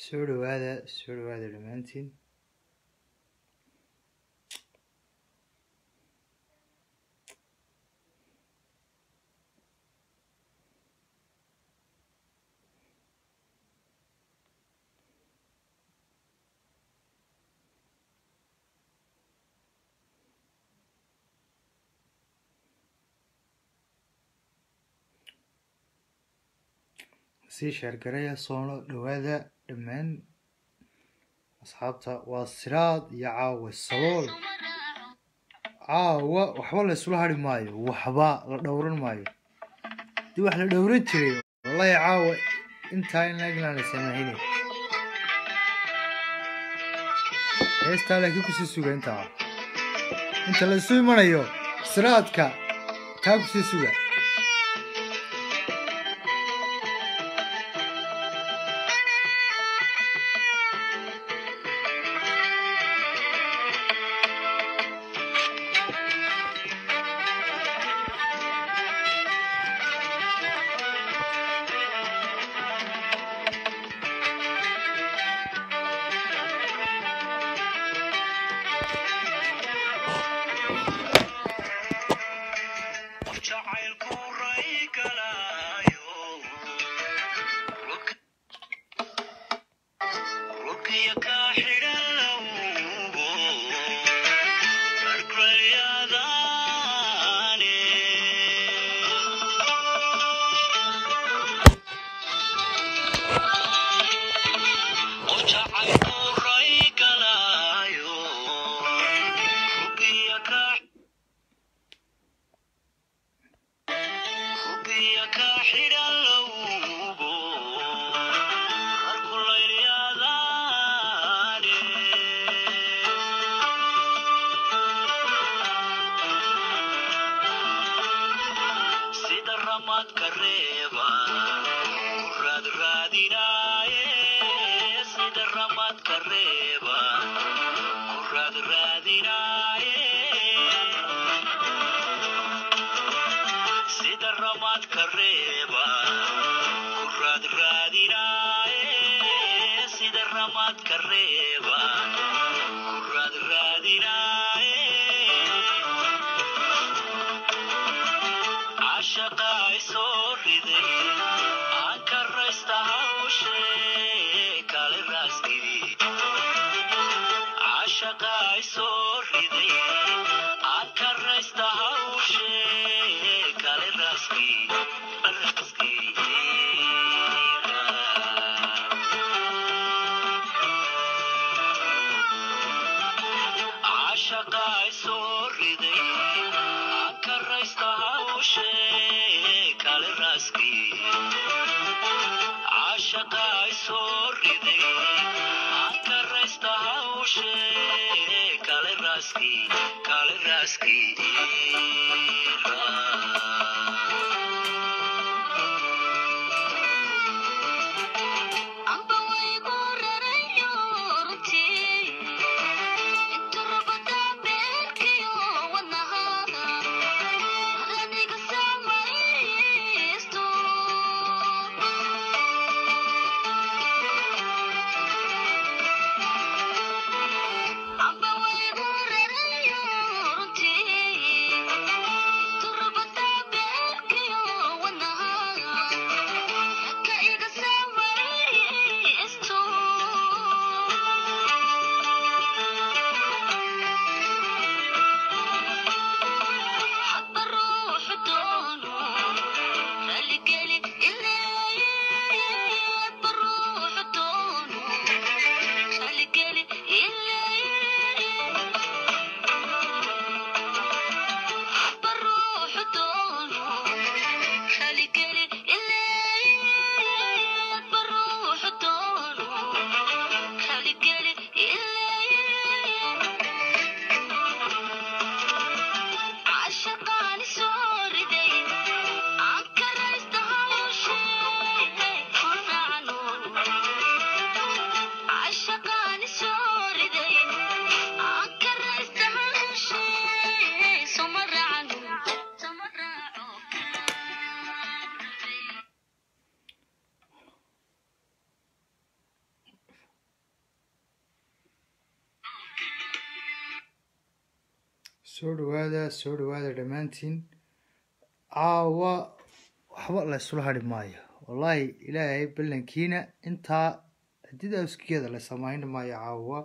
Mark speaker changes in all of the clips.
Speaker 1: soo dhawaada soo dhawaada dhammaantiin sii sheergaraya soono dhawaada dhammaan asxaabta waa siraad iyo caawa sabool caawa waxba la isula hari maayo waxba la dhowran maayo dii wax la dhowran jiray wallahi caawa intaa in eglaan la samaynay heestaa laakiin kusii suga intaa inta la isu imanayo siraadka taa kusii suga
Speaker 2: Amba way gurarayo runtii
Speaker 1: soo dhawaada soo dhawaada dhammaantiin caawa waxba la isula hadhi maayo wallaahi ilaahay ballankiina intaa hadida awskeeda la samayn maayo caawa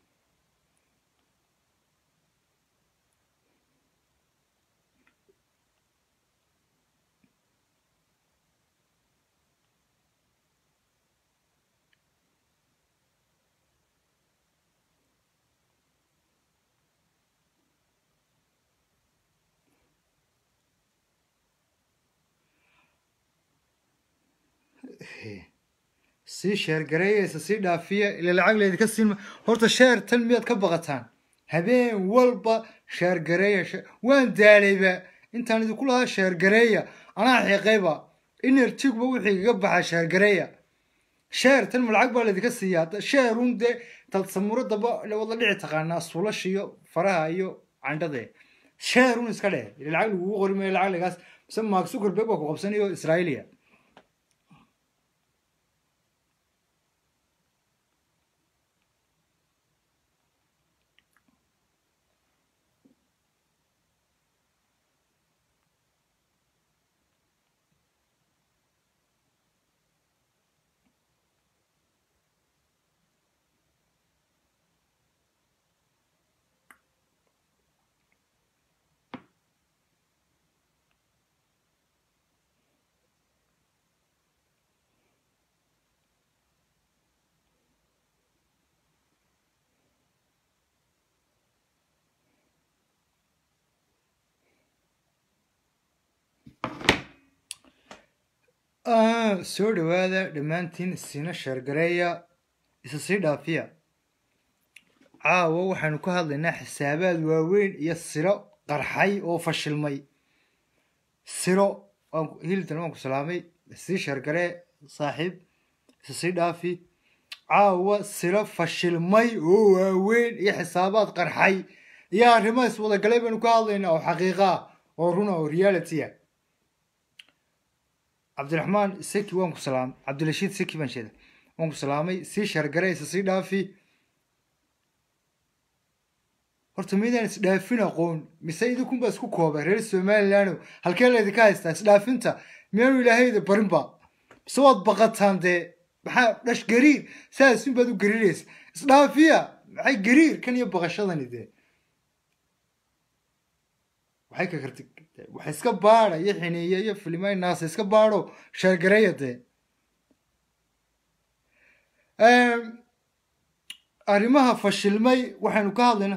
Speaker 1: sii sheergareeyeysa sii dhaafiya ila lacag laydinka siinma horta sheer tan miyaad ka baqataan habeen walba sheergareeya waan daalayba intaan idinku lahaa sheergareeya anaa xiiqayba inerjigba wixii igaga baxaa sheergareeya sheer tan ma lacag baa laydinka siiyaa sheerun dee tad samuuradaba wada dhici taqaanaa suulash iyo faraha iyo candhade sheerun iska dheh ila lacag lagugu qori maayo lacag lagaas mise mark zuckerberg baa ku qabsanayo israa'iiliya soo dhawaada dhammaantiin siina sheergareeya isa sii dhaafiya caawa waxaynu ka hadlaynaa xisaabaad waaweyn iyo siro qarxay oo fashilmay siro hiltan waan ku salaamay sii sheergaree saaxiib isa sii dhaafi caawa siro fashilmay oo waaweyn iyo xisaabaad qarxay iyo arrimo iswadagalay baynu ka hadlaynaa oo xaqiiqa ah oo runa oo reality ah cabdiraxmaan seki waan ku salaamay cabdirashiid seki baan sheeda waan ku salaamay sii shargaraysa sii dhaafi horta midaan isdhaafin aqoon mise idinkunbaa isku kooba reer somalilandno halkee laydinka haystaa isdhaafinta miyaanu ilaahayda barinba mise waad baqataan dee maxaa dhash gariir saasun baad u gariiraysa isdhaafiya maxay gariir kan iyo baqashadani dee waxay ka karti wax iska baada iyo xiniiya iyo filimay naasa iska baadho sheergareeya dee arrimaha fashilmay waxaynu ka hadlaynaa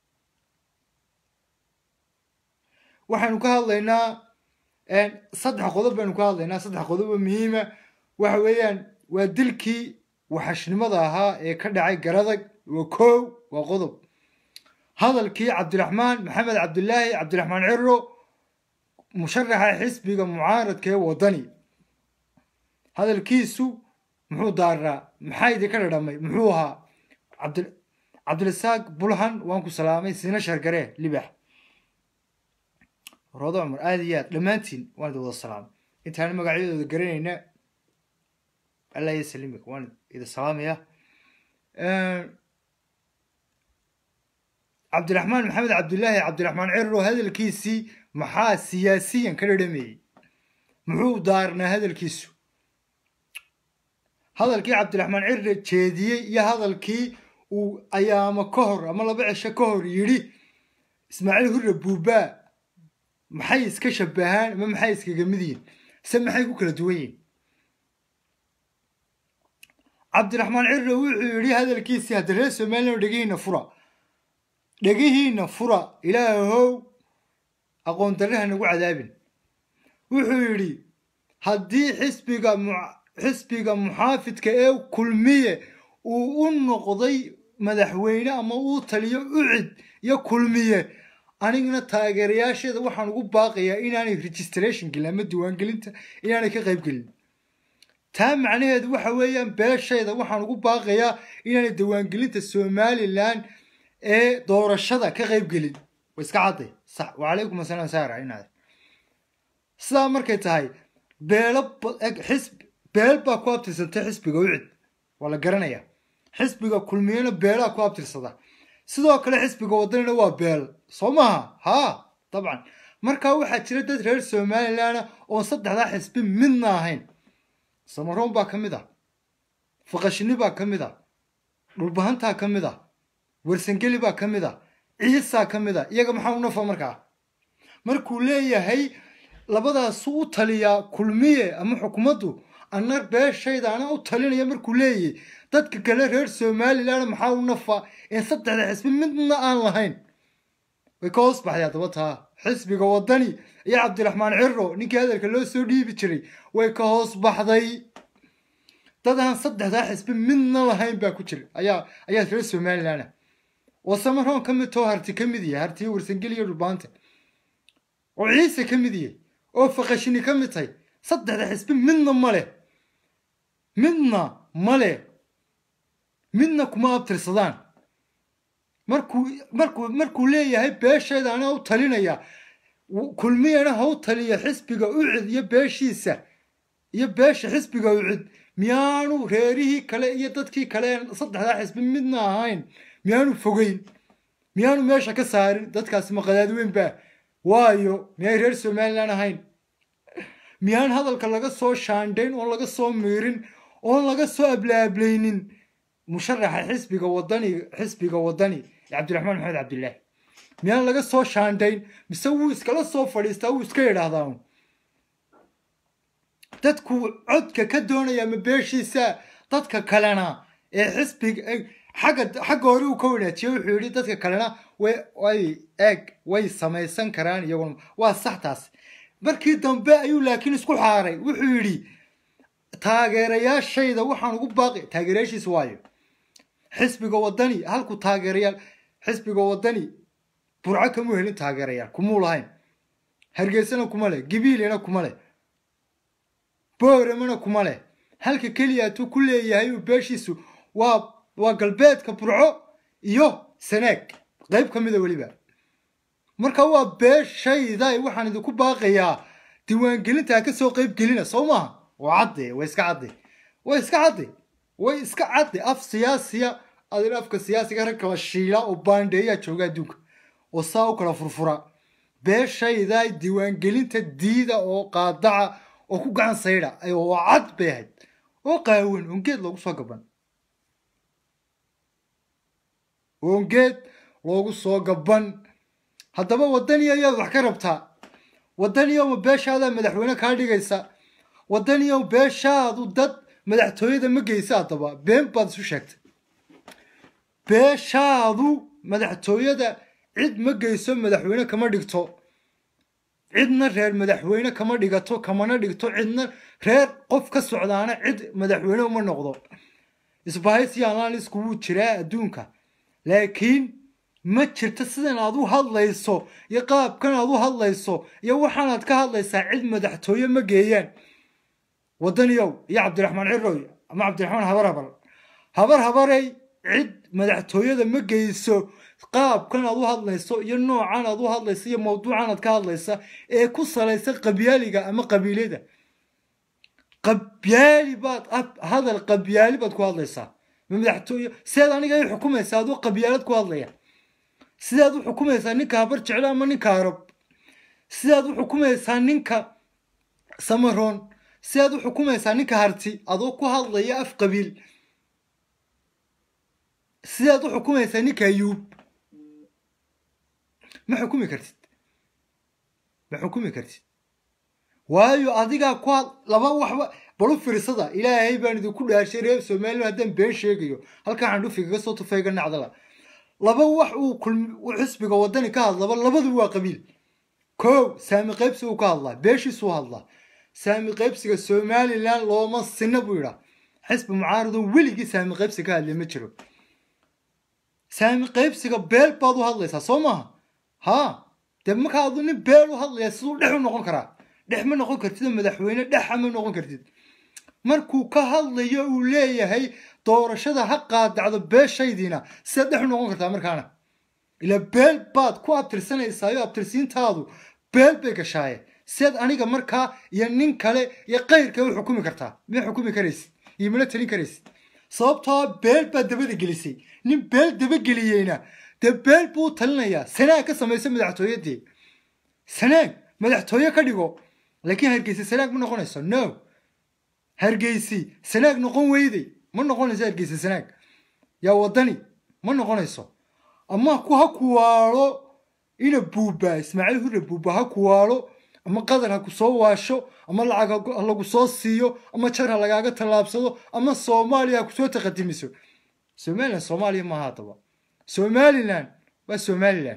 Speaker 1: waxaynu ka hadlaynaa saddex qodob baynu ka hadlaynaa saddex qodob oo muhiima waxa weeyaan waa dilkii waxashnimada ahaa ee ka dhacay garadag waa kow waa qodob hadalkii cabdiraxmaan maxamed cabdilaahi cabdiraxmaan ciro musharaxa xisbiga mucaaradka ee waddani hadalkiisu muxuu daaraa maxaa idinka dhadhamay muxuu ahaa cabdirasaaq bulhan waan ku salaamay siina shargaree libax roodo cumar aada iyo aad dhammaantiin waan idin wada salaamay intaan magacyadooda garanayna allah iyo salimik waan idin salaamaya cabdiraxmaan maxamed cabdilaahi cabdiraxmaan ciro hadalkiisii maxaa siyaasiyan ka dhadhameeyey muxuu daarnaa hadalkiisu hadalkii cabdiraxmaan ciro jeediyey iyo hadalkii uu ayaamo ka hor ama laba cisho ka hor yidhi ismaaciil hurre buubaa maxay iska shabahaan ama maxay iskaga mid yihin se maxay ku kala duwan yihin cabdiraxmaan ciro wuxuu yidhi hadalkiisii hadda reer somaliland dhegihiina fura dhegihiina fura ilaahow aqoon darraha nagu cadaabin wuxuu yidhi haddii xisbiga xisbiga muxaafidka ee kulmiye uu u noqday madaxweyne ama uu taliyo ucid iyo kulmiye anigana taageerayaasheeda waxaan ugu baaqayaa inaanay registration gelin ama diiwaangelinta inaanay ka qayb gelin taa macnaheedu waxa weeyaan beeshayda waxaan ugu baaqayaa inaanay diiwaangelinta somalilan ee doorashada ka qayb gelin wa iska cadday sax wacalaykum asalaam saara inaad sidaa markay tahay beelo xisb beel baa ku abtirsantay xisbiga ucid waa la garanayaa xisbiga kulmiyena beelaa ku abtirsada sidoo kale xisbiga wadanina waa beel soo maaha haa dabcan markaa waxaa jira dad reer somalilanna oon saddexdaa xisbi midna ahayn samaroon baa ka mid ah faqashini baa ka mid ah dhulbahantaa ka mid ah warsangeli baa ka mid ah ciisaa ka mid ah iyaga maxaa u nafa markaa markuu leeyahay labadaasu u taliyaa kulmiye ama xukuumaddu anna beeshayda ana u talinaya markuu leeyahy dadka kale reer somalilan maxaa u nafa in saddexda xisbi midna aan lahayn way ka hoos baxday haddaba taa xisbiga wadani iyo cabdiraxmaan ciro ninkii hadalka loo soo dhiibi jiray way ka hoos baxday dad aan saddexdaa xisbi midna lahayn baa ku jira ayaa ayaa reer somalilan oo samaroon ka mid too harti ka mid yahay hartiyo warsangeli iyo dhulbaanta oo ciise ka mid yahay oo faqashini ka mid tahay saddexda xisbi midna ma leh midna ma leh midna kuma abtirsadaan markuu markuu markuu leeyahay beeshayda anaa u talinaya kulmiyana ha u taliya xisbiga ucid iyo beeshiisa iyo beesha xisbiga ucid miyaanu reerihii kale iyo dadkii kale saddexdaa xisbi midna ahayn miyaanu fogeyn miyaanu meesha ka saarin dadkaasi maqadaad weyn baa waayo miyay reer somalilan ahayn miyaan hadalka laga soo shaandhayn oon laga soo miirin oon laga soo ablaablaynin musharaxa xisbiga wadani xisbiga wadani cabdiraxmaan maxamed cabdilaahi miyaan laga soo shaandhayn mise wuu iskala soo fadhiistaa wuu iska yidhaahdaa dadku codka ka doonaya ma beeshiisa dadka kalena ee xisbiga xagga xagga hore uu ka wanaajiye wuxuu yidhi dadka kalena way way eeg way samaysan karaan iyaguna waa sax taas markii dambe ayuu laakiin isku xaaray wuxuu yidhi taageerayaashayda waxaan ugu baaqi taageerayaashiisa waayo xisbiga wadani halku taageerayaal xisbiga wadani burco kamuu helin taageerayaal kumuu lahayn hargeysana kuma leh gibiilina kuma leh booramana kuma leh halka keliyaatuu ku leeyahay uu beeshiisu waa waa galbeedka burco iyo saneeg qayb ka mida weliba marka waa beeshayda waxaan idinku baaqayaa diiwaangelintaa ka soo qayb gelina soo maaha waa cadde way iska cadde way iska cadde way iska cadde af siyaasiya adin afka siyaasiga rag kala shiila oo baandheeyaa jooga adduunka oo saa u kala furfura beeshayda diiwaangelinta diida oo qaadaca oo ku gacan saydha oo cad bay ahayd oo qaawan ongeed loogu soo gaban ongeed loogu soo gaban haddaba wadani ayaad wax ka rabtaa wadaniyow ma beeshaadaa madaxweyne kaa dhigaysa wadaniyow beeshaadu dad madaxtooyada ma geysa haddaba been baad isu sheegtay beeshaadu madaxtooyada cid ma geyso madaxweyne kama dhigto cidna reer madaxweyne kama dhigato kamana dhigto cidna reer qof ka socdaana cid madaxweyne uma noqdo isbahaysiyaanlaalisku wuu jiraa adduunka laakiin ma jirto sidan aad u hadlayso iyo qaabkan aad u hadlayso iyo waxaanaad ka hadlaysaa cid madaxtooye ma geeyaan wadaniyow iyo cabdiraxmaan ciroy ama cabdiraxmaan habar habar habar habarey cid madaxtooyada ma geyso qaabkan aad u hadlayso iyo noocan aad u hadlayso iyo mawduucan aad ka hadlaysa ee ku salaysan qabyaaliga ama qabiilyada qabyaali baad hadal qabyaali baad ku hadlaysaa ma madaxtooye sidaad aniga i xukumaysaa adoo qabyaalad ku hadlaya sidaad u xukumaysaa ninka habar jeclo ama ninka arab sidaad u xukumaysaa ninka samaroon sidaad u xukumaysaa ninka harti adoo ku hadlaya af qabiil sidaad u xukumaysaa ninka ayuub ma xukumi kartid ma xukumi kartid waayo adigaa ku had laba waxba balu firsada ilaahay baan idinku dhaarshay reer somalilan haddaan been sheegayo halkaa xandhufigaga soo tufayga nacdala laba wax uu xisbiga wadani ka hadlaba labadu waa qabiil kow saami qaybsi uu ka hadlaa beeshiisuu hadlaa saami qaybsiga somalilan looma sina buu yidhaa xisbi mucaaridoo weligii saami qaybsi ka hadlay ma jiro saami qaybsiga beel baad u hadlaysaa soo maaha haa dee markaa adu nin beel u hadlaya siduu dhex u noqon karaa dhex ma noqon kartid madaxweyne dhexa ma noqon kartid markuu ka hadlayo uu leeyahay doorashada ha qaadacdo beeshaydiina sidaad dhex u noqon kartaa markaana ilaa beel baad ku abtirsanaysaa iyo abtirsiintaadu beel bay gashaaye sidaad aniga markaa iyo nin kale iyo qayrka u xukumi kartaa ma xukumi karaysid iyo mana talin karaysid sababtoo beel baad dabada gelisay nin beel dabageliyeyna dee beel buu u talinayaa sanaag ka samaysa madaxtooyadii sanaag madaxtooye ka dhigo laakiin hargeysa sanaag ma noqonayso no hargeysi sanaag noqon weyday ma noqonayso hargeysa sanaag yaa wadani ma noqonayso ama ku ha kuwaalo ina buuba ismaaciil hurre buuba ha kuwaalo ama qadar ha ku soo waasho ama lacag ha lagu soo siiyo ama jar ha lagaaga tallaabsado ama soomaaliya ha kusoo taqadimiso somalilan soomaaliya maaha haddaba somalilan waa somalilan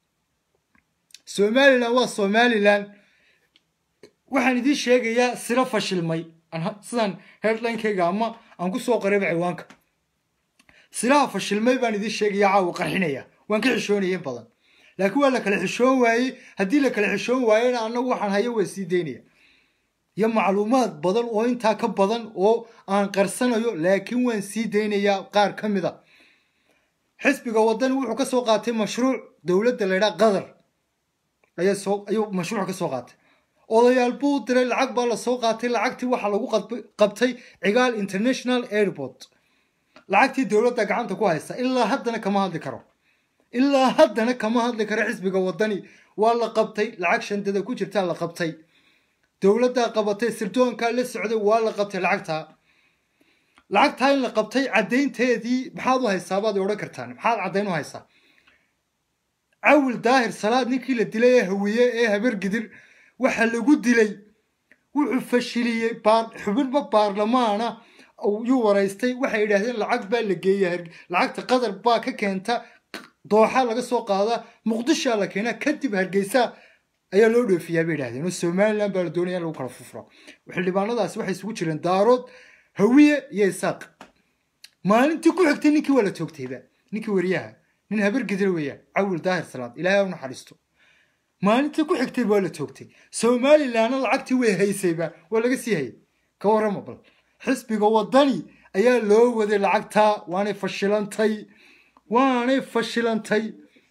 Speaker 1: somalilan waa somalilan waxaan idiin sheegayaa siro fashilmay sidaan headlinekayga ama aan ku soo qarayba ciwaanka silaha fashilmay baan idiin sheegayaa caawa qarxinaya waan ka xishoonaya in badan laakiin waa la kala xishoon waayey haddii la kala xishoon waayena annagu waxaan hayo waa sii daynaya iyo macluumaad badan oo intaa ka badan oo aan qarsanayo laakiin waan sii daynayaa qaar ka mid a xisbiga wadani wuxuu ka soo qaatay mashruuc dowladda laydhaa qatar ayaa soo ayuu mashruuc ka soo qaatay odayaal buu diray lacag baa la soo qaatay lacagtii waxaa lagu qabtay cigaal international airport lacagtii dowladda gacanta ku haysta ilaa haddana kama hadli karo ilaa haddana kama hadli karo xisbiga wadani waa la qabtay lacag shandada ku jirtaa la qabtay dowladdaa qabatay sirdoonkaa la socday waa la qabtay lacagtaa lacagtaa in la qabtay caddaynteedii maxaad u haysaa baad odhan kartaan maxaad caddayn u haysaa cawil daahir salaad ninkii la dilay ee hawiye ee habargidir waxa lagu dilay wuxuu fashiliyey xubinba baarlamaana yuu waraystay waxay yidhaahdeen lacag baa la geeya lacagta qatar baa ka keenta dooxa laga soo qaadaa muqdishaa la keenaa kadib hargeysa ayaa loo dhoofiyaa bay yidhahdeen oo somalilan baa la doonaya in lagu kala fufro xildhibaanadaasi waxay isugu jireen daarood hawiye iyo isaaq maalintii ku xigtay ninkii waa la toogtayba ninkii wariyaha nin habargidira weeyaan cawil daahir salaad ilaahay u naxariisto maalintii ku xigtay waa la toogtay somalilanna lacagtii way haysayba waa laga sii hayay ka warrama bal xisbiga wadani ayaa loo waday lacagtaa waanay fashilantay waanay fashilantay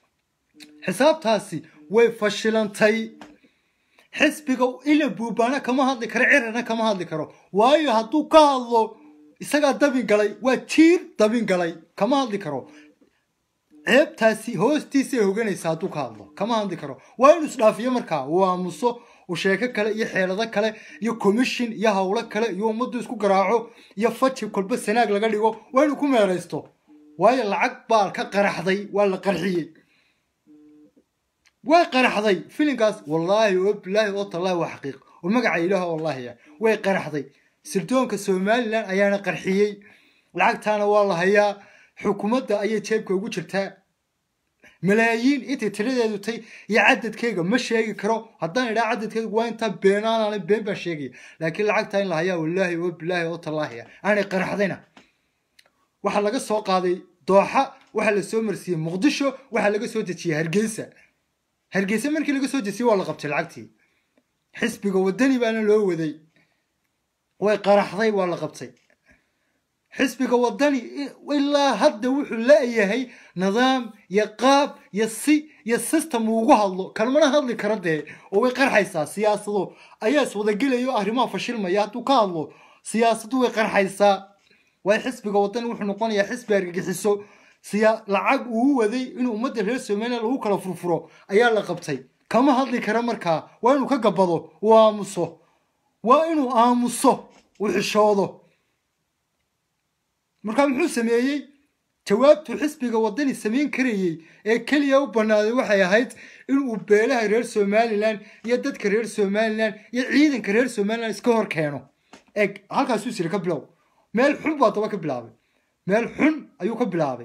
Speaker 1: xisaabtaasi way fashilantay xisbiga ila buubaana kama hadli karo cirana kama hadli karo waayo hadduu ka hadlo isagaa dabin galay waa jiir dabin galay kama hadli karo ceebtaasi hoostiisay hoganaysa hadduu ka hadlo kama hadli karo waa inuu isdhaafiyo markaa uu aamuso uu sheeko kale iyo xeelado kale iyo commission iyo howlo kale iyo ummaddu isku garaaco iyo faji kolba sanaag laga dhigo waa inuu ku meeraysto waayo lacag baa ka qaraxday waa la qarxiyey way qaraxday filinkaas wallaahi oo bilaahi oo tallaahi waa xaqiiq oo magaca ilaah wallaahi way qaraxday sirdoonka somalilan ayaana qarxiyey lacagtaana waa la hayaa xukuumadda ayay jeebka ugu jirtaa malaayiin intay tiradeedu tay iyo cadadkeyga ma sheegi karo haddaan idhaa cadadkeyga waa intaa beenaanaan been baan sheegaya laakiin lacagtaa in la hayaa wallaahi oo bilaahi oo tallaahi aanay qaraxdayna waxaa laga soo qaaday dooxa waxaa la soo marsiiyey muqdisho waxaa laga soo dejiyey hargeysa hargeysa markii laga soo dejiyey waa la qabtay lacagtii xisbiga wadani baana loo waday way qaraxday waa la qabtay xisbiga wadani ilaa hadda wuxuu la-yahay nidaam iyo qaab iyo si iyo system uu ugu hadlo kalmana hadli kara dee oo way qarxaysaa siyaasado ayaa iswadagelayo arrimaha fashilmaya hadduu ka hadlo siyaasadu way qarxaysaa waayo xisbiga wadani wuxuu noqonayaa xisbi argagixiso siya lacag uu waday inuu ummadda reer somaliya lagu kala furfuro ayaa la qabtay kama hadli kara markaa waa inuu ka gabado uu aamuso waa inuu aamuso uu xishoodo markaa muxuu sameeyey jawaabtuu xisbiga wadani samayn karayey ee keliya u banaaday waxay ahayd inuu beelaha reer somalilan iyo dadka reer somalilan iyo ciidanka reer somalilan iska hor keeno eeg halkaasuu siri ka bilow meel xun buu haddaba ka bilaabay meel xun ayuu ka bilaabay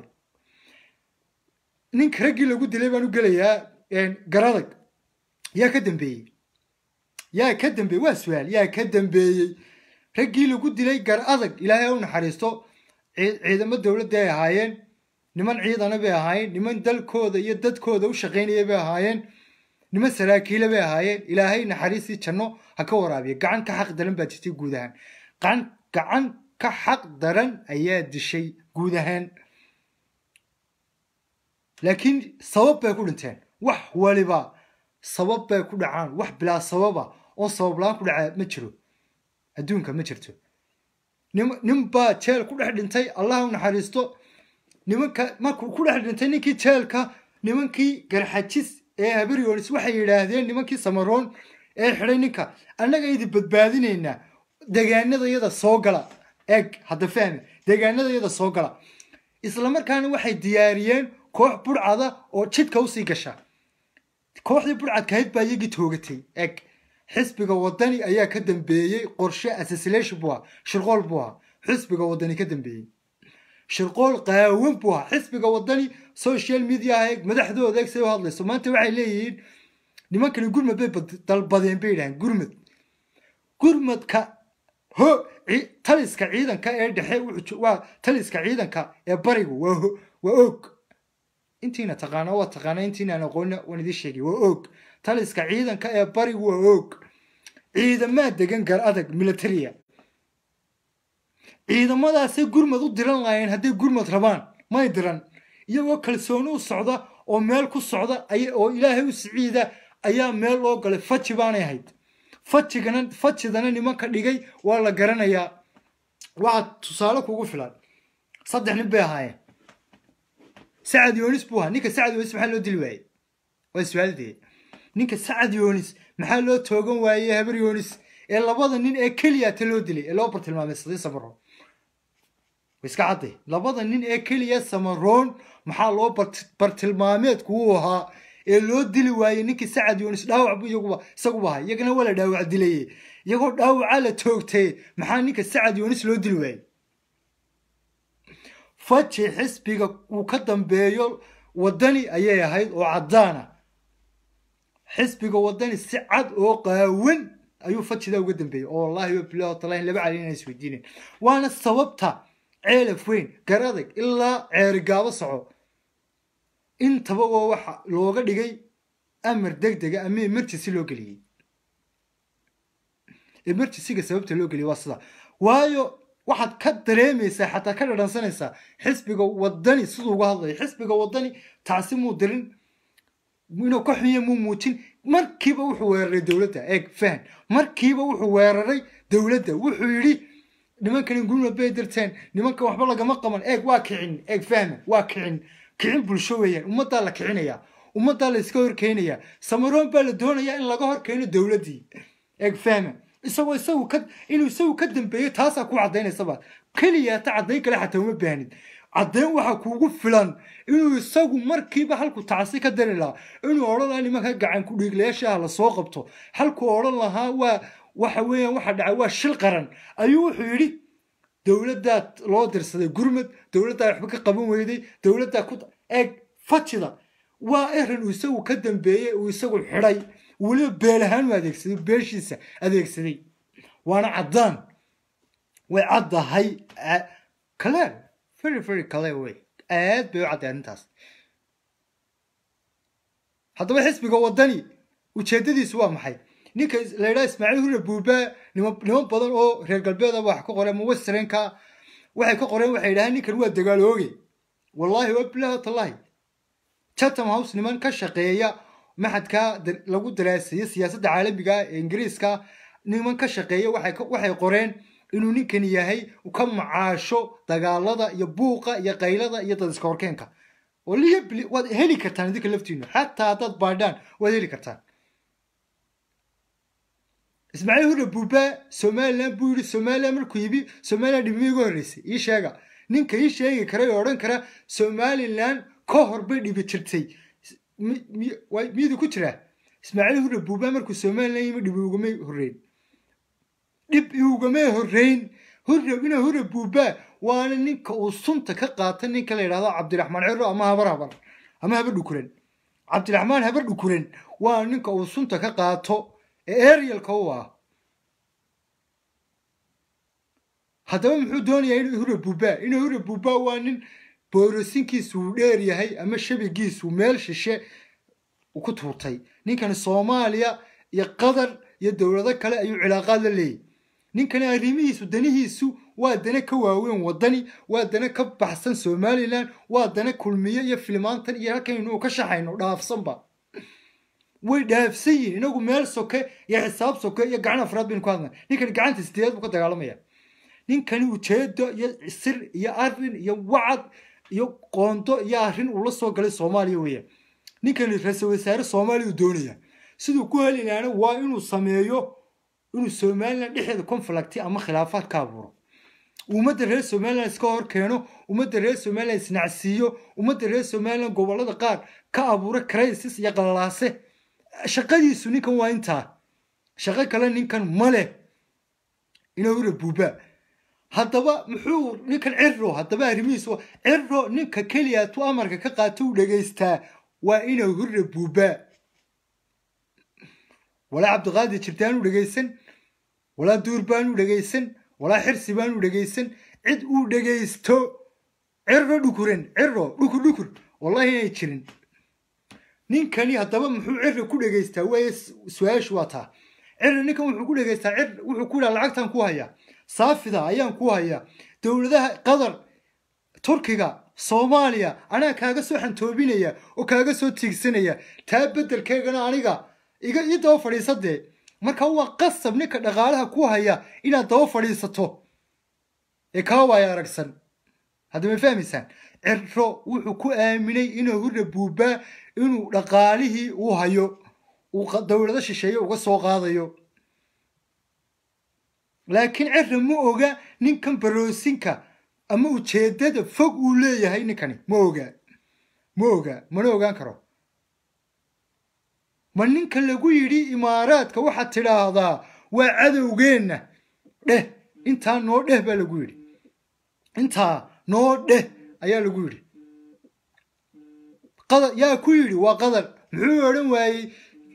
Speaker 1: ninka raggii lagu dilay baan u gelayaa garadag yaa ka dambeeyey yaa ka dambeeyey waa su-aal yaa ka dambeeyey raggii lagu dilay gar adag ilaahay u naxariisto ciidamo dowladda ay ahaayeen niman ciidana bay ahaayeen niman dalkooda iyo dadkooda u shaqaynaya bay ahaayeen niman saraakiila bay ahaayeen ilaahay naxariistii janno ha ka waraabiya gacan ka xaq daran baa jirtay guud ahaan gacan gacan ka xaq daran ayaa dishay guud ahaan laakiin sabab bay ku dhinteen wax waliba sabab bay ku dhacaan wax bilaa sababa oo sabab la-aan ku dhacaa ma jiro adduunka ma jirto nin baa jeel ku dhex dhintay allah u naxariisto nimanka markuu ku dhex dhintay ninkii jeelka nimankii garxajis ee habaryonis waxay yidhaahdeen nimankii samaroon ee xidhay ninka annaga idi badbaadinaynaa degaanada yada soo gala eg hadda fahmi degaanada yada soo gala islamarkaana waxay diyaariyeen koox burcada oo jidka usii gasha kooxdii burcadkahayd baa iyagii toogatay eg xisbiga wadani ayaa ka dambeeyey qorshe assassination buu ahaa shirqool buu ahaa xisbiga wadani ka dambeeyey shirqool qaawan buu ahaa xisbiga wadani social media eeg madaxdooda eeg say u hadlayso maanta waxay leeyihiin nimankani gurmad bay dalbadeen bay yidhahdeen gurmad gurmadka ho taliska ciidanka ee dhexe waa taliska ciidanka ee barigu waa waa og intiina taqaana waa taqaana intiinaan aqoonna waan idiin sheegay waa og taliska ciidanka ee barigu waa og ciidamaa degan gar adag militaria ciidamadaasay gurmad u diran laayeen hadday gurmad rabaan may diran iyagoo kalsooni u socda oo meel ku socda oo ilaahay u siciida ayaa meel loo galay faji baanay ahayd fajigana fajidana nimanka dhigay waa la garanayaa waxaa tusaale kugu filan saddex nin bay ahaayeen sacad yoonis buu ahaa ninka sacad yoonis maxaa loo dili waayey waa su-aaldee ninka sacad yoonis maxaa loo toogan waayey habar yoonis ee labada nin ee keliya ta loo dilay ee loo bartilmaamay sadii samaroon iska cadday labada nin ee keliya samaroon maxaa loo bartilmaameedku uu ahaa ee loo dili waayey ninkii sacad yoonis dhaawac bu iyaguba isaguba ahaa iyagana waa la dhaawac dilaye iyagoo dhaawacaa la toogtay maxaa ninka sacad yoonis loo dili waayey faji xisbiga uu ka dambeeyo wadani ayay ahayd oo caddaana xisbiga wadani si cad oo qaawan ayuu fajidaa uga dambeeyey oo wallahi wabilahi talahi laba cali inaan isweydiinen waana sababta ceelaf weyn garadag ilaa ceerigaabo soco intaba oo waxa looga dhigay amar deg dega ama emergency loo geliyey emergencyga sababta loo geliyey waa sida waayo waxaad ka dareemaysaa xataa ka dhadhansanaysaa xisbiga wadani siduu uga hadlayo xisbiga wadani taasi muu dirin inuu ka xunye muu muujin markiiba wuxuu weeraray dowladda eeg fahan markiiba wuxuu weeraray dowladda wuxuu yidhi nimankani gurmad bay dirteen nimankan waxba lagama qaban eeg waa kicin eeg fahma waa kicin kicin bulsho weeyaan ummaddaa la kicinayaa ummaddaa la iska horkeenayaa samaroon baa la doonayaa in laga horkeeno dowladdii eeg fahma isagoo isagu ka inuu isagu ka dambeeyo taasaa ku caddaynaysabaad keliya ta caddayn kale xataa uma baahnid caddayn waxaa kuugu filan inuu isagu markiiba halku tacsi ka dari lahaa inuu odhan lahaa nimanka gacan ku dhiiglayaashaah lasoo qabto halkuu odhan lahaa waa waxa weeyaan waxa dhacay waa shil qaran ayuu wuxuu yidhi dowladdaa loo dirsaday gurmad dowladdaa waxba ka qaban weyday dowladdaa ku eeg fajida waa erin uu isagu ka dambeeyey uu isagu xidhay weliba beel ahaan u adeegsaday beeshiisa adeegsaday waana caddaan way caddahay clear very very clear way aad bay u cadday arrintaas haddaba xisbiga wadani ujeedadiisu waa maxay ninka la yidhaha ismaaciil hurre buuba niman badan oo reer galbeeda wax ka qoreen muwasirenka waxay ka qoreen waxay yidhahaan ninkan waa dagaalooge wallaahi wabilahi tallahi chatham house niman ka shaqeeya maxadka lagu daraaseeyo siyaasadda caalamiga ee ingiriiska niman ka shaqeeya waxay qoreen inuu ninkani yahay ka macaasho dagaalada iyo buuqa iyo qaylada iyo dad iska horkeenka waad heli kartaan idinka laftiinu xataa haddaad baadhaan waad heli kartaan ismaaciil hurre buuba somalilan buu yidhi somalilan markuu yibi somalilan dhibimi uga horreysay ii sheega ninka ii sheegi kara ee odhan kara somalilan ka hor bay dhibi jirtay miyadu ku jiraa ismaaciil hurre buuba markuu somalilan yimi dhibi ugamay horreyn dhib iugamay horreyn hurre ina hurre buuba waana ninka uu sunta ka qaata ninka la yidhahdo cabdiraxmaan ciro ama habar habar ama habar dhukuran cabdiraxmaan habar dhukuran waa ninka uu sunta ka qaato ee arialka u ah haddaba muxuu doonayaa inuu hure buuba inuu hure buuba waa nin boorosinkiisu uu dheer yahay ama shabigiisu meel shishe ku tuurtay ninkani soomaaliya iyo qatar iyo dowlado kale ayuu cilaaqaad la leeyahy ninkani arrimihiisu danihiisu waa dana ka waaweyn wadani waa dana ka baxsan somalilan waa dana kulmiye iyo filimaantan iyo halkan inuu ka shaxayno dhaafsanba way dhaafsan yihin inagu meel soke iyo xisaab soke iyo gacan afraad baynu ku hadlay ninkani gacanta sideed buu ka dagaalamaya ninkani ujeedo iyo sir iyo arin iyo wacad iyo qoondo iyo arrin uu la soo galay soomaaliya weeyaan ninkani ra-iisul wasaare soomaaliya uu doonaya siduu ku heli lahaana waa inuu sameeyo inuu somalilan dhexeeda conflicti ama khilaafaad ka abuuro ummadda reer somalilan iska hor keeno ummadda reer somalilan isnacsiiyo ummadda reer somalilan gobolada qaar ka abuura crisis iyo qallalaase shaqadiisu ninkan waa intaa shaqo kale ninkan ma leh inuu hura buuba haddaba muxuu ninkan ciro haddaba arrimihiis ciro ninka keliya tu amarka ka qaato u dhegaystaa waa inuu hurra buubaa walaa cabdiqaadir jirtaan u dhegaysan walaa duur baan u dhegaysan walaa xirsi baan u dhegaysan cid uu dhegaysto ciro dhukuren ciro dhukur dhukur wallahi inay jirin ninkani haddaba muxuu ciro ku dhegaystaa waaye su-aashu waa taa ciro ninkan wuxuu ku dhegaystaa cir wuxuu ku yidhaha lacagtan ku hayaa saafida ayaan ku hayaa dowladaha qatar turkiga soomaaliya anaa kaaga soo xantoobinaya oo kaaga soo tiigsanaya taa beddelkeegana aniga iga ii daba fadhiisadee marka waa qasab ninka dhaqaalaha ku haya inaad daba fadhiisato ee kaa waaya aragsan hadda ma fahmaysaan ciro wuxuu ku aaminay inuu hurra buubaa inuu dhaqaalihii uu hayo uu dowlado shisheeye uga soo qaadayo laakiin ciro ma oga ninkan baroosinka ama ujeedada fog uu leeyahay ninkani ma ogaa ma ogaa mana ogaan karo ma ninka lagu yidhi imaaraadka waxaad tidhaahdaa waa cadowgeenna dheh intaa noo dheh baa lagu yidhi intaa noo dheh ayaa lagu yidhi qadar yaa ku yidhi waa qadar muxuu odhan waayey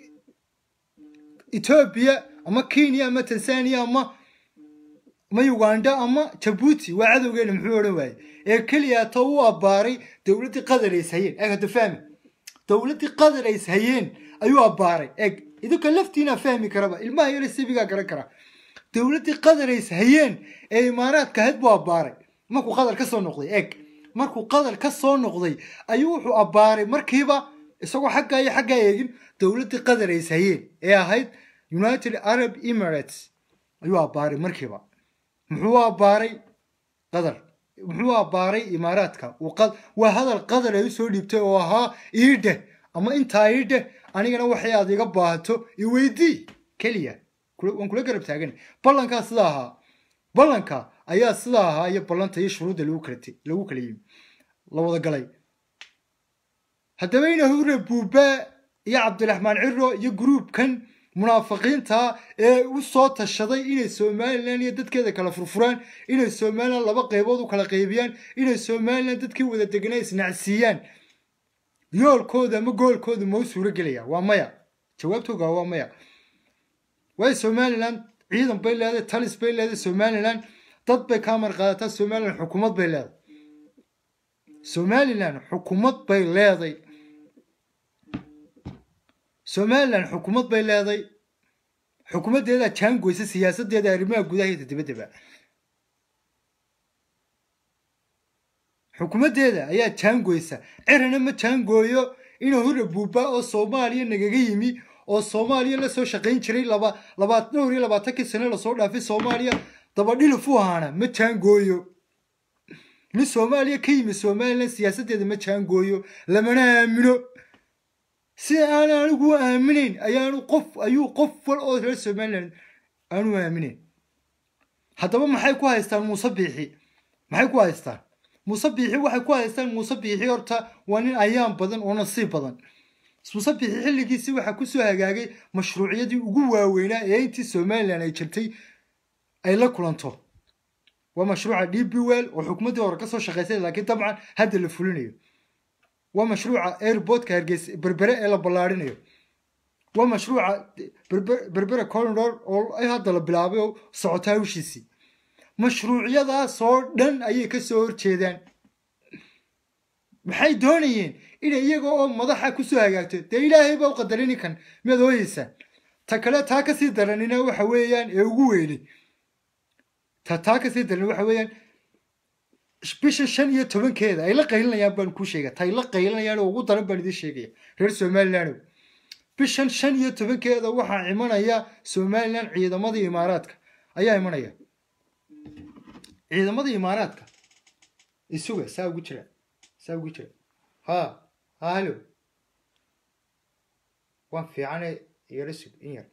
Speaker 1: etoobiya ama kenya ama tanzania ama ama uganda ama jabuuti waa cadowgeena muxuu odhan waayey ee keliya ta u abbaaray dowladdii qadar ays hayeen eeg hadda fahmi dowladdii qadar ays hayeen ayuu abbaaray eeg idinka laftiinaa fahmi karaba ilmaha yaro sibigaa garan kara dowladdii qadar ays hayeen ee imaaraadka ahayd buu abbaaray markuu qadar ka soo noqday eeg markuu qadar ka soo noqday ayuu wuxuu abbaaray markiiba isagoo xaggaa iyo xaggaa eegin dowladdii qadar ays hayeen ee ahayd united arab emirates ayuu abbaaray markiiba muxuu abbaaray qadar muxuu abbaaray imaaraadka waa hadal qadar ay usoo dhiibtay oo ahaa iidheh ama intaa iidheh anigana waxay aad iga baahato iweydii keliya waan kula garab taagan ballankaa sida ahaa ballanka ayaa sida ahaa iyo ballanta iyo shuruudda lagu kala yimi la wada galay haddaba ina hurre buubaa iyo cabdiraxmaan ciro iyo gruubkan munaafiqiinta ee u soo tashaday inay somalilan iyo dadkeeda kala furfuraan inay somalilan laba qaybood u kala qaybiyaan inay somalilan dadkii wada deganaa isnacsiiyaan yoolkooda ama goolkooda ma u suuro gelaya waa maya jawaabtooga waa maya waayo somalilan ciidan bay leedahay talis bay leedahay somalilan dad bay kaa mar qaadataa somalilan xukuumad bay leedahay somalilan xukuumad bay leeday somalilan xukuumad bay leeday xukuumaddeedaa jaangoysa siyaasadeeda arrimaha gudaha iyo dibaddaba xukuumaddeeda ayaa jaangoysa cirana ma jaangooyo inuu hurra buuba oo soomaaliya nagaga yimi oo soomaaliya lasoo shaqayn jiray laba laba dhowr iyo labaatankii sane lasoo dhaafay soomaaliya dabadhilif u ahaana ma jaangooyo nin soomaaliya ka yimi somalilan siyaasaddeeda ma jaangooyo lamana aamino si aan anigu aaminayn ayaanu qof ayuu qof wal oo reer somalilan aanu aaminayn haddaba maxay ku haystaan muuse biixi maxay ku haystaan muuse biixi waxay ku haystaan muuse biixi horta waa nin ayaan badan oo nasiib badan muuse biixi xilligiisii waxaa kusoo hagaagay mashruuciyadii ugu waaweynaa ee intii somalilan ay jirtay ay la kulanto waa mashruuca d b well oo xukuumaddii hore kasoo shaqaysay laakiin dabcan hadda la fulinayo waa mashruuca airportka hargeysa berbere ee la ballaarinayo waa mashruuca berbere corridor oo hadda la bilaabay oo socotaa hawshiisii mashruucyadaasoo dhan ayay ka soo horjeedaan maxay doonayeen inay iyaga oo madaxa kusoo hagaagto dee ilaahay baa u qadaray ninkan miyaad ooyeysaan ta kale taa kasii daranina waxa weeyaan ee ugu weynay ta taa kasii daran waxa weeyaan bisha shan iyo tobankeeda ay la qaylinayaan baan kuu sheega tay la qaylinayaan oo ugu daran baan idiin sheegaya reer somaliland bishan shan iyo tobankeeda waxaa imanaya somalilan ciidamadii imaaraadka ayaa imanaya ciidamadii imaaraadka isuga saa ugu jira saa ugu jira ha ha halo waan fiicane yaro sug in yar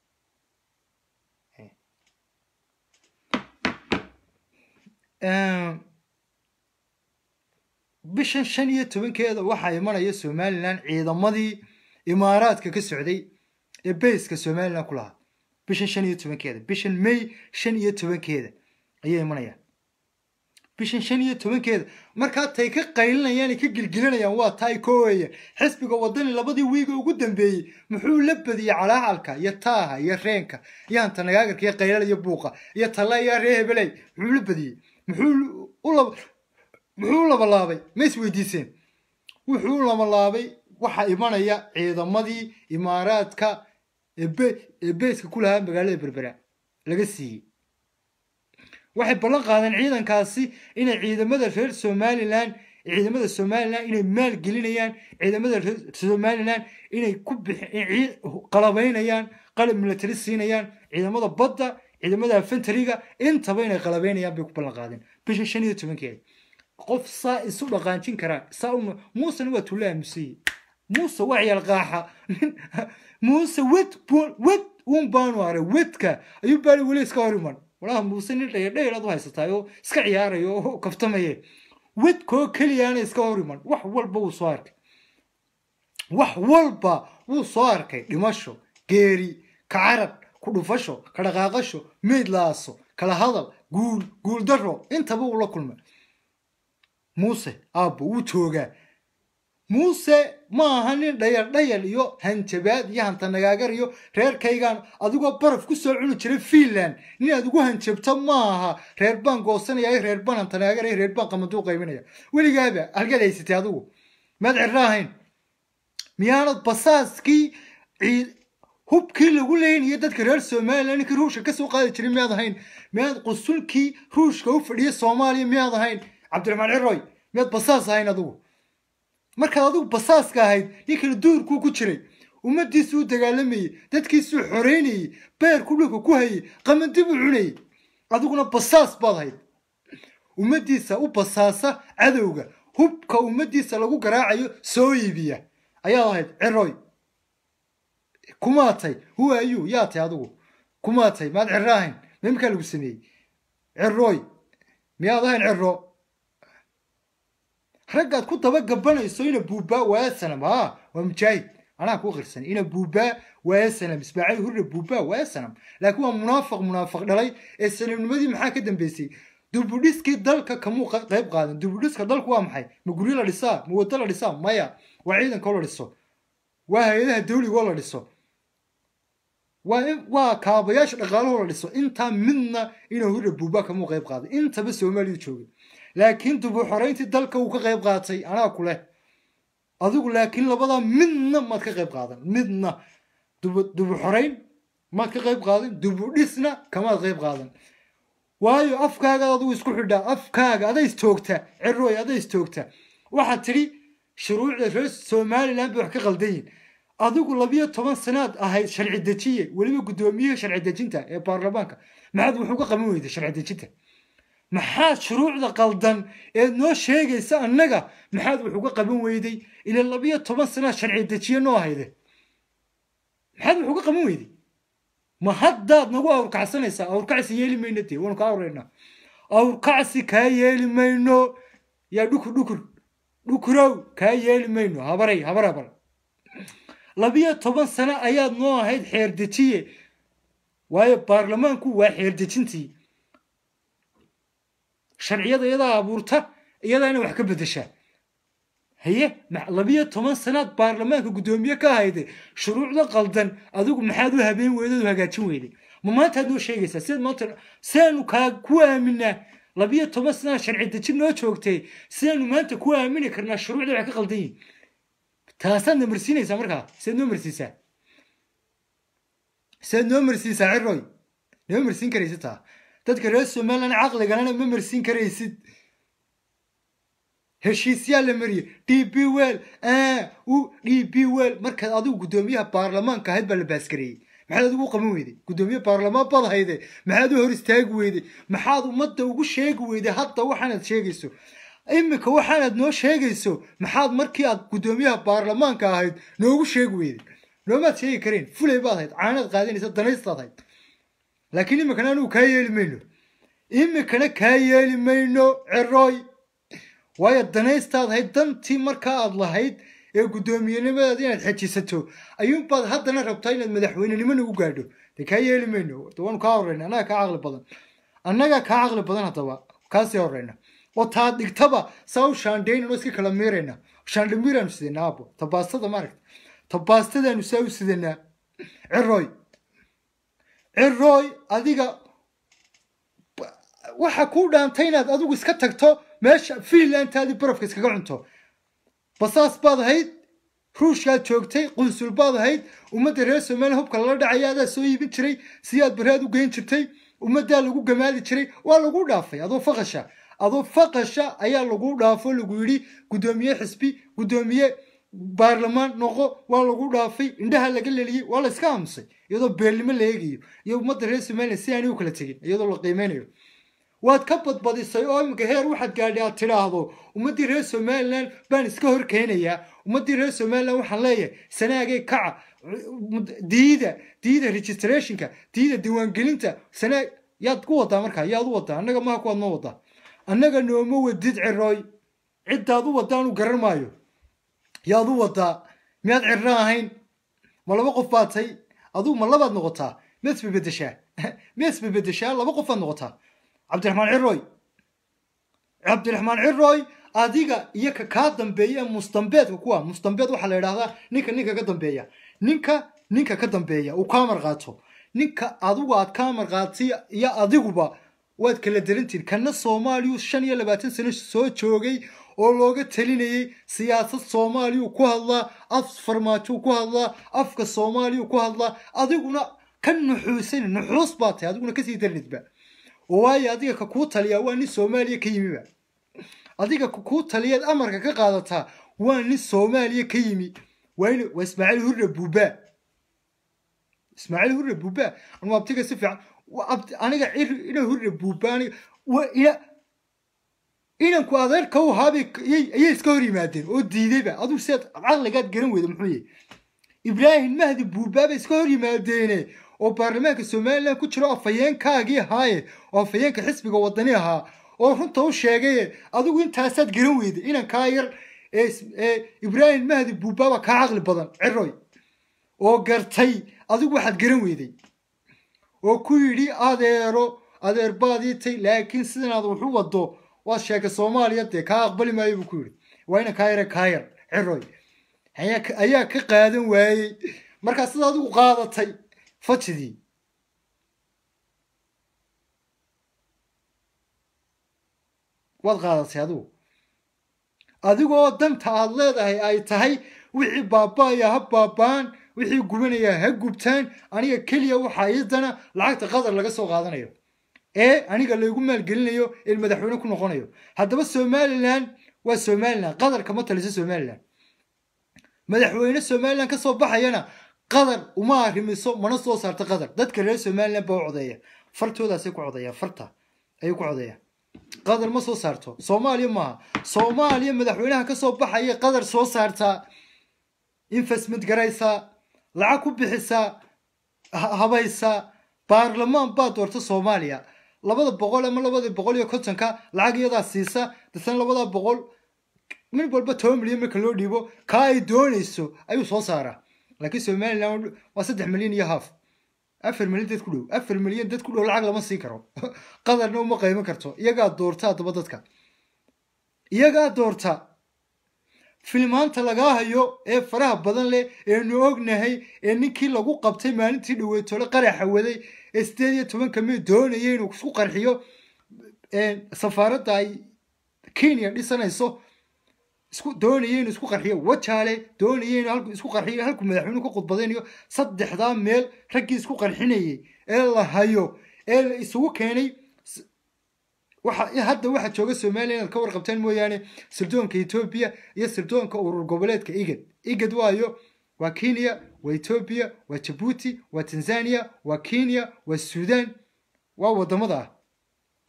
Speaker 1: bishan shan iyo tobankeeda waxaa imanaya somalilan ciidamadii imaaraadka ka socday ee bayska somalilan ku lahaa bishan shan iyo tobankeeda bishan may shan iyo tobankeeda ayay imanayaan bishan shan iyo tobankeeda markaa tay ka qaylinayaan ay ka gilgilanayaan waa taa ay kooyayaan xisbiga wadani labadii wiiga ugu dambeeyey muxuu la badiyey calaacalka iyo taaha iyo reenka iyo hantanagaagarka iyo qaylal iyo buuqa iyo talla iyo ree hebeley muxuu la badiyey muxuu u laba muxuu u labalaabay ma is weydiiseen wuxuu u labalaabay waxaa imanaya ciidamadii imaaraadka ee beyska ku lahaa magaalada berbera laga siiyey waxay ballan qaadeen ciidankaasi inay ciidamada reer somalilan ciidamada somalilan inay maal gelinayaan ciidamada reer somalilan inay ku qalabaynayaan qalab military siinayaan ciidamada badda ciidamada infantariga intaba inay qalabaynayaan bay ku ballan qaadeen bisha shan iyo tobankeeda qof saa isu dhaqaanjin karaa saa uma muusena waa tulla aamusayey muuse waa ciyaal qaaxa muuse wed wed uun baanu aray wedka ayuu baali weli iska hor iman walaha muuse nin dhayar dhayaraad u haysataay oo iska ciyaarayo oo kaftamaye wedkoo keliyaana iska hor iman wax walba wuu soo arkay wax walba wuu soo arkay dhimasho geeri kacarad ku dhufasho ka dhaqaaqasho meyd laaso kala hadal guul guul daro intaba uu la kulmay muuse aabbo wuu joogaa muuse ma aha nin dhayal dhayal iyo hanjabaad iyo hantanagaagar iyo reerkaygaan adigoo baraf ku soo cuni jiray fiinland nin aad ugu hanjabto ma aha reer baan goosanaya reer baan hantanagaagar reer baan qamaduu qayminaya weligaaba halgeed haysatay adigu maad cirra ahayn miyaanad basaaskii hubkii lagu leynaya dadka reer somalilan ninkii ruushka kasoo qaadi jiray miyaad ahayn miyaad qusulkii ruushka u fadhiya soomaaliya miyaad ahayn cabdiraxmaan ciroy miyaad basaas ahayn adigu markaad adigu basaaska ahayd ninkana duurkuu ku jiray ummadiisuu u dagaalamayey dadkiisuu xoreynayey beerku dhulka ku hayey qamandibuu cunayey adiguna basaas baad ahayd ummaddiisa u basaasa cadowga hubka ummaddiisa lagu garaacayo soo iibiya ayaad ahayd ciroy kumaatay huwa ayuu yaa tay adigu kumaatay maad ciro ahayn mimkaa lagu sameeyey ciroy miyaad ahayn ciro raggaad ku daba gabanayso ina buubaa waaya sanam ha waa mujaahid anaa ku qirsan ina buubaa waaya sanam ismaaciil hurre buubaa waaya sanam laakiin waa munaafiq munaafiq dhalay ee sanamnimadii maxaa ka dambeysay dubudhiskii dalka kamuu qayb qaadan dubudhiska dalku waa maxay ma guryo la dhisaa ma waddo la dhisaa maya waa ciidankoo la dhiso waa hay-adaha dawligoo la dhiso waa kaabayaasha dhaqaalahoo la dhiso intaa midna inuu hurre buubaa kamuu qayb qaaday intaba soomaaliya joogay laakiin dubu xorayntii dalka uu ka qayb qaatay anaa ku leh adigu laakiin labadaa midna maad ka qayb qaadan midna dubu xorayn maad ka qayb qaadan dubu dhisna kamaad qayb qaadan waayo afkaagaad adigu isku xidhaa afkaaga ada istoogta ciroy ada istoogta waxaad tidhi shuruucda reer somalilan bay wax ka qaldan yihin adigu labiyo toban sanaad ahayd sharci dejiye weliba guddoomiyaha sharci dejinta ee baarlamaanka maxaad wuxuu ka qaban weyday sharci dejinta maxaad shuruucda qaldan eed noo sheegaysa annaga maxaad wax uga qaban weyday ila labiyo toban sanaad sharci dejiye noo hayde maxaad wax uga qaban weyday ma haddaad nagu awrkacsanaysaa awrkacsi yeeli mayno dee waanu kaa awraynaa awrkacsi kaa yeeli mayno yaa dhukur dhukur dhukurow kaa yeeli mayno habaray habar habar labiyo toban sano ayaad noo ahayd xeer dejiye waayo baarlamaanku waa xeer dejintii sharciyada iyadaa abuurta iyadaana wax ka bedeshaa haye labiyo toban sanaad baarlamaanka guddoomiye ka hayday shuruucda qaldan adigu maxaad u habeen weyday u hagaajin weyday ma maantaad noo sheegaysaa sidaad maanta sidaanu kaa ku aaminaa labiyo toban sanaad sharci dejin noo joogtay sidaanu maanta ku aamini karnaa shuruucda wax ka qaldan yihin taasaad na marsiinaysaa markaa sidaad noo marsiisaa sidaad noo marsiisaa ciroy noo marsiin karaysa taa dadka reer somalilan caqligalana ma marsiin karaysid heshiisyaa la mariye d b wel u d b wel markaad adigu guddoomiyaha baarlamaanka ahayd baa la baasgareeyey maxaad adigu u qaban weyday guddoomiye baarlamaan baad hayde maxaad u hor istaagi weyday maxaad ummadda ugu sheegi weyday hadda waxaanaad sheegayso iminka waxaanaad noo sheegayso maxaad markii aad guddoomiyaha baarlamaanka ahayd noogu sheegi weyday noomaad sheegi kareen fulay baad ahayd caanaad qaadanaysa danaystaad ahayd laakiin iminkana anigu kaa yeeli mayno iminkana kaa yeeli mayno cerooy waayo danaystaad ahayd dantii markaa aad lahayd ee guddoomiyenimadaada inaad xejisato ayuunbaad haddana rabtaa inaad madaxweynenimo nagu gaadho dee kaa yeeli mayno waanu kaa horreyna annaga kaa caqli badan annaga kaa caqli badan haddaba kaasii horreyna oo taad dhigtaba saa u shaandhaynano iska kala miirayna shaandhamiiraanu sidanaa abo tabaastada maaragta tabaastadaanu saa u sidanaa cirooy cirooy adiga waxa kuu dhaantay inaad adigu iska tagto meesha fiinlantaadii barafka iskaga cunto basaas baad ahayd ruushkaad joogtay qunsul baad ahayd ummadda reer somaliya hubka lala dhacaya adaa soo iibin jiray siyaad baraad u geyn jirtay ummaddaa lagu gamaadi jiray waa lagu dhaafay adoo faqasha adoo faqasha ayaa lagu dhaafo lagu yidhi guddoomiye xisbi guddoomiye baarlamaan noqo waa lagu dhaafay indhaha laga leliyey waa la iska aamusay iyadoo beelnimo la eegayo iyo ummadda reer somaliya si aanay u kala tegin iyadoo la qiimeynayo waad ka badbadisay oo iminka heer waxaad gaadhay aad tidhaahdo ummaddii reer somalilan baan iska hor keenayaa ummaddii reer somalilan waxaan leeyahay sanaagay kaca diida diida registrationka diida diiwaangelinta sanaag yaad ku wadaa markaa yaad u wadaa annaga maha kuwaad noo wadaa annaga nooma wadid cirooy ciddaad u waddaanu garan maayo yaad u wadaa miyaad cirro ahayn ma laba qof baad tay adugu ma labaad noqotaa miyaad isbebedeshaa miyaad isbebedeshaa laba qofaad noqotaa cabdiraxmaan cirooy cabdiraxmaan cirooy adiga iyo ka kaa dambeeya mustambeedka kuwa mustambeed waxaa la idhahdaa ninka ninka ka dambeeya ninka ninka ka dambeeya uu kaa marqaato ninka adigu aad kaa marqaatay iyo adiguba waad kala darantihin kana soomaaliyu shan iyo labaatan sano soo joogay oo looga talinayay siyaasad soomaaliyu ku hadlaa af farmaajo ku hadlaa afka soomaaliyu ku hadlaa adiguna ka nuxuusan nuxuus baa tahay adiguna kasii daranidba waayo adiga ka kuu taliyaa waa nin soomaaliya ka yimiba adiga ka kuu taliyaad amarka ka qaadataa waa nin soomaaliya ka yimi waa waa ismaaciil hurre buuba ismaaciil hurre buuba anu abtiga si fiican aniga ina hurre buuba aniga ina inanku adeerka u haabay ayay iska hor yimaadeen oo diidayba adigu sidaad caqligaad garan weyda muxuu yahay ibraahim mahdi buubaaba iska hor yimaadeene oo baarlamaanka somalilan ku jiro afhayeenkaagii ahaaye oo afhayeenka xisbiga wadani ahaa oo runta u sheegaye adigu intaasaad garan weyday inankaa yar ee ibraahim mahdi buubaaba kaa caqli badan ciroy oo gartay adigu waxaad garan weyday oo ku yidhi adeero adeer baadii tay laakiin sidanaad wax u wado waad sheegay soomaaliya dee kaa aqbali maayo buu ku yidhi waa inan kaa yare kaa yar ciroy ayaa ka qaadan waayey markaa sida adigu qaadatay fajidii waad qaadatay adigu adigoo danta aad leedahay ay tahay wixii baaba'aya ha baaba'an wixii gubanaya ha gubtaan aniga keliya waxaa iidana lacagta qadar laga soo qaadanayo ee aniga laygu maalgelinayo ee madaxweyne ku noqonayo haddaba somalilan waa somalilan qadar kama taliso somalilan madaxweyne somalilan ka soo baxayana qadar uma arrimiso mana soo saarto qadar dadka reer somalilan baa u codeeya fartoodaasay ku codeeyaan farta ayay ku codeeyaan qadar ma soo saarto soomaaliya maaha soomaaliya madaxweynaha ka soo baxaya qadar soo saartaa investment garaysaa lacag ku bixisaa habaysaa baarlamaan baa doorta soomaaliya labada boqol ama labada boqol iyo kontonka lacag iyadaa siisa dasan labada boqol mid walba toban milyan marka loo dhiibo kaa ay doonayso ayuu soo saaraa laakiin somalilan waa saddex milyan iyo haaf afar milyan dad ku dhow afar milyan dad ku dhow lacag lama siin karo qadarna uma qayman karto iyagaa doorta haddaba dadka iyagaa doorta filmaanta lagaa hayo ee faraha badan leh eenu ognahay ee ninkii lagu qabtay maalintii dhaweetole qaraxa waday ee sideed iyo tobanka mid doonaya inuu isku qarxiyo safaaradda ay kenya dhisanayso isku doonaya inuu isku qarxiyo wajaale doonaya inuu isku qarxiyo halkuu madaxweynuhu ka khudbadaynayo saddexdaa meel raggii isku qarxinayay ee la hayo ee la isugu keenay waxa hadda waxa jooga soomaaliya inaad ka warqabtaan mooyaane sirdoonka etoobiya iyo sirdoonka urur goboleedka igad igad waayo waa kenya waa etoobiya waa jabuuti waa tanzania waa kenya waa suudaan waa wadamada ah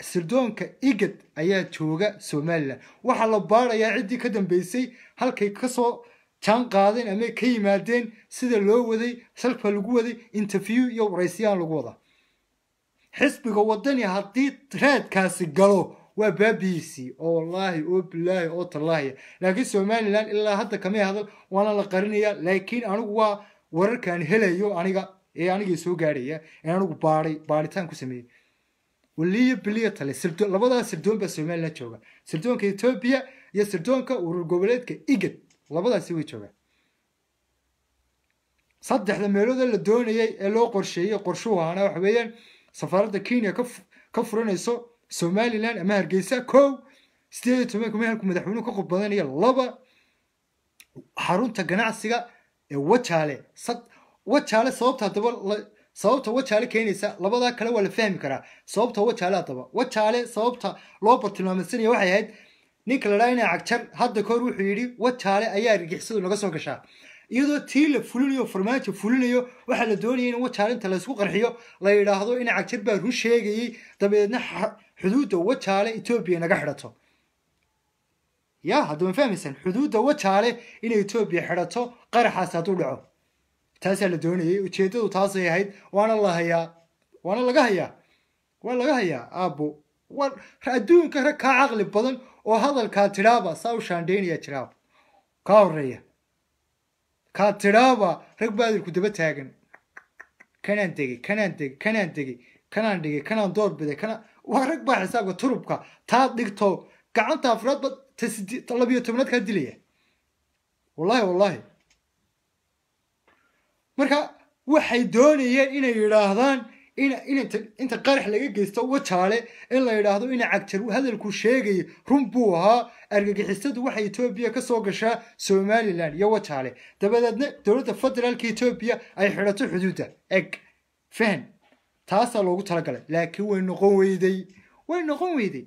Speaker 1: sirdoonka igad ayaa jooga somalilan waxaa la baarayaa ciddii ka dambeysay halkay kasoo jaan qaadeen ama ka yimaadeen sida loo waday salka lagu waday interview iyo waraysiyaan lagu wadaa xisbiga wadani haddii raadkaasi galo waa baabihiisii oo wallaahi oo bilaahi oo tallaahiya laakiin somalilan ilaa hadda kamay hadal waana la qarinaya laakiin anigu waa wararkaan helayo aniga ee anigii soo gaadhaya ee anigu baaday baadhitaan ku sameeyey waliyo biliyo tale sirdo labadaas sirdoon baa somalilan jooga sirdoonka etoobiya iyo sirdoonka urur goboleedka igad labadaasi way joogaan saddexda meeloodee la doonayay ee loo qorsheeyey qorshuhu ahaana waxa weeyaan safaaradda kenya ka ka furanayso somalilan ama hargeysa kow sideed iyo tobanka meelku madaxweynuhu ka qob badanaya laba xarunta ganacsiga ee wajaale wajaale sababta haddaba sababta wajaale keenaysa labadaa kale waa la fahmi karaa sababta wajaale haddaba wajaale sababta loo bartilmaameysanaya waxay ahayd ninka la dhaha inaa cagjar hadda kahor wuxuu yidhi wajaale ayaa argixisadu naga soo gashaa iyadoo tii la fulinayo farmaajo fulinayo waxaa la doonayay in wajaale inta laysku qarxiyo la yidhaahdo ina cagjar baa run sheegayey dabeedna xuduudda wajaale etoobiya naga xidhato ya haddama fahmaysaan xuduudda wajaale inay etoobiya xidhato qaraxaas hadduu dhaco taasaa la doonayay ujeeddadu taasay ahayd waana la hayaa waana laga hayaa waa laga hayaa aabbo waa adduunka rag kaa caqli badan oo hadalkaa tidhaaba saa u shaandhaynaya jiraaba kaa horeeya kaa tidhaaba rag baa adilku daba taagan kanaan degey kanaan degey kanaan degey kanaan dhigay kanaan door biday kana waa rag baa xisaabka turubka taad dhigto gacanta afraad ba ta labiyo tobnaad kaa dilaya wallahi wallahi marka waxay doonayeen inay yidhaahdaan inta qarax laga geysto wajaale in la yidhaahdo ina cagjar hadalku sheegaya run buu ahaa argagixisadu waxay etoobiya ka soo gashaa somalilan iyo wajaale dabadeedna dowladda federaalka etoobiya ay xidhato xuduudda eg fahan taasaa loogu talagalay laakiin way noqon weyday way noqon weyday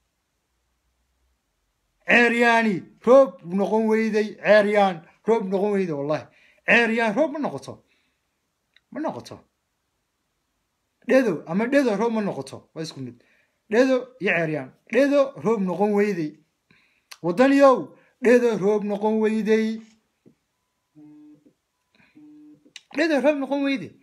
Speaker 1: ceeryaani roob noqon weyday ceeryaan roob noqon weyday wallahi ceeryaan roob ma noqoto ma noqoto dhedo ama dhedo roob ma noqoto waa isku mid dhedo iyo ceeryaan dhedo roob noqon weyday wadaniyow dhedo roob noqon weyday dhedo roob noqon weyday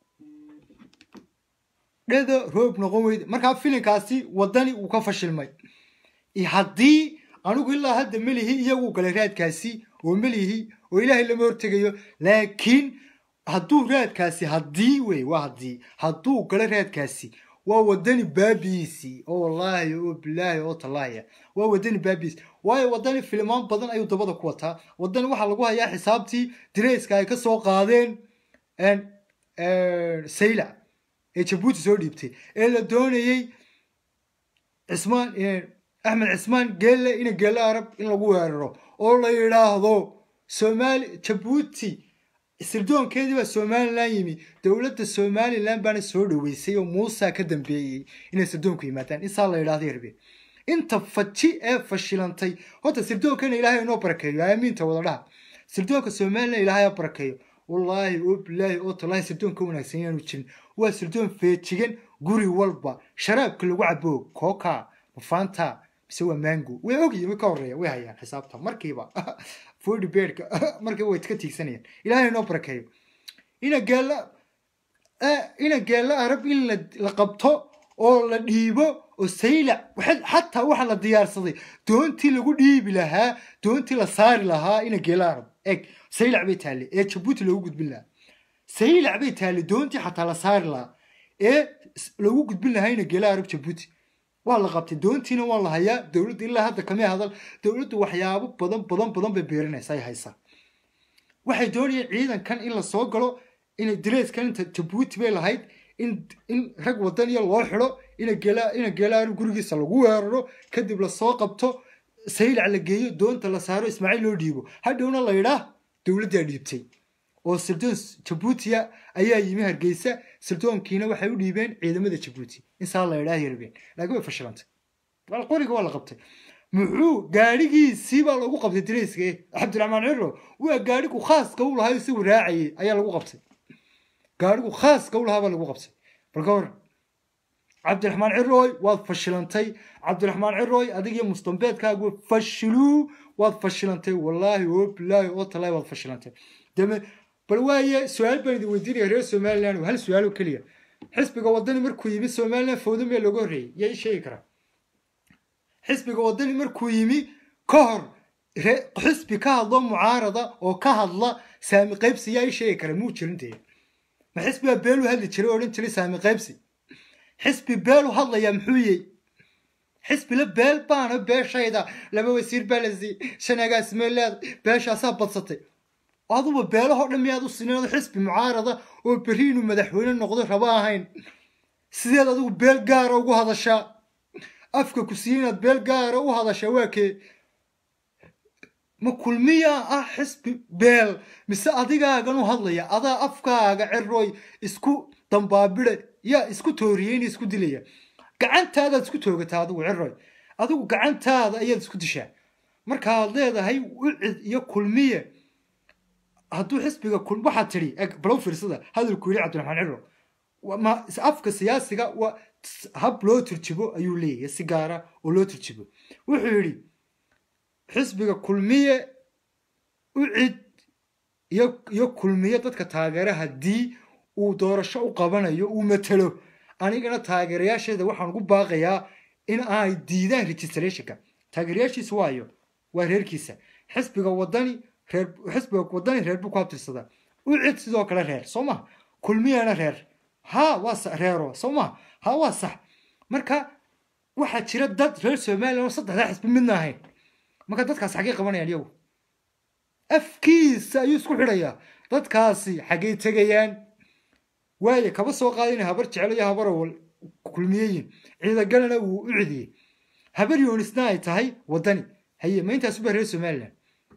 Speaker 1: dhedo roob noqon weyday markaa filinkaasi wadani wuu ka fashilmay haddii anigu ilaa hadda melihi iyagu galay raadkaasi oo melihi oo ilaahay lama hortegayo laakiin hadduu raadkaasi haddii wey waa haddii hadduu galo raadkaasi waa wadani baabiisi oo wallaahi oo bilaahi oo tallaahiya waa wadani baabiisi waayo wadani filimaan badan ayuu dabada ku wataa wadani waxaa lagu hayaa xisaabtii direyska ay ka soo qaadeen sayla ee jabuuti soo dhiibtay ee la doonayey cismaan axmed cismaan geelle ina geelle arab in lagu weeraro oo la yidhaahdo somaali jabuuti sirdoonkeedii baa somalilan yimi dowladda somalilan baana soo dhoweysay oo muusa ka dambeeyey inay sirdoonku yimaadaan insaa la yidhahdo yarbe inta faji ee fashilantay horta sirdoonkana ilaahay inoo barakeeyo aamiinta wada dhaha sirdoonka somalilan ilaahay ha barakeeyo wallaahi oo bilaahi oo tallaahi sirdoon ka wanaagsan yaanu jirin waa sirdoon feejigan guri walba sharaabka lagu cabo kooka mafaanta mise waa mango way ogyihin way ka horeeya way hayaan xisaabta markiiba forty beardka markiiba way ka tiigsanayaan ilaahay inoo barakeeyo ina geella ina geella arab in la qabto oo la dhiibo oo saylac xataa waxa la diyaarsaday doontii lagu dhiibi lahaa doontii la saari lahaa ina geella arab eg saylac bay taallay ee jabuuti loogu gudbin lahaa saylac bay taallay doontii xataa la saari lahaa ee lagu gudbin lahaa ina geella arab jabuuti waa la qabtay doontiina waa la hayaa dowladda ilaa hadda kamay hadal dowladdu waxyaabo badan badan badan bay beerinaysa ay haysaa waxay doonayeen ciidankan in la soo galo inay direyskan inta jabuuti bay lahayd in in rag wadaniya loo xidho ina gela ina geelaanu gurigiisa lagu weeraro kadib lasoo qabto saylac la geeyo doonta la saaro ismaaciil loo dhiibo hadhowna la yidhaah dowladdaa dhiibtay oo sirdoon jabuutiya ayaa yimi hargeysa sirdoonkiina waxay u dhiibeen ciidamada jabuuti insaa la yidhaah yarbeen laakiin way fashilantay qoriga waa la qabtay muxuu gaadhigiisii baa lagu qabtay direyska cabdiraxmaan ciro waa gaadhigu khaaska u lahaa isagu raacayay ayaa lagu qabtay gaadhigu khaaska u lahaa baa lagu qabtay bal ka waran cabdiraxmaan cirooy waad fashilantay cabdiraxmaan cirooy adigiyo mustambeedkaagu fashiluu waad fashilantay wallaahi oo bilaahi oo talaahi waad fashilantay deme bal waaye su-aal baan idin weydiinaya reer somaliland hal su-aal oo keliya xisbiga wadani markuu yimi somaliland fowdo mee looga horreeyey yaa ii sheegi karaa xisbiga wadani markuu yimi ka hor xisbi ka hadlo mucaarada oo ka hadla saami qaybsi yaa ii sheegi kara muu jirin dee ma xisbigaa beelu hadli jiray odhan jiray saami qaybsi xisbi beelu hadlayaa muxuu yey xisbila beel baana beeshayda laba wasiir baa la siiyey shan agaasimeeleed beeshaasaa badsatay aduba beelahoo dhan miyaad u sineedo xisbi mucaarada oo berri inuu madaxweyne noqdo raba ahayn sideed adigu beel gaara ugu hadashaa afka ku siiye inaad beel gaara u hadashaa waa kee ma kulmiyaa ah xisbi beel mise adigaagan u hadlaya adaa afkaaga cerooy isku dambaabida yaa isku tooriyeyna isku dilaya gacantaadaad isku toogataa adigu cerooy adigu gacantaada ayaad isku dishaa markaad leedahay wicid iyo kulmiye hadduu xisbiga waxaad tidhi balow fiirsada hadalku yidhi cabdiraxmaan ciro afka siyaasiga waa hab loo turjibo ayuu leeyahay si gaara oo loo turjibo wuxuu yidhi xisbiga kulmiye ucid iyo kulmiye dadka taageera haddii uu doorasho u qabanayo uu matelo anigana taageerayaasheeda waxaan ugu baaqayaa in ay diidaan registrationka taageerayaashiisa waayo waa reerkiisa xisbiga wadani reer xisbiga wadani reer buu ku abtirsadaa ucid sidoo kale reer soo maha kulmiyana reer ha waa reero soo maha ha waa sax marka waxaa jira dad reer somaliland oo saddexdaa xisbi midna ahayn marka dadkaas xaggay qabanayaan iyagu afkiisa ayuu isku xidhayaa dadkaasi xaggay tegayaan waaye kaba soo qaada inay habar jecel iyo habar awal kulmiyeyin ciidagalana wuu u cidiyey habar yoonisna ay tahay wadani haye ma intaas uba reer somaliland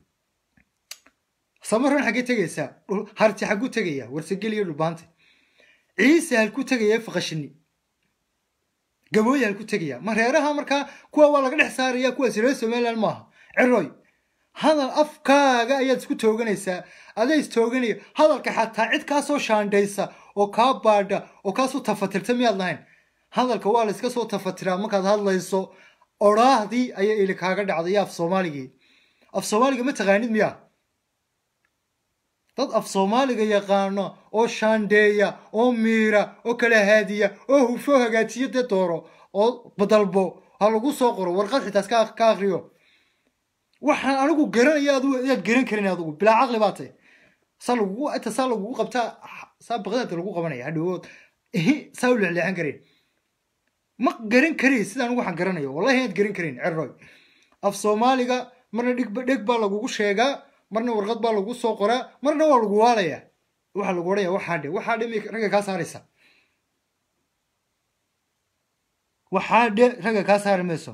Speaker 1: samaran xaggay tegaysaa harti xagguu tegayaa warsagel iyo dhulbaante ciise halkuu tegaya faqashini gabooye halku tegaya ma reeraha markaa kuwa waa laga dhex saaraya kuwaas reer somaliland maaha ciroy hadal afkaaga ayaad isku tooganaysaa adaa istooganaya hadalka xataa cid kaasoo shaandhaysa oo kaa baadha oo kaasoo tafatirta miyaad lahayn hadalka waa la iska soo tafatiraa markaad hadlayso oraahdii ayaa ili kaaga dhacday iyo af soomaaligii af soomaaliga ma taqaanid miyaa dad af soomaaliga yaqaano oo shaandheeya oo miira oo kala haadiya oo hufo hagaajiyo dee dooro oo badalbo ha lagu soo qoro warqad xitaas ka akriyo waxaan anigu garanaya adigu ayaad garan karin adigu bilaa caqli baa tay saa lagugu inta saa lagugu qabtaa saa baqdaada lagu qabanaya hadhowood saa u leexleexan karin ma garan karin sida anigu waxaan garanayo wallahi inaad garan karin ceroy af soomaaliga marna dhig dheg baa lagugu sheegaa marna warqad baa lagu soo qoraa marna waa lagu waalayaa waxaa lagu odhanaya waxaa dhe waxaa dhe may ragga kaa saaraysa waxaa dhe ragga kaa saari mayso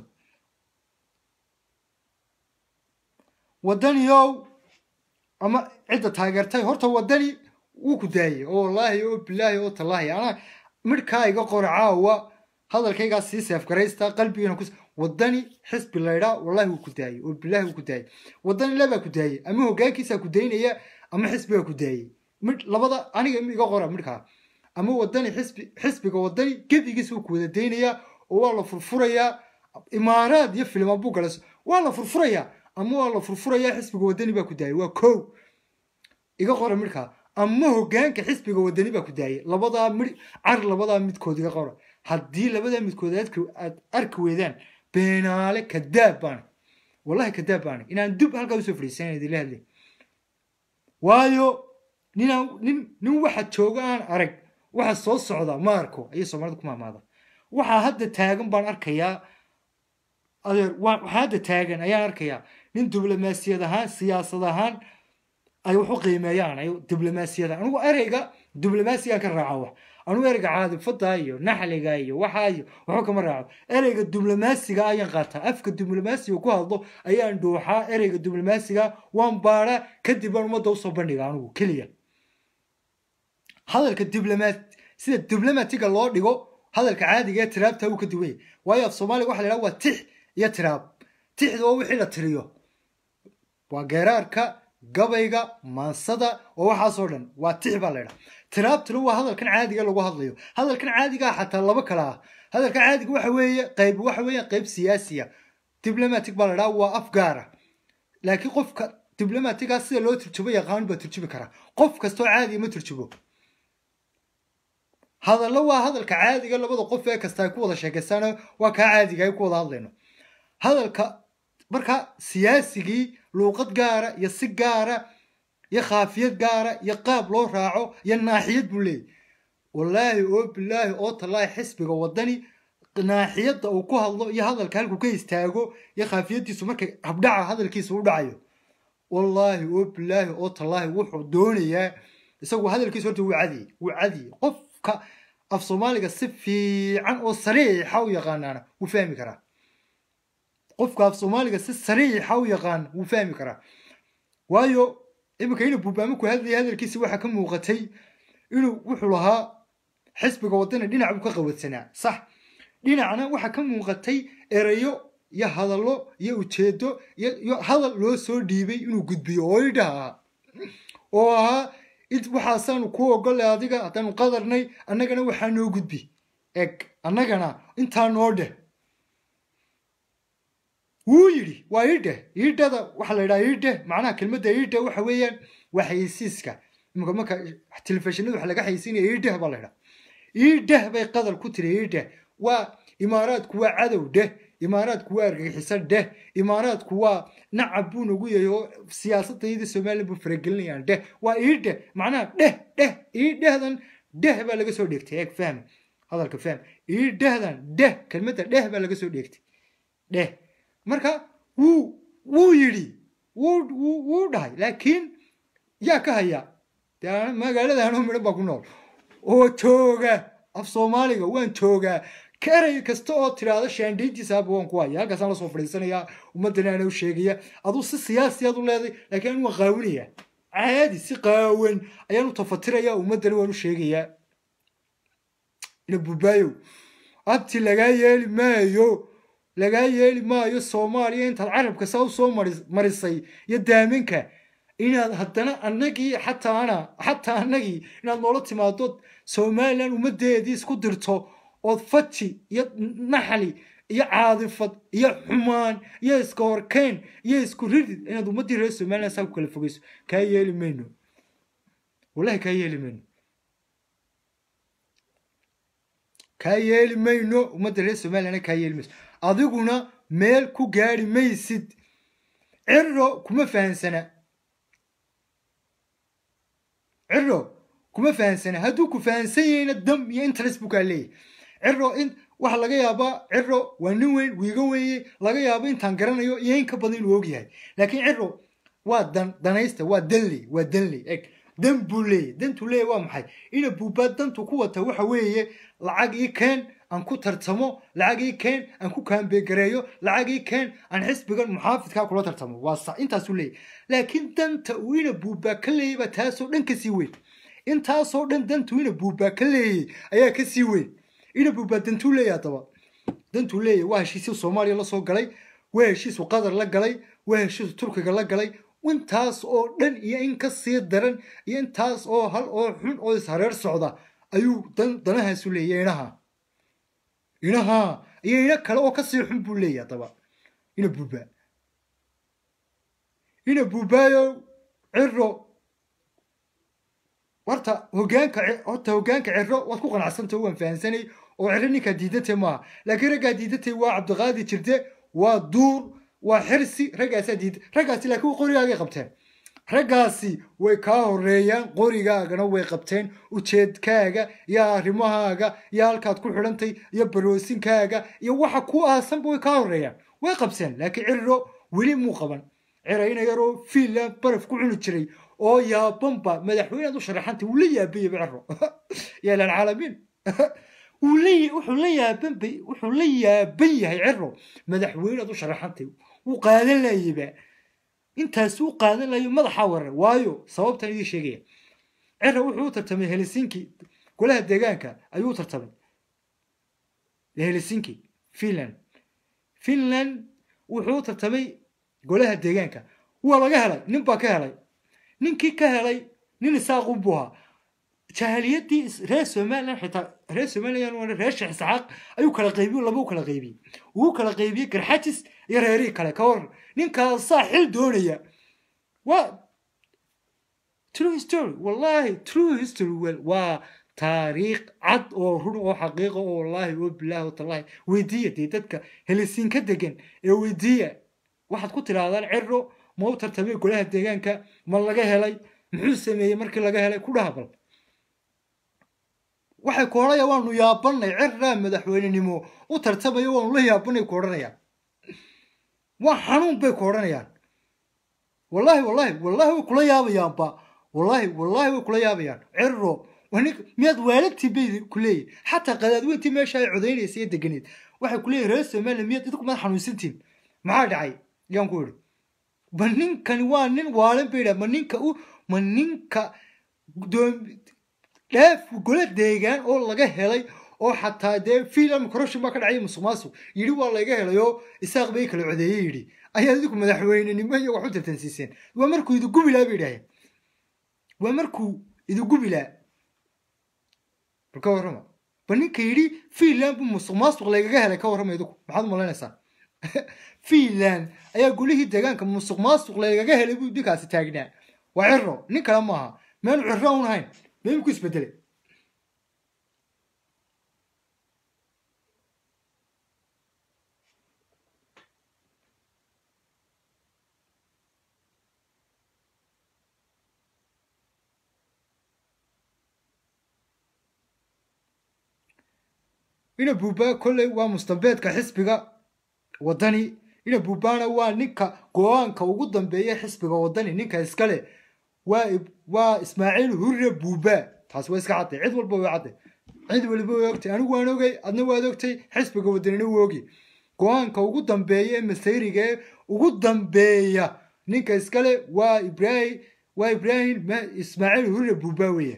Speaker 1: wadaniyow ama cidda taageertay horta wadani wuu ku daayey oo wallaahi oo bilaahi oo tallaahi anaa midhkaa iga qora caawa hadalkaygaa sii seefgaraysta qalbigana ku wadani xisbi laydhaa wallahi wuu ku daayey oo bilaahi wuu ku daayey wadani labaa ku daayey ama hoggaankiisaa ku daynaya ama xisbigaa ku daayey midh labada aniga iga qora midhkaa ama wadani xisbi xisbiga wadani gebigiisa wuu ku wada daynayaa oo waa la furfurayaa imaaraad iyo filimaan buu galas waa la furfurayaa ama waa la furfurayaa xisbiga wadani baa ku daayey waa kow iga qora midhkaa ama hoggaanka xisbiga wadani baa ku daayey labadaa midh car labadaa midkood iga qora haddii labadaa midkood aad arki weydaan beenaale kadaab baana wallahi kadaab baana inaan dub halkaa usoo fadhiisan idinla hadlay waayo ninaan nin nin waxa jooga aan arag waxa soo socda ma arko ayay soomaalida ku maamaada waxaa hadda taagan baan arkayaa adeer waxaa hadda taagan ayaan arkayaa nin diblomaasiyad ahaan siyaasad ahaan ay wax u qiimeeyaan ay diblomaasiyada anigu ereyga diblomaasigaan ka raaca wax anigu ereyga caadifada iyo naxliga iyo waxaa iyo waxba kama raaco ereyga diblomaasiga ayaan qaataa afka diblomaasiga ku hadlo ayaan dhuuxaa ereyga diblomaasiga waan baadhaa kadib baan ummadda usoo bandhiga anigu keliya hadalka diblomaat sida diblomatiga loo dhigo hadalka caadiga ee tiraabta uu ka duwan yahay waayo af soomaaliga waxa la yidhaha waa tix iyo tiraab tixda waa wixii la tiriyo waa geeraarka gabayga maansada oo waxaasoo dhan waa tix baa la ydhaha tiraabtuna waa hadalkan caadiga lagu hadlayo hadalkan caadigaa xataa laba kale ah hadalka caadiga waxa weeye qayb waxa weeye qayb siyaasiya diblomatic baa la dhaha waa af gaara laakiin qofka diblomatiga sida loo turjubo yaqaan baa turjubi karaa qof kastoo caadiya ma turjubo hadallo waa hadalka caadiga labada qof ee kasta ay ku wada sheekaystaan waa kaa caadiga ay ku wada hadlayno hadalka marka siyaasigii luuqad gaara iyo si gaara iyo khaafiyad gaara iyo qaab loo raaco iyo naaxiyad buu leeyahy wallaahi oo bilaahi oo tallaahi xisbiga wadani naaxiyadda uu ku hadlo iyo hadalka halkuu ka istaago iyo khaafiyaddiisu markay habdhaca hadalkiisa u dhacayo wallaahi oo bilaahi oo tallaahi wuxuu doonayaa isagu hadalkiisa horta wuu cadiyey wuu cadiyey qofka af soomaaliga si fiican oo sariixa u yaqaanaana wuu fahmi karaa qofka af soomaaliga si sariixa u yaqaan wuu fahmi karaa waayo iminka inuu buubaamo ku hadlaya hadalkiisi waxaa ka muuqatay inuu wuxuu lahaa xisbiga wadani dhinac buu ka qawadsanaa sax dhinacna waxaa ka muuqatay erayo iyo hadallo iyo ujeedo iyo hadal loo soo dhiibay inuu gudbiyo oo idhaha oo ahaa waxaasaanu ku ogolay adiga haddaanu qadarnay annagana waxaa noo gudbi eg annagana intaa noo dheh wuu yidhi waa iidheh iidhada waxaa la yidhaha iidheh macnaha kelmadda iidheh waxa weeyaan waa xayeysiiska imika marka telefishinada waxa laga xayeysiinaya iidheh baa la yidhaha iidheh bay qadar ku tiri iidheh waa imaaraadku waa cadow dheh imaaraadku waa argagixisan dheh imaaraadku waa nacab buu nagu yahay oo siyaasadayda somalilan buu faragelinayaan dheh waa iidheh macnaha dheh dheh iidhehdan dheh baa laga soo dheegtay eeg fahmi hadalka fahmi iidhehdan dheh kelmadda dheh baa laga soo dheegtay dheh marka wuu wuu yidhi wuu wuu wuu dhahay laakiin yaa ka haya dee magaalada anoo midhan baa ku nool oo jooga af soomaaliga waan joogaa karay kasta oo tiraahdo shaandhayntiisaaba waan ku haya halkaasaan lasoo fadhiisanayaa ummaddana ana u sheegaya aduu si siyaasiyaad u leeday laakiin anu waan qaawinayaa caadi si qaawan ayaan u tafatirayaa ummaddana waan u sheegayaa ina bubaayow abti lagaa yeeli maayo lagaa yeeli maayo soomaaliya intaad carabka saa usoo marisay iyo daaminka inaad haddana annagii xataana xataa annagii inaad noola timaado somalilan ummaddeedii isku dirto ood faji iyo naxli iyo caadifad iyo xumaan iyo iska horkeyn iyo isku ridid inaad ummaddii reer somalilan saa ku kala fogeyso kaa yeeli mayno wallahi kaa yeeli mayno kaa yeeli mayno ummadda reer somalilan kaa yeeli mayso adiguna meel ku gaari maysid ciro kuma fahansana ciro kuma fahansana hadduu ku fahansan yahayna dam iyo interest buu kaa leeyahy ciro in waxa laga yaabaa ciro waa nin weyn wiiga weeye laga yaabo intaan garanayo iyo in ka badan inuu ogyahay laakiin ciro waa dan danaysta waa danley waa danley eg dan buu leeyahy dantuu leeyahy waa maxay ina buubaa dantu ku wata waxa weeye lacag ii keen aan ku tartamo lacag ii keen aan ku kaambegareeyo lacag ii keen aan xisbigan muxaafidkaa kula tartamo waa sax intaasuu leeyahy laakiin danta uu ina buubaa ka leeyay baa taasoo dhan kasii weyn intaasoo dhan dantuu ina buubaa ka leeyay ayaa kasii weyn ina buubaa dantuu leeyahy haddaba dantuu leeyahy waa heshiisyu soomaaliya la soo galay waa heshiisu qatar la galay waa heshiisu turkiga la galay intaas oo dhan iyo in ka sii daran iyo intaas oo hal oo xun oo ishareer socda ayuu dan danahaasu leeyahy inaha inaha iyo ina kale oo kasii xun buu leeyahy haddaba ina buubaa ina buubaayo ciro horta hogaanka horta hogaanka ciro waad ku qanacsantay waan fahansanay oo ciro ninkaa diidantay maaha laakiin raggaa diidantay waa cabdiqaadi jirte waa duur waa xirsi raggaasaa diida raggaasi laakiin qorigaagay qabteen raggaasi way kaa horeeyaan qorigaagana way qabteen ujeedkaaga iyo arrimahaaga iyo halkaad ku xidhantay iyo baroosinkaaga iyo waxa ku aasanba way kaa horeeyaan way qabteen laakiin ciriro weli muu qaban cirayna yaroo fiinland baraf ku cuni jiray oo yaabanba madaxweynead u sharaxantay wuu la yaabayaba ciro yaalan caalamiin wuxuu la yaaban wuxuu la yaaban yahay ciro madaxweynead u sharaxantay wuu qaadan layaba intaas u qaadan layo madaxaa warar waayo sababtan idii sheegaya cira wuxuu u tartamay helsinki golaha deegaanka ayuu u tartamay helsinki finland finland wuxuu u tartamay golaha deegaanka waa laga helay nin baa ka helay ninkii ka helay nin isaaqun buu ahaa jahaliyaddii is- reer somalilan xitaa reer somalilan waa reer sheekh isxaaq ayuu kala qaybiyo laba u kala qaybiyey uu kala qaybiyey garxajis iyo reerihii kale ka war ninkaasaa xil doonaya waa true history wallahi true history wel waa taariikh cad oo run oo xaqiiqa oo wallahi oo bilaahi watallahi weydiiya dee dadka helisiin ka degan ee weydiiya waxaad ku tidhaahdaan ciro ma u tartamay golaha deegaanka ma laga helay muxuu sameeyey markii laga helay ku dhaha bal waxay ku odhanaya waanu yaabanay ciraa madaxweynenimo u tartamayo waanu la yaabanay ku odhanayaan waa xanuun bay ku odhanayaan wallahi wallahi wallahi way kula yaabayaanba wallahi wallahi way kula yaabayaan ciro wanin miyaad waalagtii bay ku leeyihin xataa qadaadweyntii meesha ay codaynaysa ee deganeed waxay ku leeyihin reer somaliya miyaad idinku maad xanuunsantiin maxaa dhacay yaan ku idhi ma ninkani waa nin waalan bay dhaha ma ninka u ma ninka doom dheef gole deegaan oo laga helay oo xataa dee fiilam corruption baa ka dhacay musuq maasuq yidhi waa laga helay oo isaaq bay kala codeeyey yidhi ayaa idinku madaxweynenimo iyo wax u tartansiiseen waa markuu idu gubilaa bay idhaaheen waa markuu idu gubilaa bal ka warrama ba ninka yidhi fiinland buu musuq maasuq lagaga helay ka warrama idinku maxaad umalaynaysaa fiinland ayaa golihii deegaanka musuq maasuq lagaga helay buu ninkaasi taagnaa waa ciro nin kale maaha meenu ciro un ahayn meemku isbedelay ina buuba kolley waa mustambeedka xisbiga wadani ina buubana waa ninka go-aanka ugu dambeeya xisbiga wadani ninka iskale waa waa ismaaciil hurre buuba taasi waa iska cadday cid walba way cadday cid waliba way ogtay anigu waan ogay adna waad ogtay xisbiga wadanina wuu ogi go-aanka ugu dambeeya ee masayriga ee ugu dambeeya ninka iskale waa ibrahim waa ibrahim ma- ismaaciil hurre buuba weeye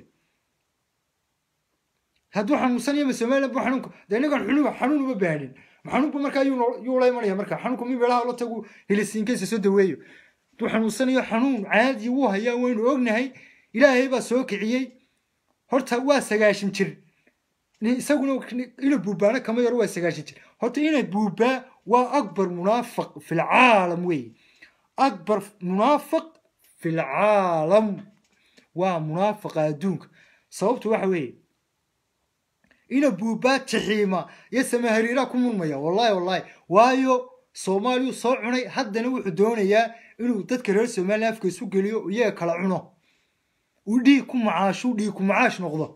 Speaker 1: hadduu xanuunsanaya ma somaliland bu xanuunka dee ninkan xunu xanuun uma baanin xanuunku markaa yuu noo- yuu la imanaya marka xanuunku mi meelaha la tagu helisiinkiisa soo daweeyo hadduu xanuunsanayo xanuun caadi wuu hayaa waynu ognahay ilaahay baa soo kiciyey horta waa sagaashan jir Ni- isaguna ina buubaana kama yaro waa sagaashan jir horta ina buubaa waa akbar munaafiq fi lcaalam weeye akbar munaafiq fi lcaalam waa munaafiqa adduunka sababtu waxa weeye ina buubaa jixiima iyo samahariiraa ku murmaya wallahi wallahi waayo soomaaliyuu soo cunay haddana wuxuu doonayaa inuu dadka reer somaliya afka isu geliyo iyaga kala cuno uu dhiig ku macaashu dhiig ku macaash noqdo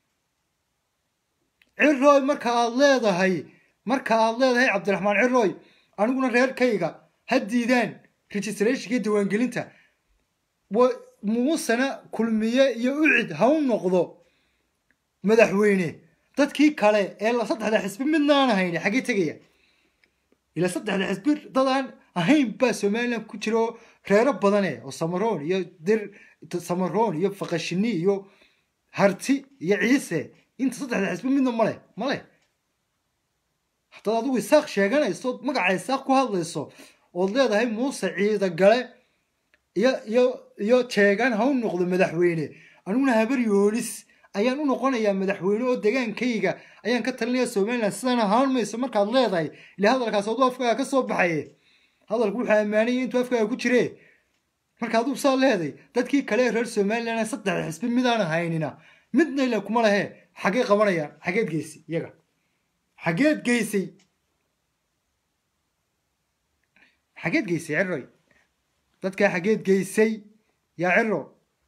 Speaker 1: cirooy marka aad leedahay marka aad leedahay cabdiraxmaan cirooy aniguna reerkayga ha diidaan registrationka diiwaangelinta wa- muusana kulmiye iyo ucid ha u noqdo madaxweyne dadkii kale ee la saddexda xisbi midnaan ahayn xaggee tegaya ila saddexda xisbi dadaan ahayn baa somaliland ku jira oo reero badane oo samaroon iyo dir samaroon iyo faqashini iyo harti iyo ciise inta saddexda xisbi midna male male haddaad adigu isaaq sheeganayso ood magaca isaaq ku hadlayso ood leedahay muuse ciida gale iyo iyo iyo jeegaan ha u noqdo madaxweyne aniguna habar yoonis ayaan u noqonayaa madaxweyne oo degaankayga ayaan ka talinaya somaliland sidaan ahaan mayso markaad leedahay ile hadalkaas aduu afkaaga ka soo baxaye hadalku wuxuu ammaanaya intuu afkaaga ku jire marka aduu saa leeday dadkii kale ee reer somaliland ee saddexda xisbi midaan ahaynina midna ila kuma lehe xaggee qabanayaan xaggeed geysay iyaga xaggeed geysay xaggeed geysay ciroy dadkaa xaggeed geysay yaa ciro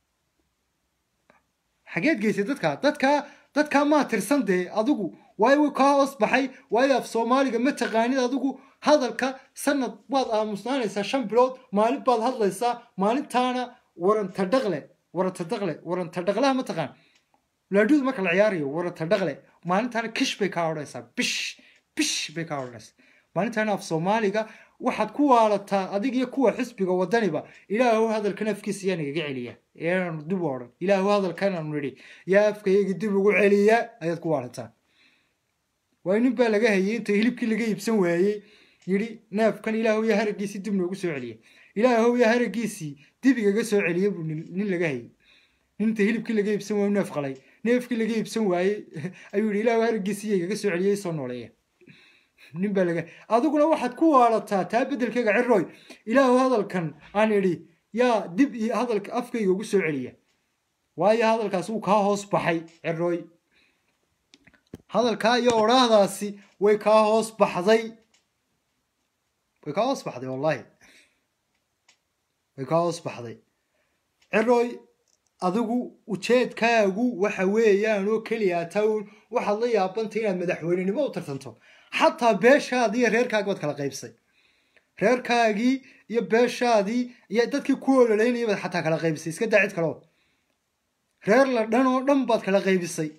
Speaker 1: xageed geysay dadkaa dadkaa dadkaa maa tirsan dee adigu waayo kaa hoos baxay waayo af soomaaliga ma taqaanid adigu hadalka sanad waad aamusnaanaysaa shan bilood maalin baad hadlaysaa maalintaana waranta dhaqle waranta dhaqle waranta dhaqlaha ma taqaan laadhudu marka la ciyaarayo waranta dhaqle maalintaana kish bay kaa odhanaysaa bish bish bay kaa odhanaysaa maalintaana af soomaaliga waxaad ku waalataa adig iyo kuwa xisbiga wadaniba ilaahu hadalkan afkiisa yaa nagaga celiya eeaanu dib u odhan ilaahu hadalkan aanu nidhi yaa afkayagi dib ugu celiya ayaad ku waalataa waayo nin baa laga hayay inta hilibkii laga iibsan waayey yidhi neefkan ilaahu yaa haragiisii dib noogu soo celiya ilaahu yaa haragiisii dib igaga soo celiya buu nin nin laga hayay nin inta hilibkii laga iibsan waayu neef qalay neefkii laga iibsan waayey ayuu yidhi ilaahu haraggiisiiya igaga soo celiyey soo nooleeya nin baa laga adiguna waxaad ku waalataa taa beddelkayga ciroy ilaahu hadalkan aan idhi yaa dib iyo hadalka afkayga ugu soo celiya waayo hadalkaas wuu kaa hoos baxay ciroy hadalkaa iyo odhaahdaasi way kaa hoos baxday way kaa hoos baxday wallahi way kaa hoos baxday ciroy adigu ujeedkaagu waxa weeyaan oo keliya tawn waxaad la yaabantay inaad madaxweynenimo u tartanto xataa beeshaadii iyo reerkaagi baad kala qaybsay reerkaagii iyo beeshaadii iyo dadkii ku ololeynaya baad xataa kala qaybisay iska daa cid kaleo reer la dhan oo dhan baad kala qaybisay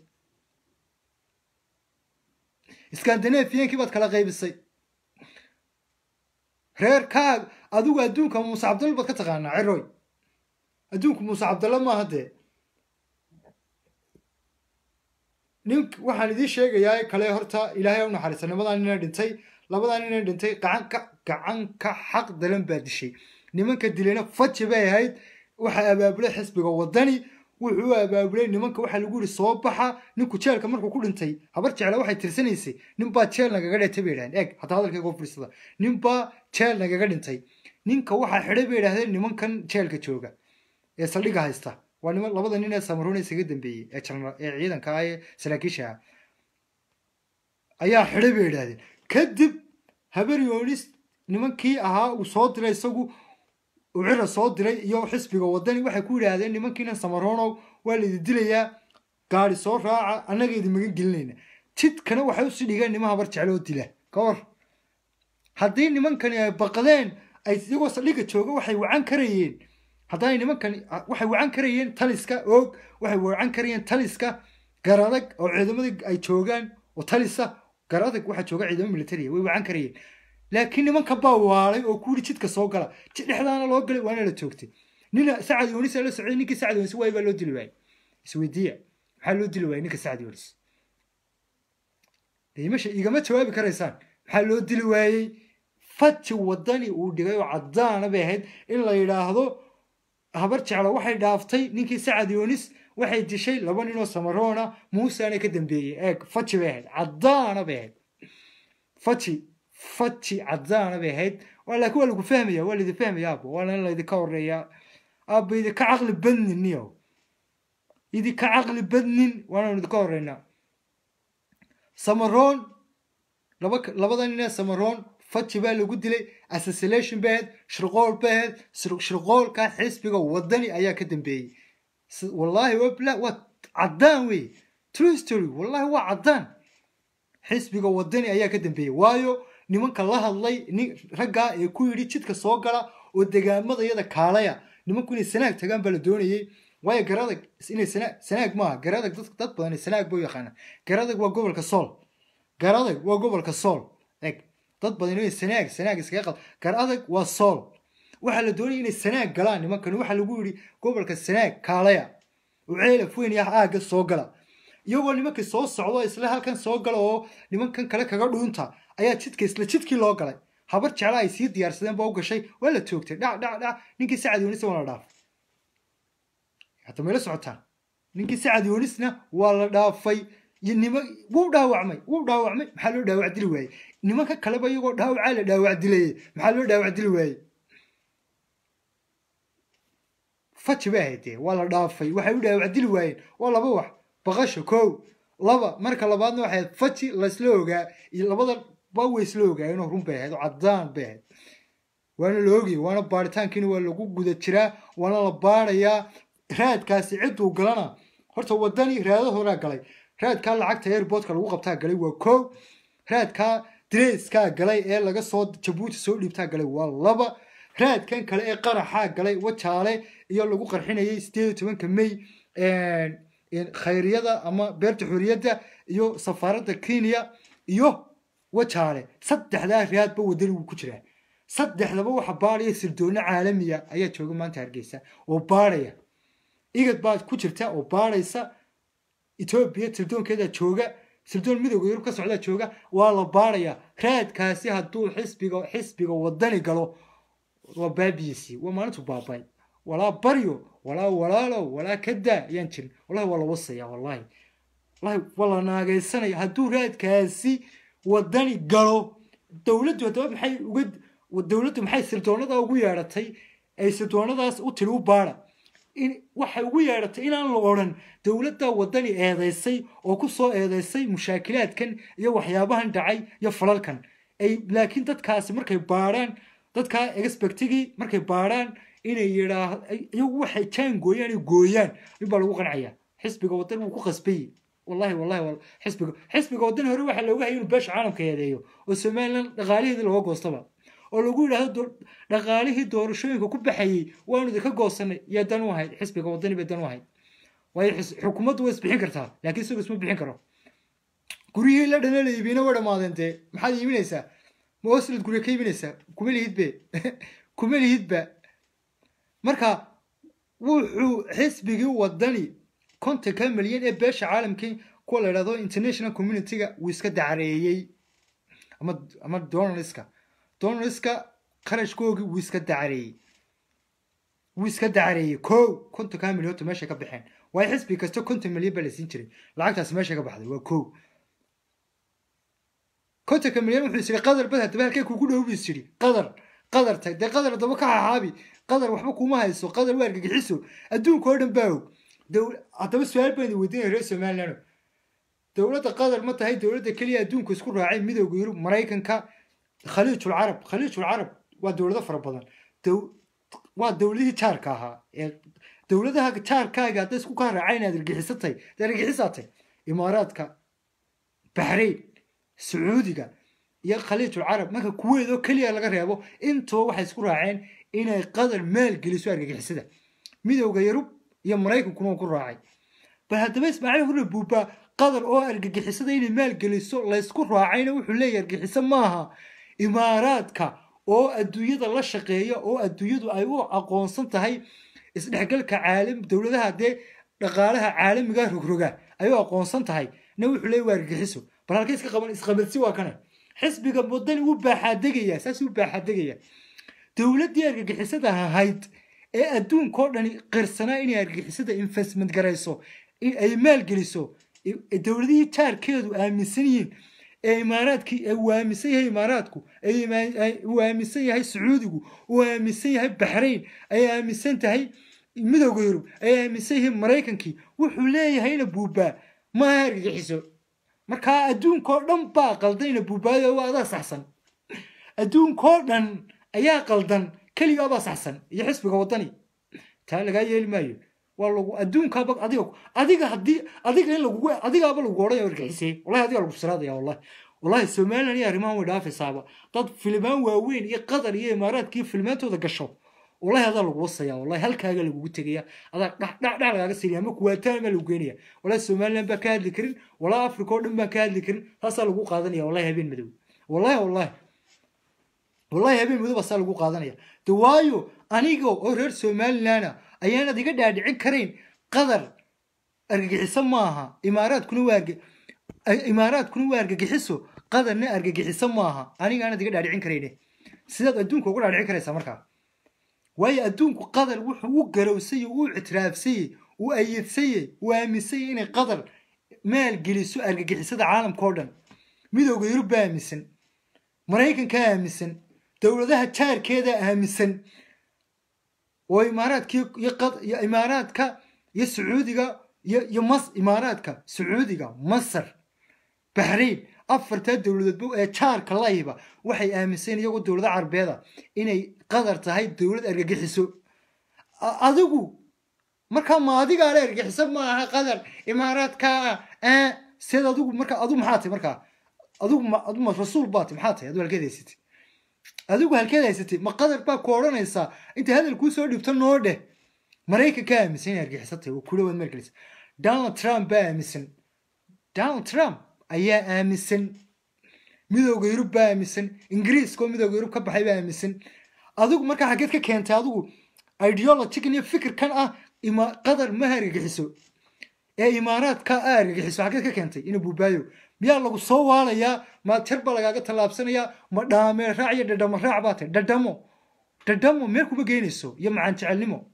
Speaker 1: skandinafiyankii baad kala qaybisay reerkaag adigu adduunka muuse cabdalla baad ka taqaanaa ciroy adduunku muuse cabdalla maaha dee nin waxaan idiin sheegayaa kale horta ilaahay u naxariista labadan nina dhintay labadan nina dhintay gacan ka gacan ka xaq dalan baa dishay nimanka dilayna faji bay ahayd waxaa abaabulay xisbiga wadani wuxuu abaabulay nimanka waxaa lagu yidhi soo baxa ninku jeelka markuu ku dhintay habar jecla waxay tirsanaysay ninbaa jeel nagaga dhintay bay yidhahdeen eeg hataa hadalkayga fiirsada ninbaa jeel nagaga dhintay ninka waxaa xidhay bay yidhahdeen nimankan jeelka jooga ee saldhiga haysta waa niman labada nin ee samaroon isaga dambeeyey ee janara ee ciidanka ah ee saraakiisha ah ayaa xidhay bay yidhahdeen kadib habar yoonis nimankii ahaa uu soo diray isagu uu cira soo diray iyo xisbiga wadani waxay ku yidhaahdeen nimankiinan samaroonow waa laidi dilayaa gaari soo raaca annaga idi magan gelinayna jidkana waxay usii dhigeen nima habar jecloo dila ka war haddii nimankani ay baqdeen ay iyagoo saldhiga jooga waxay wacan karayeen haddaanay nimankani waxay wacan karayeen taliska oog waxay wacan karayeen taliska garadag oo ciidamadii ay joogaan oo talisa garadag waxaa jooga ciidamo militariya way wacan karayeen laakiin nimanka baa waalay oo ku yidhi jidka soo gala dhexdaana loo galay waana la joogtay nina sacad yoonis la socday ninkii sacad yoonis waay baa loo dili waayey isweydiiya maxaa loo dili waayey ninka sacad yoonis imasha igama jawaabi karaysaan maxaa loo dili waayey faji wadani uu dhigay oo caddaana bay ahayd in la yidhaahdo habar jeclo waxay dhaaftay ninkii sacad yoonis waxay dishay laba ninoo samaroona muusaana ka dambeeyey eeg faji bay ahayd caddaana bay ahayd faji faji caddaana bay ahayd laakiin waa lagu fahmaya waa laidin fahmaya aabo waana in laydinka horeeyaa aabo idinka caqli badnin niyo idinka caqli badnin waananu idinka horeynaa samaroon laba labada nin ee samaroon faji baa lagu dilay assassination bay ahayd shirqool bay ahayd shirqoolka xisbiga wadani ayaa ka dambeeyey wallahi waa caddaan wey true story wallahi waa caddaan xisbiga wadani ayaa ka dambeeyey waayo nimanka la hadlay nin raggaa ee ku yidhi jidka soo gala oo degaamada iyada kaalaya nimanku inay sanaag tagaan baa la doonayey waayo garadag inay sanaag sanaag maaha garadag dad dad badan sanaag buu yaqaana garadag waa gobolka sool garadag waa gobolka sool eg dad badan inay sanaag sanaag iskaga qad garadag waa sool waxaa la doonayay inay sanaag galaan nimankan waxaa lagu yidhi gobolka sanaag kaalaya oo ceelaf weyn iyo aagga soo gala iyagoo nimankii soo socdo isla halkan soo gala oo nimankan kale kaga dhuunta ayaa jidka isla jidkii loo galay habar jecla ay sii diyaarsadeen baa u gashay waa la toogtay dhac dhac dhac ninkii sacad yoonisna waa la dhaafay hadda mayla socotaan ninkii sacad yoonisna waa la dhaafay iyo nima wuu dhaawacmay wuu dhaawacmay maxaa loo dhaawac dili waayey nimanka kaleba iyagoo dhaawacaa la dhaawac dilayey maxaa loo dhaawac dili waayey faji bay ahayd dee waa la dhaafay waxay u dhaawac dili waayeen waa laba wax baqasho kow laba marka labaadna waxay ahayd faji laysla ogaa iyo labada ba way isla ogaayeenoo run bay ahayd oo caddaan bay ahayd waana la ogayay waana baaritaankiina waa lagu guda jiraa waana la baarayaa raadkaasi cidduu galana horta wadani raado horaa galay raadkaa lacagta airboodka lagu qabtaa galay waa kow raadkaa dreeskaa galay ee laga soo jabuuti soo dhiibtaa galay waa laba raadkan kale ee qaraxaa galay wajaale iyo lagu qarxinayay sideed iyo tobanka may khayriyada ama beerta xuriyadda iyo safaaradda kenya iyo wajaale saddexdaa raadba wadani wuu ku jiraa saddexdaba waxa baadhaya sirdoonno caalamiya ayaa jooga maanta hargeysa oo baadhaya igad baa ku jirta oo baadhaysa etoobiya sirdoonkeedaa jooga sirdoon midooda yurub ka socdaa jooga waa la baadhayaa raadkaasi hadduu xisbiga xisbiga wadani galo waa baabiyiisii waa maalintu baabay walaa baryo walaa walaalow walaa kadaa ayaan jirin wallahi waa la wasaya wallahi wallahi waa la naagaysanaya hadduu raadkaasi wadani galo dowladdu haddaba maxay uga dowladdu maxay sirdoonada ugu yeedhatay ay sirdoonadaas u tiri u baara in waxay ugu yeedhatay inaan la odhan dowladda wadani eedaysay oo ku soo eedaysay mushaakilaadkan iyo waxyaabahan dhacay iyo falalkan ay laakiin dadkaasi markay baarhaan dadkaa expectigii markay baarhaan inay yidhaah iyagu waxay jaan gooyaan ay gooyaan in baa lagu qancaya xisbiga wadan wuu ku qasbayey wallahi wallahi xisbiga xisbiga wadan hore waxaa looga hayay inuu beesha caalamka eedeeyo oo somaliland dhaqaalaheedii looga goostaba oo lagu yidhaahdo dhaqaalihii doorashooyinka ku baxayey waanu idinka goosanay yaa dan u ahayd xisbiga wadani bay dan u ahayd waayo xukuumaddu way isbixin kartaa laakiin isagu isma bixin karo guryihii la dhana la iibina way dhammaadeen dee maxaad iibinaysaa ma oslad gurya ka iibinaysaa kuma lihidbe kuma lihidba marka wuxuu xisbigii wadani kontonka milyan ee beesha caalamkii kuwa la idhahdo international communityga wuu iska dacareeyey ama ama donaldska donaldska qarashkoogii wuu iska dacareeyey wuu iska dacareeyey ko kontonka milyan horta meeshay ka baxeen waayo xisbi kasta konton milyan baa la siin jiray lacagtaasi meeshay ka baxday waa ko kontonka milyan wuxuu is yidhi qadar bad haddaba halkee kugu dhow buu is yidhi qadar qadar tag dee qadar haddaba ka xaxaabi qadar waxba kuma hayso qadar waa argagixiso adduunka oo dhan baa og haddaba su-aal baan idin weydiinaya reer somaliland dowladda qatar ma tahay dowladda keliya adduunka isku raacay midowga yurub maraykanka khaliijul carab khaliijul carab waa dowlado fara badan waa dowladihii jaarka ahaa ee dowladaha jaarkaaga hadday isku kaa raacay inaad argixisatay dee argixisaatay imaaraadka baxrayn sacuudiga iyo khaliijul carab marka kuweed oo keliya laga reebo intuba waxay isku raaceen inay qatar maalgeliso argagixisada midowga yurub iyo maraykankuna ku raacay bal haddaba ismaaciil hurre buuba qatar oo argagixisada inay maalgeliso laysku raacayna wuxuu leeyahy argagixiso maaha imaaraadka oo adduunyada la shaqeeya oo adduunyadu ay u aqoonsan tahay isdhexgalka caalam dowladaha dee dhaqaalaha caalamiga rogroga ay u aqoonsan tahay na wuxuu leeyahy waa argagixiso bal halka iska qaban isqabalsi waa kana xisbiga wadani u baaxaadegaya saas u baaxaadegaya dowladdii argagixisada ahayd ee adduunka oo dhani qirsanaa inay argagixisada investment garayso ay maalgeliso dowladihii jaarkeedu aaminsan yihiin ee imaaraadkii uu aaminsan yahay imaaraadku uu aaminsan yahay sacuudigu uu aaminsan yahay baxrayn ay aaminsan tahay midowga yurub ay aaminsan yihiin maraykankii wuxuu leeyahayna buubaa maaha argagixiso markaa adduunkao dhan baa qaldayna buubaayo waa adaa saxsan adduunkao dhan ayaa qaldan keligaabaa saxsan iyo xisbiga wadani taa lagaa yeeli maayo waa lagu adduunkaaba adiga adiga haddii adiga in lagugu adigaaba lagu odhanaya argixisee wallahi adiga lagu siraadaya wallahi wallahi somaliland iyo arrimahan way dhaafaysaaba dad filimaan waaweyn iyo qatar iyo imaaraadka iyo filimaantooda gasho wallahi adaa lagu wasaya wallahi halkaaga lagugu tegaya adaa dhac dhac dhac lagaaga siriya ama kuwaataan baa lagu geynaya wallahi somaliland baa ka hadli karin wallahi africa oo dhan baan ka hadli karin taasaa lagu qaadanaya wallahi habeen madow wallahi wallahi wallahi habeen madow baasaa lagu qaadanaya de waayo aniga oo reer somalilanda ayaanad iga dhaadhicin karayn qatar argagixiso maaha imaaraadkuna waa imaaraadkuna waa argagixiso qatarna argagixiso maaha aniga aanad iga dhaadhicin karayne sidaad adduunka uga dhaadhicin karaysaa markaa waayo adduunku qatar wuxuu u garowsayey uu ictiraafsayey uu ayidsayey uu aaminsanyey inay qatar maalgeliso argagixisada caalamka oo dhan midowga yurub baa aaminsan maraykankaa aaminsan dowladaha jaarkeeda aaminsan oo imaaraadka iyo imaaraadka iyo sacuudiga iyo mas imaaraadka sacuudiga masar baxrayn afartaa dowladoodba ee jaarka layiba waxay aaminsan iyagoo dowlada carbeeda inay qatar tahay dowlad argagixiso adigu markaa ma adigaa le argagixiso maaha qatar imaaraadka seed adigu markaa adigu maxaa tahay markaa adigu aduma rasuul baa tahy maxaa tahay adigu halkeed haysatay adigu halkeed haysatay ma qatar baa ku odhanaysaa intay hadal kuu soo dhibto noo dheh maraykanka aaminsan inay argixisatay oo kula waad margelisa donald trump baa aaminsan donald trump ayaa aaminsan midowga yurub baa aaminsan ingiriiska oo midowga yurub ka baxay baa aaminsan adigu markaa xaggeed ka keentay adigu ideologigan iyo fikirkan ah qatar maha argagixiso ee imaaraadka a argagixiso xaggeed ka keentay ina buubaayo miyaa lagu soo waalayaa ma jar baa lagaaga tallaabsanayaa ma dhaamee raac iyo dhadhamo raac baa tahay dhadhamo dhadhamo meel kuma geynayso iyo macaan jecelnimo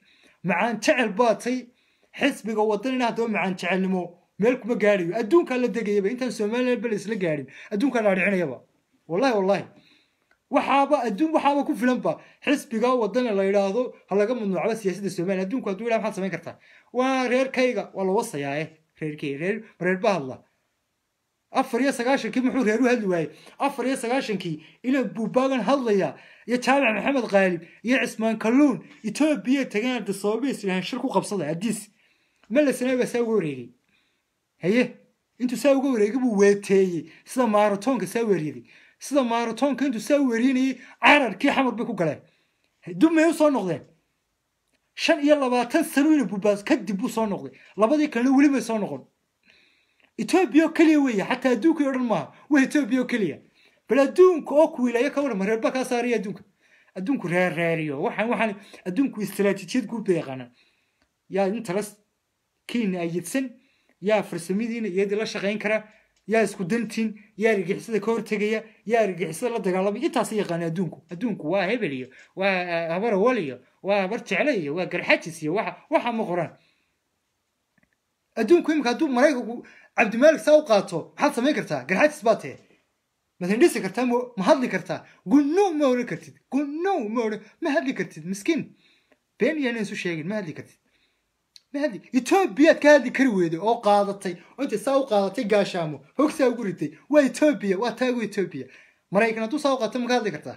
Speaker 1: macaan jecel baatay xisbiga wadanina haddaba macaan jecelnimo meel kuma gaadhayo adduunkaa la degayaba intaan somaliland bal isla gaadhin adduunkaa la adhicinayaba wallahi wallahi waxaaba adduun waxaaba ku filanba xisbiga wadana la yidhaahdo ha laga mamnuucba siyaasadda somaliya adduunku hadduu yidhaha maxaad samayn kartaa waa reerkayga waa la wasayaaye reerkayga reer reer ba hadla afar iyo sagaashankii muxuu reer u hadli waayey afar iyo sagaashankii inaan buubaagan hadlaya iyo jaamac maxamed qaalib iyo cismaan kalluun etoobiya tagaan dasoobiis ilahan shir ku qabsada adiis melasana baa saa uga wareegay haye intuu saa uga wareegay buu weeteeyey sida maaratoonka saa weeryaday sida maaratoonka intuu saa weerinayay cararkii xamar bay ku galeen dub may u soo noqdeen shan iyo labaatan sano ina buubaas kadib buu soo noqday labadii kalena weli may soo noqon etoobiya oo keliya weeye xataa adduunkii o dhan maaha waa etoobiya oo keliya bal adduunka oo kuwiilaya ka waran reerba kaa saaraya adduunka adduunku reerreeriyo waxaan waxaan adduunku istaraatiijiyad guud bay yaqaanaan yaa intalas kiina ayidsan yaa farsamadiina iyadii la shaqayn kara yaa isku dantiin yaa argixisada ka hortegaya yaa argixisada la dagaalamay intaasa yaqaana adduunku adduunku waa hebel iyo waa habar awal iyo waa habar jecle iyo waa garxajis iyo waxa waxa ma qoraan adduunku imika hadduu maraykanku cabdimaalik saa u qaato maxaad samayn kartaa garxajis baa tee ma hindhisi kartaa ma hadli kartaa gunno ma odhan kartid gunno ma odhan ma hadli kartid miskiin been iyaan isu sheegin ma hadli kartid ma hadli etoobiyaad ka hadli kari weyday oo qaadatay oo intay saa u qaadatay gaashaamo hogsaa ugu ritay waa etoobiya waa taagu etoobiya maraykan hadduu saa u qaato ma ka hadli kartaa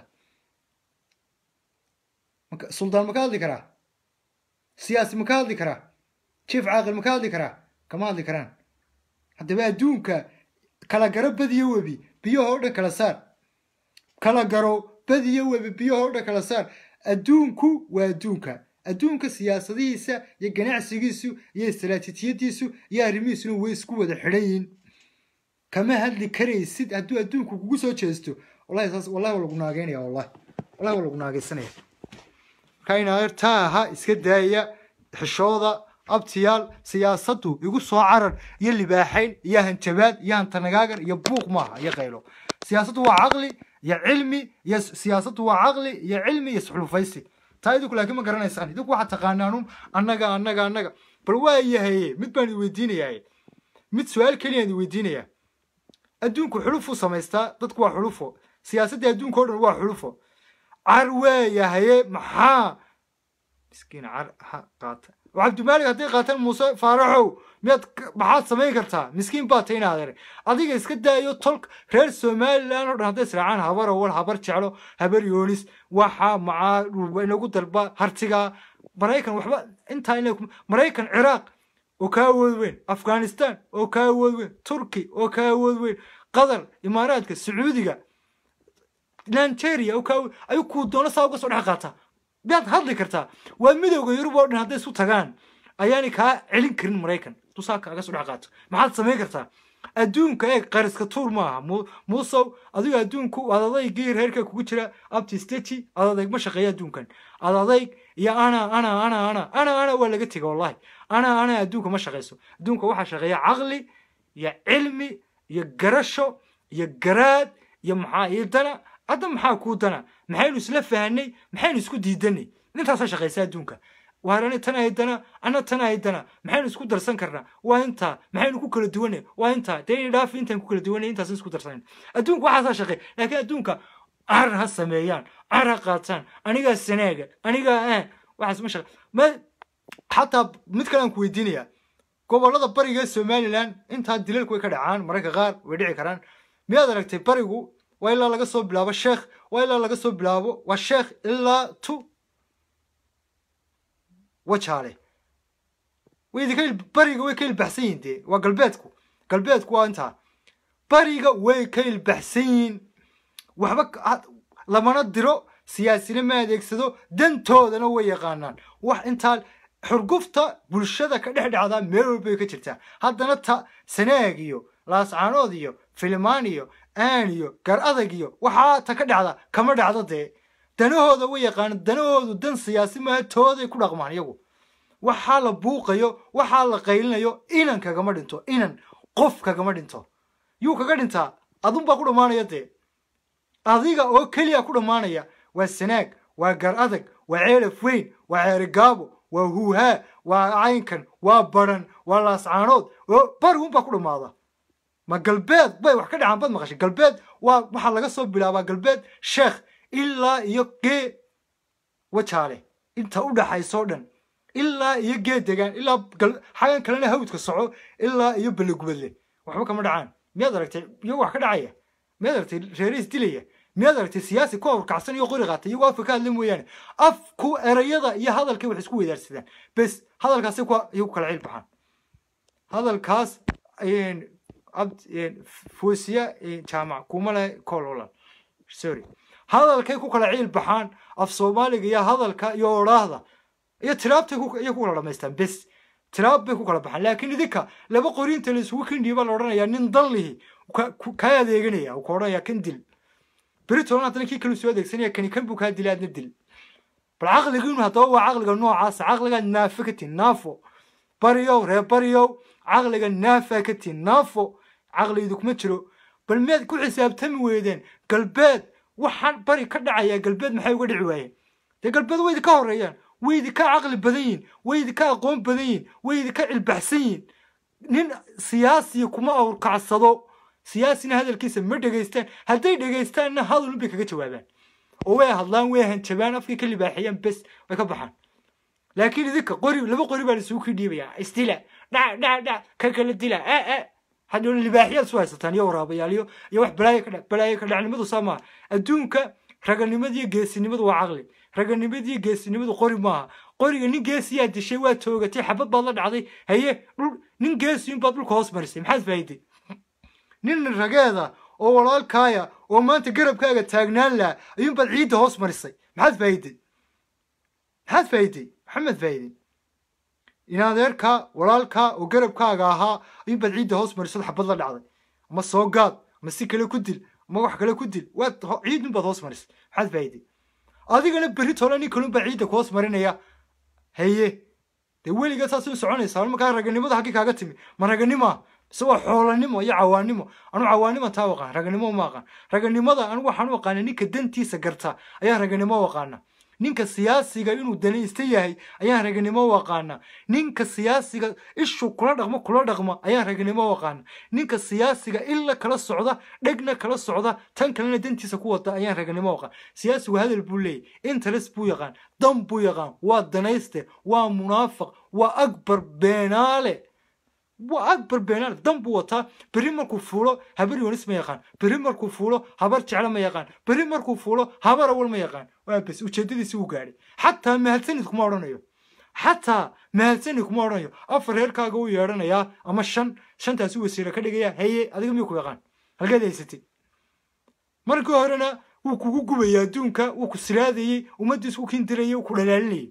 Speaker 1: suldaan ma ka hadli karaa siyaasi ma ka hadli karaa jief caaqil ma ka hadli karaa kama hadli karaan haddaba adduunka kala garo badiyo webi biyaha o dhan kala saar kala garo badiyo webi biyaha o dhan kala saar adduunku waa adduunka adduunka siyaasadihiisa iyo ganacsigiisu iyo istaraatiijiyadiisu iyo arrimihiisuna way isku wada xidhan yihiin kama hadli karaysid hadduu adduunku kugu soo jeesto wallahi saas wallahi waa lagu naageynaya wallahi wallahi waa lagu naageysanaya marka inaa taa aha iska daaya xishooda abtiyaal siyaasaddu igu soo carar iyo libaaxayn iyo hanjabaad iyo hantanagaagan iyo buuq maaha iyo qaylo siyaasaddu waa caqli iyo cilmi iyo siyaasaddu waa caqli iyo cilmi iyo isxulufaysi taa idinku laakiin ma garanaysaan idinku waxaad taqaanaanun annaga annaga annaga bal waa yahaye mid baan idin weydiinayaa mid su-aal keliya idin weydiinayaa adduunku xulufuu samaystaa dadku waa xulufo siyaasadda adduunka o dhan waa xulufo car waa yahaye maxaa miskiin car ha qaata cabdimaalik hadday qaataan muuse faaraxow miyaad maxaad samayn kartaa miskiin baa ta inaad ere adiga iska daayo tolk reer somalilan o dhan hadday israacaan habar awal habar jeclo habar yoonis waxa macaa inagu dalba hartiga maraykan waxba intaa ina maraykan ciraaq oo ka awood weyn afghanistan oo ka awood weyn turki oo ka awood weyn qatar imaaraadka sacuudiga nigeria oo ka awood ayuu kuu doono saa uga soo dhex qaataa miyaad hadli kartaa waa midowda yurub oo dhan hadday isu tagaan ayaanay kaa celin karin maraykan dusaa kaaga soo dhex qaato maxaad samayn kartaa adduunka eeg qariska tuur maaha muusow adigo adduunku ad adaygii reerka kugu jira abti steti ad adayg ma shaqeeya adduunkan ad adayg iyo ana ana ana ana ana ana waa laga tega wallahi ana ana adduunka ma shaqeyso adduunka waxaa shaqeeya caqli iyo cilmi iyo garasho iyo garaad iyo maxaa iyo dana hadda maxaa kuu dana maxaynu isla fahanay maxaynu isku diidanay intaasaa shaqaysa adduunka waarani tan aydana ana tan aydana maxaynu isku darsan karnaa waa intaa maxaynu ku kala duwanay waa intaa dee ina dhaafi intaan ku kala duwanay intaas isku darsanan adduunka waxaasaa shaqey laakiin adduunka car ha sameeyaan car ha qaataan anigaa sanaaga anigaa aan waxaas ma shaqe ma xataa mid kale aan ku weydiinayaa gobollada bariga ee somaliland intaa dilalku way ka dhacaan mararka qaar way dhici karaan miyaad aragtay barigu waa ilaa laga soo bilaabo sheekh waa ilaa laga soo bilaabo waa sheekh ilaa tu wajaale way idinka bariga way ka ilbaxsan yihin dee waa galbeedku galbeedku waa intaa bariga way ka ilbaxsan yihin waxba lamana diro siyaasina ma adeegsado dantoodana way yaqaanaan wax intaa xurgufta bulshada ka dhex dhacdaa meel walbay ka jirtaa haddana ta sanaag iyo laascaanood iyo filimaan iyo aan iyo gar adag iyo waxaa ta ka dhacda kama dhacdo dee danahooda way yaqaanaan danahoodu dan siyaasi maaha tooday ku dhaqmaan iyagu waxaa la buuqayo waxaa la qaylinayo inan kagama dhinto inan qof kagama dhinto yuu kaga dhintaa adunbaa ku dhammaanaya dee adiga oo keliya ku dhammaanaya waa sanaag waa gar adag waa ceelaf weyn waa ceerigaabo waa huuhaa waa caynkan waa baran waa laascaanood bari unbaa ku dhammaada ma galbeed bay wax ka dhacaan bad maqashay galbeed waa waxaa laga soo bilaabaa galbeed sheekh ilaa iyo gee wajaale inta u dhaxaysoo dhan ilaa iyo gee degaan ilaa xagan kalena hawdka soco ilaa iyo ballegubadle waxba kama dhacaan miyaad aragtay iyagoo wax ka dhacaya miyaad aragtay reerihiis dilaya miyaad aragtay siyaasi ku awrkacsan iyo qori qaatay iyagoo afka ka hadla mooyaane afku erayada iyo hadalkay wax isku weydaarsadaan bes hadalkaasi iyagu kala ciil baxaan hadalkaas foosiya jaamac kuma le cololal sorry hadalkay ku kala ciil baxaan af soomaaliga iyo hadalka iyo odhaahda iyo tiraabtay iyo ku kala dhamaystaan bes tiraab bay ku kala baxaan laakiin idinka laba qoriinta la isugu kindhiya baa la odhanayaa nin dallihi kaa adeeganaya uu ka odhanaya kan dil beritolan haddana kii kale soo adeegsanaya kani kan buu kaa dilay adna dil bal caqligiinu haddaba waa caqliga noocaasa caqliga naafe ka tin naafo bariyow reer bariyow caqliga naafa ka tin naafo caqligdu kuma jiro bal miyaad ku xisaabtami weydeen galbeed waxaan bari ka dhacaya galbeed maxay uga dhici waayeen dee galbeed way idinka horeeyaan way idinka caqli badan yihin way idinka aqoon badan yihin way idinka cilbaxsan yihin nin siyaasiya kuma awrkacsado siyaasina hadalkiisa ma dhegaystaan hadday dhegaystaanna hadalun bay kaga jawaabaan oo way hadlaan way hanjabaan afkay ka libaaxiyaan bes way ka baxaan laakiin idinka qori laba qori baa isugu kii dhiibaya isdila dhac dhac dhac ka kala dila e e hadhoona libaaxyaad isu haysataan iyo waraabayaal iyo iyo wax balaayo ka dhac balaayo ka dhacnimadu saa maaha adduunka raganimadiyo geesinimadu waa caqli raganimadiyo geesinimadu qori maaha qoriga nin geesiyaa dishay waa toogatay xabad baad la dhacday haye dhul nin geesiyun baad dhulka hoos marisay maxaad faa'iiday nin rageeda oo walaalkaaya oo maanta garabkaaga taagnaan laha ayuunbaad ciidda hoos marisay maxaad faa'iiday maxaad faa'iiday maxamed faa'iiday inadeerka walaalkaa oo garabkaaga ahaa ayuunbaad ciidda hoos marisad xabad la dhacday ama soo gaad ama si kale ku dil ama wax kale ku dil waad ciidunbaad hoos marisay maxaad faa'iiday adigana berri tole nin kalunbaa ciidda ku hoos marinaya haye dee weligaa saasay u soconaysaa markaa raganimada haggii kaaga timi ma raganima mise waa xoolanimo iyo cawaanimo anu cawaanima taa aqaan raganimo ma aqaan raganimada anigu waxaan u aqaana ninka dantiisa garta ayaan raganimo u aqaana ninka siyaasiga inuu danaysta yahay ayaan raganimo u aqaana ninka siyaasiga ishu kula dhaqmo kula dhaqma ayaan raganimo u aqaana ninka siyaasiga illa kala socda dhegna kala socda tan kalena dantiisa ku wada ayaan raganimo u aqaan siyaasigu hadal buu leeyahy interes buu yaqaan dan buu yaqaan waa danayste waa munaafiq waa akbar beenaale waa akbar beenaale dan buu wataa berri markuu fuulo habar yonis ma yaqaan berri markuu fuulo habar jeclo ma yaqaan berri markuu fuulo habar awal ma yaqaan waa bes ujeedadiisi uu gaadhay xataa mahadsanid kuma odhanayo xataa mahadsanid kuma odhanayo afar reerkaaga u yeedhanayaa ama shan shantaasi wasiira ka dhigaya haye adiga miyuu ku yaqaan halgeed haysatay markii horena wuu kugu gubayay adduunka wuu ku siraadayey ummaddiis ku kindirayay wuu ku dhalaalinayay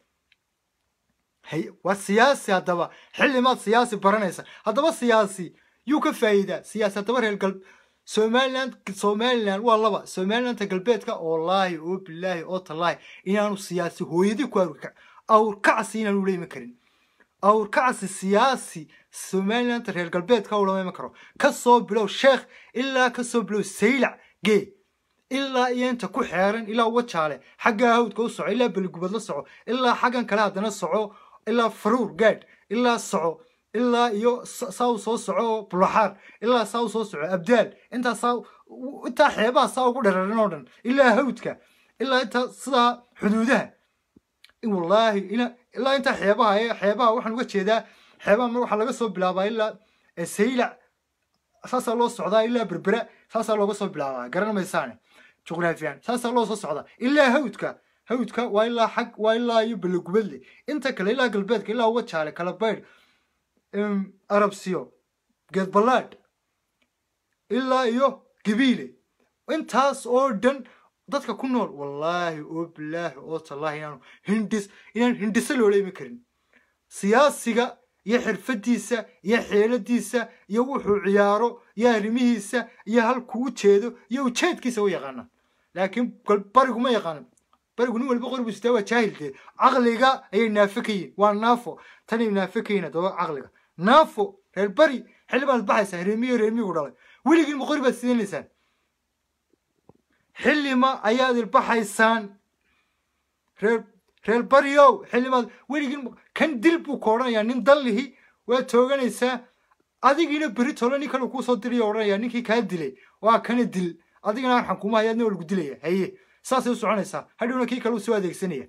Speaker 1: waa siyaasi haddaba xillimaad siyaasi baranaysa haddaba siyaasi yuu ka faa'iidaa siyaasi haddaba reer gal somaliland somaliland waa laba somalilanta galbeedka oo laahi oo bilaahi oo tallaahi inaanu siyaasi hooyadii ku awrkacsi inaanu leeman karin awrkacsi siyaasi somalilanta reer galbeedka u lama karo kasoo bilow sheekh ilaa kasoo bilow saylac gee ilaa iyo inta ku xeeran ilaa wajaale xaggaa hawdka u soco ilaa beligubad la soco ilaa xaggan kale haddana soco ilaa faruur gaadh ilaa soco ilaa iyo saa u soo soco bulaxaar ilaa saa u soo soco abdaal intaa saa intaa xeebaha saa ugu dhararan oo dhan ilaa hawdka ilaa intaa sidaa xuduudaha wallaahi ilaa intaa xeebaha ee xeebaha waxaan uga jeedaa xeebaha waxaa laga soo bilaabaa ilaa saylac saasaa loo socdaa ilaa berbera saasaa looga soo bilaabaa garan maysaane juqraafiyan saasaa loo soo socdaa ilaa hawdka hawdka waa ilaa xag waa ilaa iyo belegubadle inta kale ilaa galbeedka ilaa wajaale kala baydh arabsiyo geedballaadh ilaa iyo gabiile intaas oo dhan dadka ku nool wallaahi oo bilaahi oo tallaahi inaanu hindhis inaan hindhiso loola imi karin siyaasiga iyo xirfadiisa iyo xeeladiisa iyo wuxuu ciyaaro iyo arrimihiisa iyo halkuu u jeedo iyo ujeedkiisa u yaqaana laakiin barigu ma yaqaanan barigu nin walba qoribu sitaa waa jaahilkee caqliga ayay naafo ka yihin waa naafo tanay naafo ka yihin haddaba caqliga naafo reer bari xilli baad baxaysaa reemiyo reemigu dhalay weligiin ma qori baad siinaysaan xillima ayaad ilbaxaysaan reer reer baryow xildhibaan weligin kan dil buu ka odhanayaa nin dallihi waa tooganaysaa adigiina beri tole nin kale kuusoo dirayo odhanaya ninkii kaa dilay waa kana dil adigana aan xakuuma hayaadna waa lagu dilaya haye saasay u soconaysaa hadhowna kii kale u soo adeegsanaya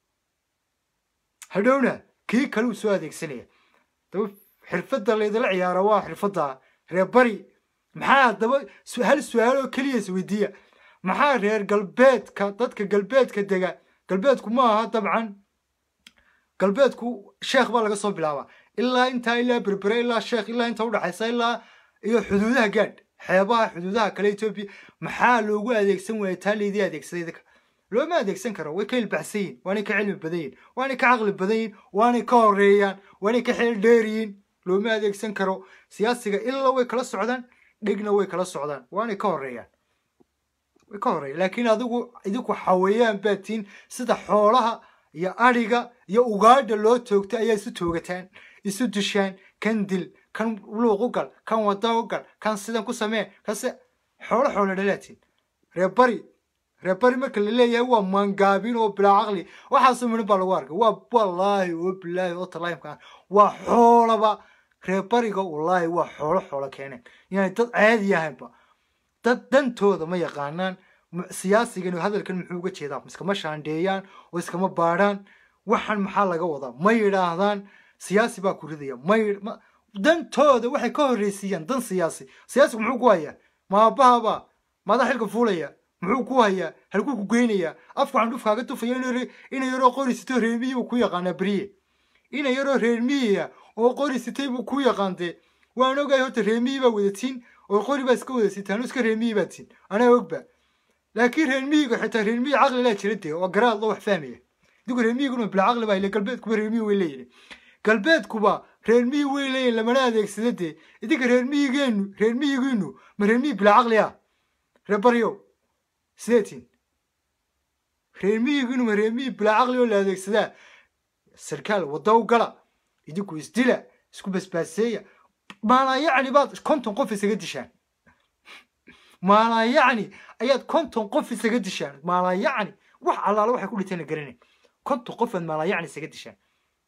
Speaker 1: hadhowna kii kale u soo adeegsanaya daba xirfadda laydala ciyaaro waa xirfadda reer bari maxaa daba su- hal su-aal oo keliya isweydiiya maxaa reer galbeedka dadka galbeedka dega galbeedku ma aha dabcan galbeedku sheekh baa laga soo bilaabaa ilaa intaa ilaa berbere ilaa sheekh ilaa inta udhaxaysa ilaa iyo xuduudaha gaadh xeebaha xuduudaha kale etoobiya maxaa loogu adeegsan waaya taa laydii adeegsaday idinka looma adeegsan karo way ka ilbaxsan yihin waanay ka cilmi badan yihin waanay ka caqli badan yihin waanay ka horeeyaan waanay ka xeel dheer yihin looma adeegsan karo siyaasiga ilaa way kala socdaan dhegna way kala socdaan waanay ka horeeyaan way ka horeeyaan laakiin adigu idinku xawayaan baa tihin sida xoolaha iyo adhiga iyo ugaadha loo toogta ayaa isu toogataan isu dishaan kan dil kan luuq u gal kan wada u gal kan sidan ku samee kase xoolo xoolo dhalaatiin reer bari reer bari marka la leeyahay waa mangaabin oo bilaa caqli waxaasoo midhan baa lagu arkay waa wallaahi oo bilaahi oo talaayimka waa xoolaba reer bariga wallaahi waa xoolo xoolo keeneen yani dad caadi ahaynba dad dantooda ma yaqaanaan m- siyaasigan hadalkan muxuu uga jeedaa iskama shaandheeyaan oo iskama baadhaan waxan maxaa laga wadaa ma yidhaahdaan siyaasi baa ku ridaya ma yidh- ma- dantooda waxay ka horreysiiyaan dan siyaasi siyaasigu muxuu ku hayaa maabahaba maadaa xilka fuulaya muxuu ku hayaa halkuu ku geynayaa afku xandhuf kaaga tufaya inuu re- inay yaroo qori sito reer miyi buu ku yaqaanaa beriye inay yaroo reer miyiya oo qori sitay buu ku yaqaantee waan ogahay horta reer miyi baa wadatiin oo qori baa iska wada sitaan oo iska reer miyi baa tiin anaa ogba laakiin reer miyiga xitaa reer miyi caqli laa jira dee oo garaad loo wax fahmaya idigu reer miyiguna bila caqli baa ile galbeedkuba reer miyi way leeyihin galbeedkuba reer miyi way leeyihin lamana adeegsada dee idinka reer miyigeenu reer miyigiinu ma reer miyi bila caqli ah reer baryow sideetiin reer miyigiinu ma reer miyi bila caqli oo la adeegsadaa sarkaal wadda u gala idinku isdila isku basbaaseeya maalaa yacni baad konton qof isaga dishaan maalaa yacni ayaad konton qof isaga dishaan maalaa yacni wax allaala waxay ku dhinteen la garanay konton qof aad maalaa yacni isaga dishaan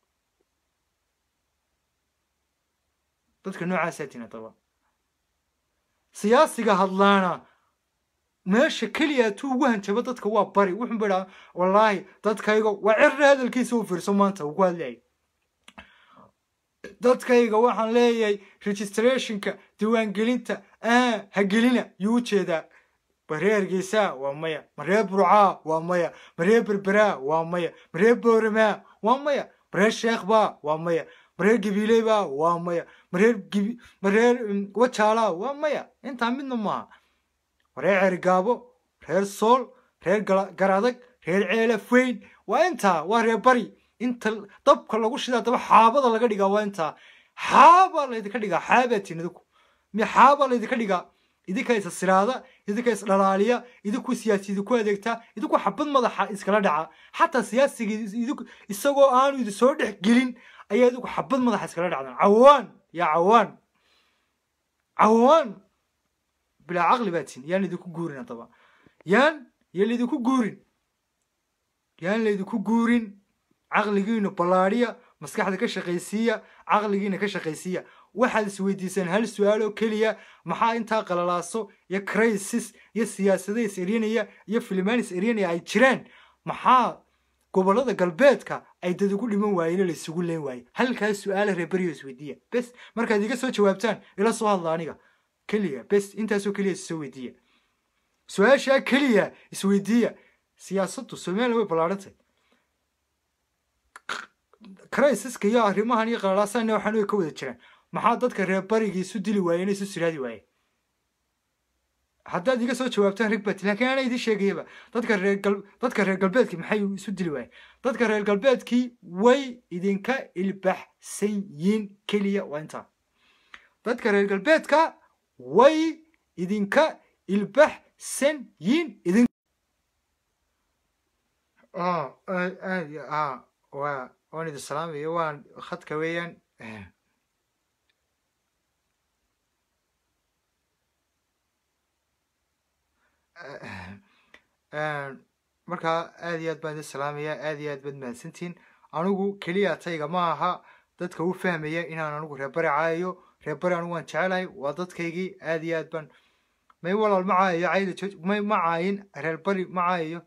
Speaker 1: dadka noocaasaa tiin haddaba siyaasiga hadlaana meesha keliya tuu ugu hanjabo dadka waa bari wuxuu ba idhaa wallaahi dadkayga waa cirra hadalkiisa u fiirso maanta uu ku hadlayay dadkayga waxaan leeyahay registrationka diiwaangelinta ah ha gelina yuu u jeedaa mareer geesaa waa maya mareer burcaa waa maya mareer berberaa waa maya mareer booramaa waa maya mareer sheekhbaa waa maya mareer gabiileybaa waa maya mareer gibi mareer mm, wajaalaa waa maya intaa midna maaha reer ceerigaabo reer sool reer gala- garadag reer ceelaf weyn waa intaa waa reer bari inta dabka lagu shidaa daba xaabada laga dhigaa waa intaa xaabaa laydinka dhigaa xaabaa tiin idinku mi xaabaa laydinka dhigaa idinka isa siraada idinka is dhalaaliya idinku siyaasi idinku adeegtaa idinku xabad madaxa iskala dhaca xataa siyaasiga idinku isagoo aanu idin soo dhex gelin ayaa idinku xabad madaxa iskala dhacdaan cawaan yaa cawaan cawaan bilaa caqli baa tin yaan laydinku guurin haddaba yaan yaan laydinku guurin yaan laydinku guurin caqligiinu ballaadhiya maskaxda ka shaqaysiiya caqligiina ka shaqaysiiya waxaad isweydiisaan hal su-aal oo keliya maxaa intaa qalalaaso iyo crisis iyo siyaasada is eryanaya iyo filimaan is eryanaya ay jiraan maxaa gobollada galbeedka ay dad ugu dhiman waayeen oo la isugu leen waaye halkaas su-aala reeberiyo isweydiiya bes markaad iga soo jawaabtaan ila soo hadla aniga keliya bes intaasoo keliya isoo weydiiya su-aashaa keliya isweydiiya siyaasaddu somaliland way ballaadhantay crisiska iyo arrimahan iyo qalalaasaanna waxaan way ka wada jiraan maxaa dadka reer barigii isu dili waayeen isu siraadi waayeen haddaad iga soo jawaabtaan rigbati laakiin ana idin sheegayaba dadka reer gal dadka reer galbeedkii maxay isu dili waayeen dadka reer galbeedkii way idinka ilbaxsan yiin keliya waa intaa dadka reer galbeedka way idinka ilbaxsan yiin idin ah aad aad iyo ah waa waan idin salaamaya waan khadka weeyaan markaa aad iyo aad baan idin salaamaya aad iyo aad baad mahadsantihiin anigu keliya tayga ma aha dadka u fahmaya inaan anigu reerbari caayayo reerbari anigu waan jecelahay waa dadkaygii aad iyo aad baan may walaal ma caayayo cayda jooj may ma caayin reerbari ma caayayo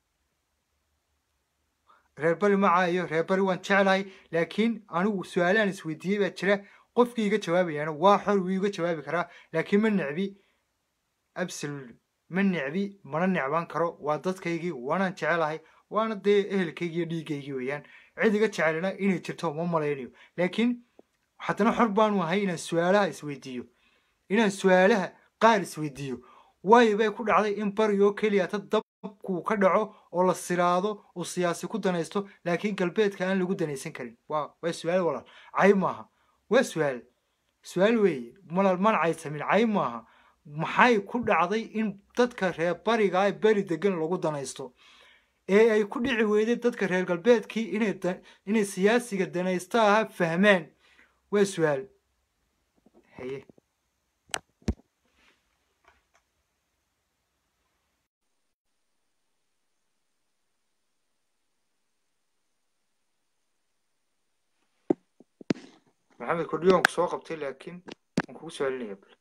Speaker 1: reerbari ma caayayo reerbari waan jecelahay laakiin anigu su-aalahan isweydiiyey baa jira qofkii iga jawaabayaana waa xor wuu iga jawaabi karaa laakiin ma necbi absolutely ma necbi mana necbaan karo waa dadkaygii waanaan jecelahay waana dee ehelkaygii iyo dhiiggaygii weeyaan cid iga jecelina inay jirto ma malaynayo laakiin haddana xor baanu ahay inaan su-aalaha isweydiiyo inaan su-aalaha qaar isweydiiyo waayo bay ku dhacday in bari oo keliya ta dabkuu ka dhaco oo la siraado uu siyaasi ku danaysto laakiin galbeedka aan lagu danaysan karin waa waa su-aal walaal cayb maaha waa su-aal su-aal weeye malal mana caysamin cayb maaha maxay ku dhacday in dadka reer bariga beri degan lagu danaysto ee ay ku dhici weyday dadka reer galbeedkii inay inay siyaasiga danaysta aha fahmaan waa su-aal haye maxamed kordhiyo waan ku soo qabtay laakiin waan kugu soo celinaya bal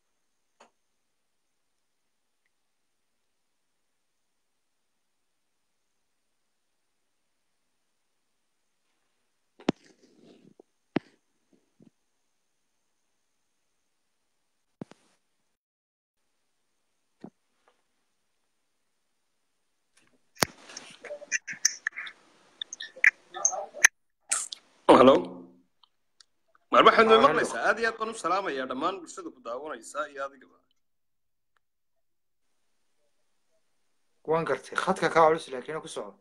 Speaker 2: halo mar waxaad noo maqlaysaa aad iyo aad baan u salaamayaa dhammaan bulshada ku daawanaysaa iyo adigaba
Speaker 1: waan gartay khadka kaa culus laakiin ku soco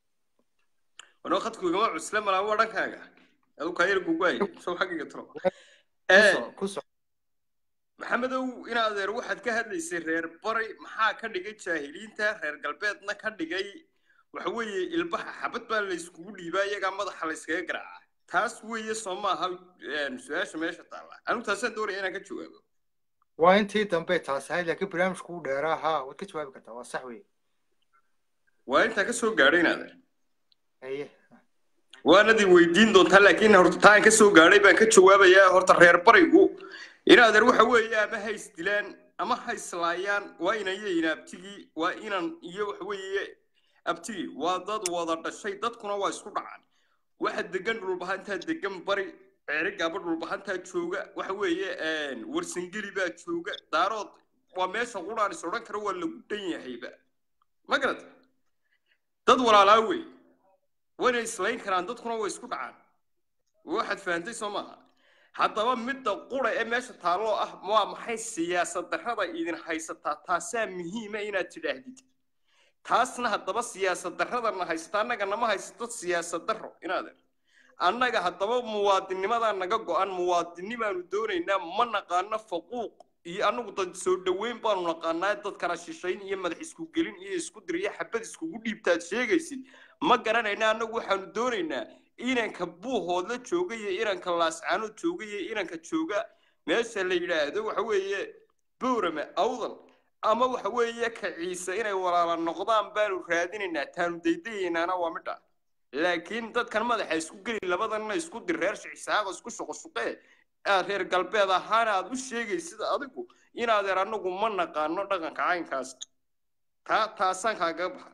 Speaker 2: wanoo khadku igama cusle malaa waa dhankaaga adu kaa yar gugwaay soo xaggayga tiro
Speaker 1: ku soco ku soco
Speaker 2: maxamedow in adeer waxaad ka hadlaysay reer bari maxaa ka dhigay jaahiliinta reer galbeedna ka dhigay waxa weeye ilbaha xabad baa la iskugu dhiibaa iyagaa madaxa la iskaga garaaca taas weeye soo maaha su-aasha meesha taalla anigu taasaan doonaya inaan ka jawaabo
Speaker 1: waa intii dambe taas ahayd laakiin barnaamijku u dheeraa haa waad ka jawaabi kartaa waa sax weeye
Speaker 2: waa intaa ka soo gaadhay in adeer
Speaker 1: haye
Speaker 2: waanadii weydiin doontaa laakiin horta taan ka soo gaadhay baan ka jawaabayaa horta reer barigu in adeer waxa weeye ama ha isdilaan ama ha islaayaan waa inan yayin abtigii waa inan iyo waxa weeye abtigii waa dad wada dhashay dadkuna waa isku dhacaan waxa degan dhulbahantaa degan bari ceerigaaba dhulbahantaa jooga waxa weeye warsangeli baa jooga daarood waa meesha quraan is odhan kara waa lagu dhan yahayba ma garata dad walaalaa wey wayna islayn karaan dadkuna way isku dhacaan waxaad fahantay soo maaha haddaba midda qura ee meesha taalloo ah waa maxay siyaasad darrada idin haysataa taasaa muhiima inaad tidhaahdid taasna haddaba siyaasad darradana haysata annaga nama haysato siyaasad darro inaadeer annaga haddaba muwaadinimadaa naga go-an muwaadinimaanu doonaynaa ma naqaano faquuq iyo annagu dad soo dhoweyn baanu naqaanaa dad kala shishayn iyo madax isku gelin iyo isku dir iyo xabad iskugu dhiibtaad sheegaysid ma garanayna annagu waxaanu doonaynaa inanka buuhoodla jooga iyo inanka laascaanood jooga iyo inanka jooga meesha la yidhaahdo waxa weeye boorame awdal ama waxa weeye ka ciise inay walaala noqdaan baanu raadinaynaa taanu daydayaynaana waa midha laakiin dadkan madaxa isku geli labadanna isku dir reer shicsaaqo isku shuqoshuqee aad reer galbeed ahaana aad u sheegaysid adigu inaadeer annagu ma naqaano dhaqanka caynkaas taa taasaan kaaga baxa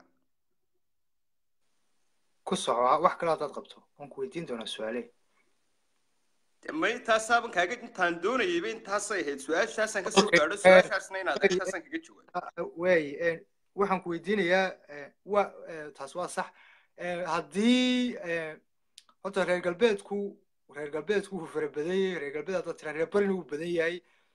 Speaker 1: ku soco wax kale haddaad qabto waan ku weydiin doonaa su-aale
Speaker 2: ma intaasaaban kaaga intaan doonayayba intaasay ahayd su-aashaasaan ka soo gaadho su-aashaasna inaad intaasaan kaga jawaabo
Speaker 1: waay waxaan ku weydiinayaa wa taas waa sax haddii horta reer galbeedku reer galbeedku wuu fara badan yahay reer galbeed haddaad tiraa reer barina wuu badan yahay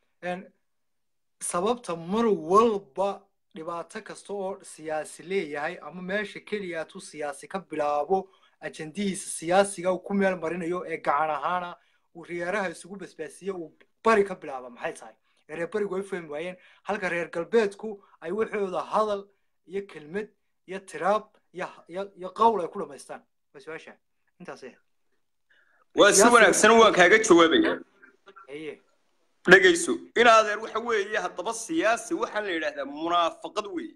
Speaker 1: sababta mar walba dhibaato kasta oo siyaasi leeyahay ama meesha keliya hatuu siyaasi ka bilaabo ajandihiisa siyaasiga uu ku meel marinayo ee gacan ahaana uu riyaaraha isugu basbaasiye uu bari ka bilaaba maxay tahay ee reer barigu ay fahmi waayeen halka reer galbeedku ay waxooda hadal iyo kelmad iyo tiraab iyo qowl ay ku dhamaystaan waa su-aasha intaas
Speaker 2: waa si wanaagsan waan kaaga jawaabaya
Speaker 1: haye
Speaker 2: dhegayso in adeer waxa weeye haddaba siyaasi waxaa la yidhaahdaa munaafaqad weeye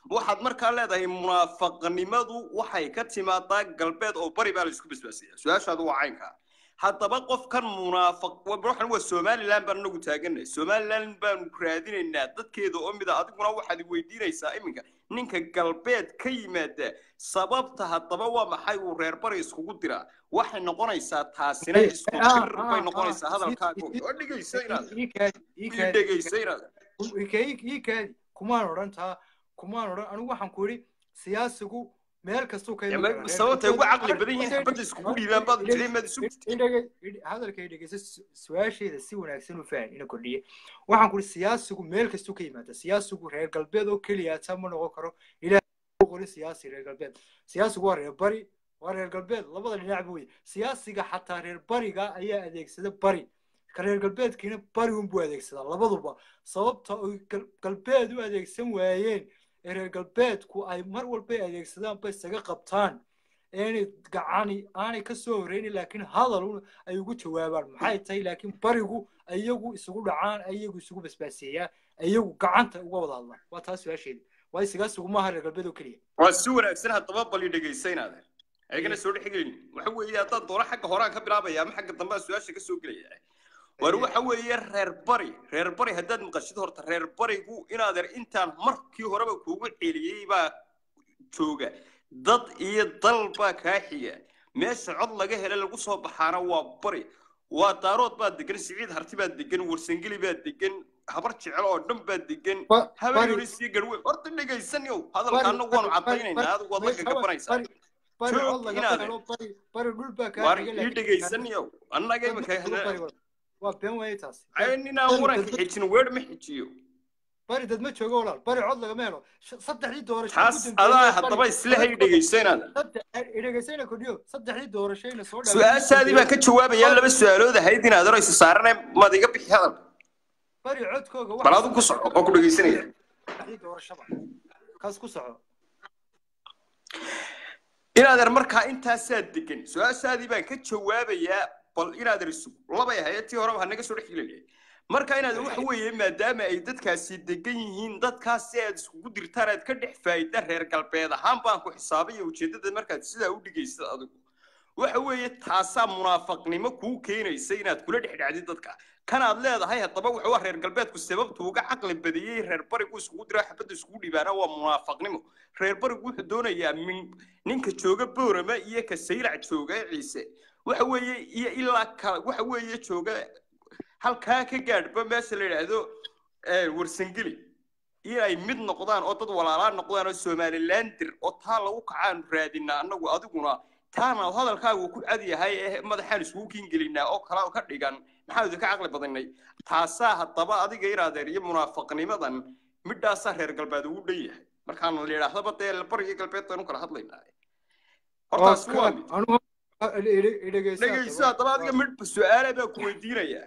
Speaker 2: waxaad markaa leedahay munaafaqnimadu waxay ka timaadaa galbeed oo bari baa la isku basbaasaya su-aashaadu waa caynka haddaba qofkan munaafaq waxan waa somaliland baan anagu taaganay somaliland baanu raadinaynaa dadkeeda oo mida adiguna waxaad weydiinaysaa iminka ninka galbeed ka yimaada sababta haddaba waa maxay uu reer bari iskugu diraa waxay noqonaysaa taasina isku dir bay noqonaysaa hadalkaaga oo dhegaysa inaad ii dhegaysa inaad
Speaker 1: iikaadi kumaan odhan taa kumaan odhan anigu waxaan ku yidhi siyaasigu meel kastuu ka
Speaker 2: sababtay ugu caqli badan yihiin xabadda iskugu dhiibaan baad jiray maad isu
Speaker 1: hadalkay dhegeysa su-aasheeda si wanaagsan u fahan ina kordhiye waxaan ku yidhi siyaasigu meel kastuu ka yimaada siyaasigu reer galbeed oo keliya taa ma noqon karo ilaah qorin siyaasi reer galbeed siyaasigu waa reer bari waa reer galbeed labada dhinac buu siyaasiga xataa reer bariga ayaa adeegsada bari ka reer galbeedkiina bari unbuu adeegsadaa labaduba sababta oy galbeed u adeegsan waayeen ee reer galbeedku ay mar walbay adeegsadaan bay isaga qabtaan aanay gacani aanay ka soo horreynin laakiin hadal ay ugu jawaabaan maxay tahay laakiin barigu iyagu isugu dhacaan iyagu isugu basbaaseeyaan iyagu gacanta uga wada hadlaan waa taas su-aasheeda waayo sigaasigu maaha reer galbeed oo keliya
Speaker 2: waa si wanaagsan haddaba bali dhegaysaynaaden ayagana soo dhexgelin waxa weeye haddaan doono xagga horaan ka bilaabaya ama xagga dambe su-aasha ka soo gelaya war waxa weeye reer bari reer bari haddaad maqashid horta reer barigu inaadeer intaan markii horeba kuugu celiyey baa jooga dad iyo dal baa kaa xiga meesha cod laga hele lagu soo baxaana waa bari waa daarood baa degan siciid harti baa degan warsangeli baa degan habar jecel oo dhan baa degan habeyoris iyo garwe horta dhegaysanyow hadalkaana waanu cadaynaynaa adigu waad la gagabanaysaa war ii dhegaysanyow annaga imika
Speaker 1: waa been weeye taas
Speaker 2: ninaan waranka xijin weer ma xijiyo
Speaker 1: bari dad ma joogo walaal bari cod lagama helo saddexdii doorasho
Speaker 2: taas adaa haddaba isla hay dhegaysanada
Speaker 1: dhegaysayna kordhiyo saddexdii doorashayna soo
Speaker 2: su-aashaadii baan ka jawaabayaa laba su-aalood ahayd inaad oraysa saarane maad iga bixi hadal
Speaker 1: bari codkooga
Speaker 2: bal adigu ku soco oo ku dhegaysanaya
Speaker 1: saddexdii doorashaba kaas ku soco
Speaker 2: inaadeer markaa intaasaa degan su-aashaadii baan ka jawaabayaa bal inaadeer isug labay ahayd tii horeba hanaga soo dhex gelinaya marka inaad waxa weeye maadaama ay dadkaasi degan yihiin dadkaasi aad iskugu dirtaan aad ka dhex faa'ida reer galbeed ahaan baan ku xisaabay ujeeddada markaad sidaa u dhigaysad adigu waxa weeye taasaa munaafaqnimo kuu keenaysa inaad kula dhex dhacdid dadka kanaad leedahay haddaba waxa waa reer galbeedku sababtu uga caqli badiyey reer barigu iskugu dira xabadda iskugu dhibaana waa munaafaqnimo reer barigu wuxuu doonayaa ninka jooga boorama iyo ka saylac jooga ciise waxa weeye iyo ilaa ka waxa weeye jooga halkaa ka gaadhba meesha la yidhaahdo warsangeli inay mid noqdaan oo dad walaalaa noqdaan oo somalilandir oo taa lagu kacaanu raadinaa annagu adiguna taana hadalkaagu ku cad yahay ee madaxaan isugu kiingelinaa oo kala ka dhigan maxaa idinka caqli badanay taasaa haddaba adiga iraadeer iyo munaafaqnimadan midhaasaa reer galbeed ugu dhan yahay markaan la yidhaahdaba dee bariga galbeed baynu kala hadlaynaa hortaas waa mid dhegayso haddaba adiga mid su-aala baa ku weydiinayaa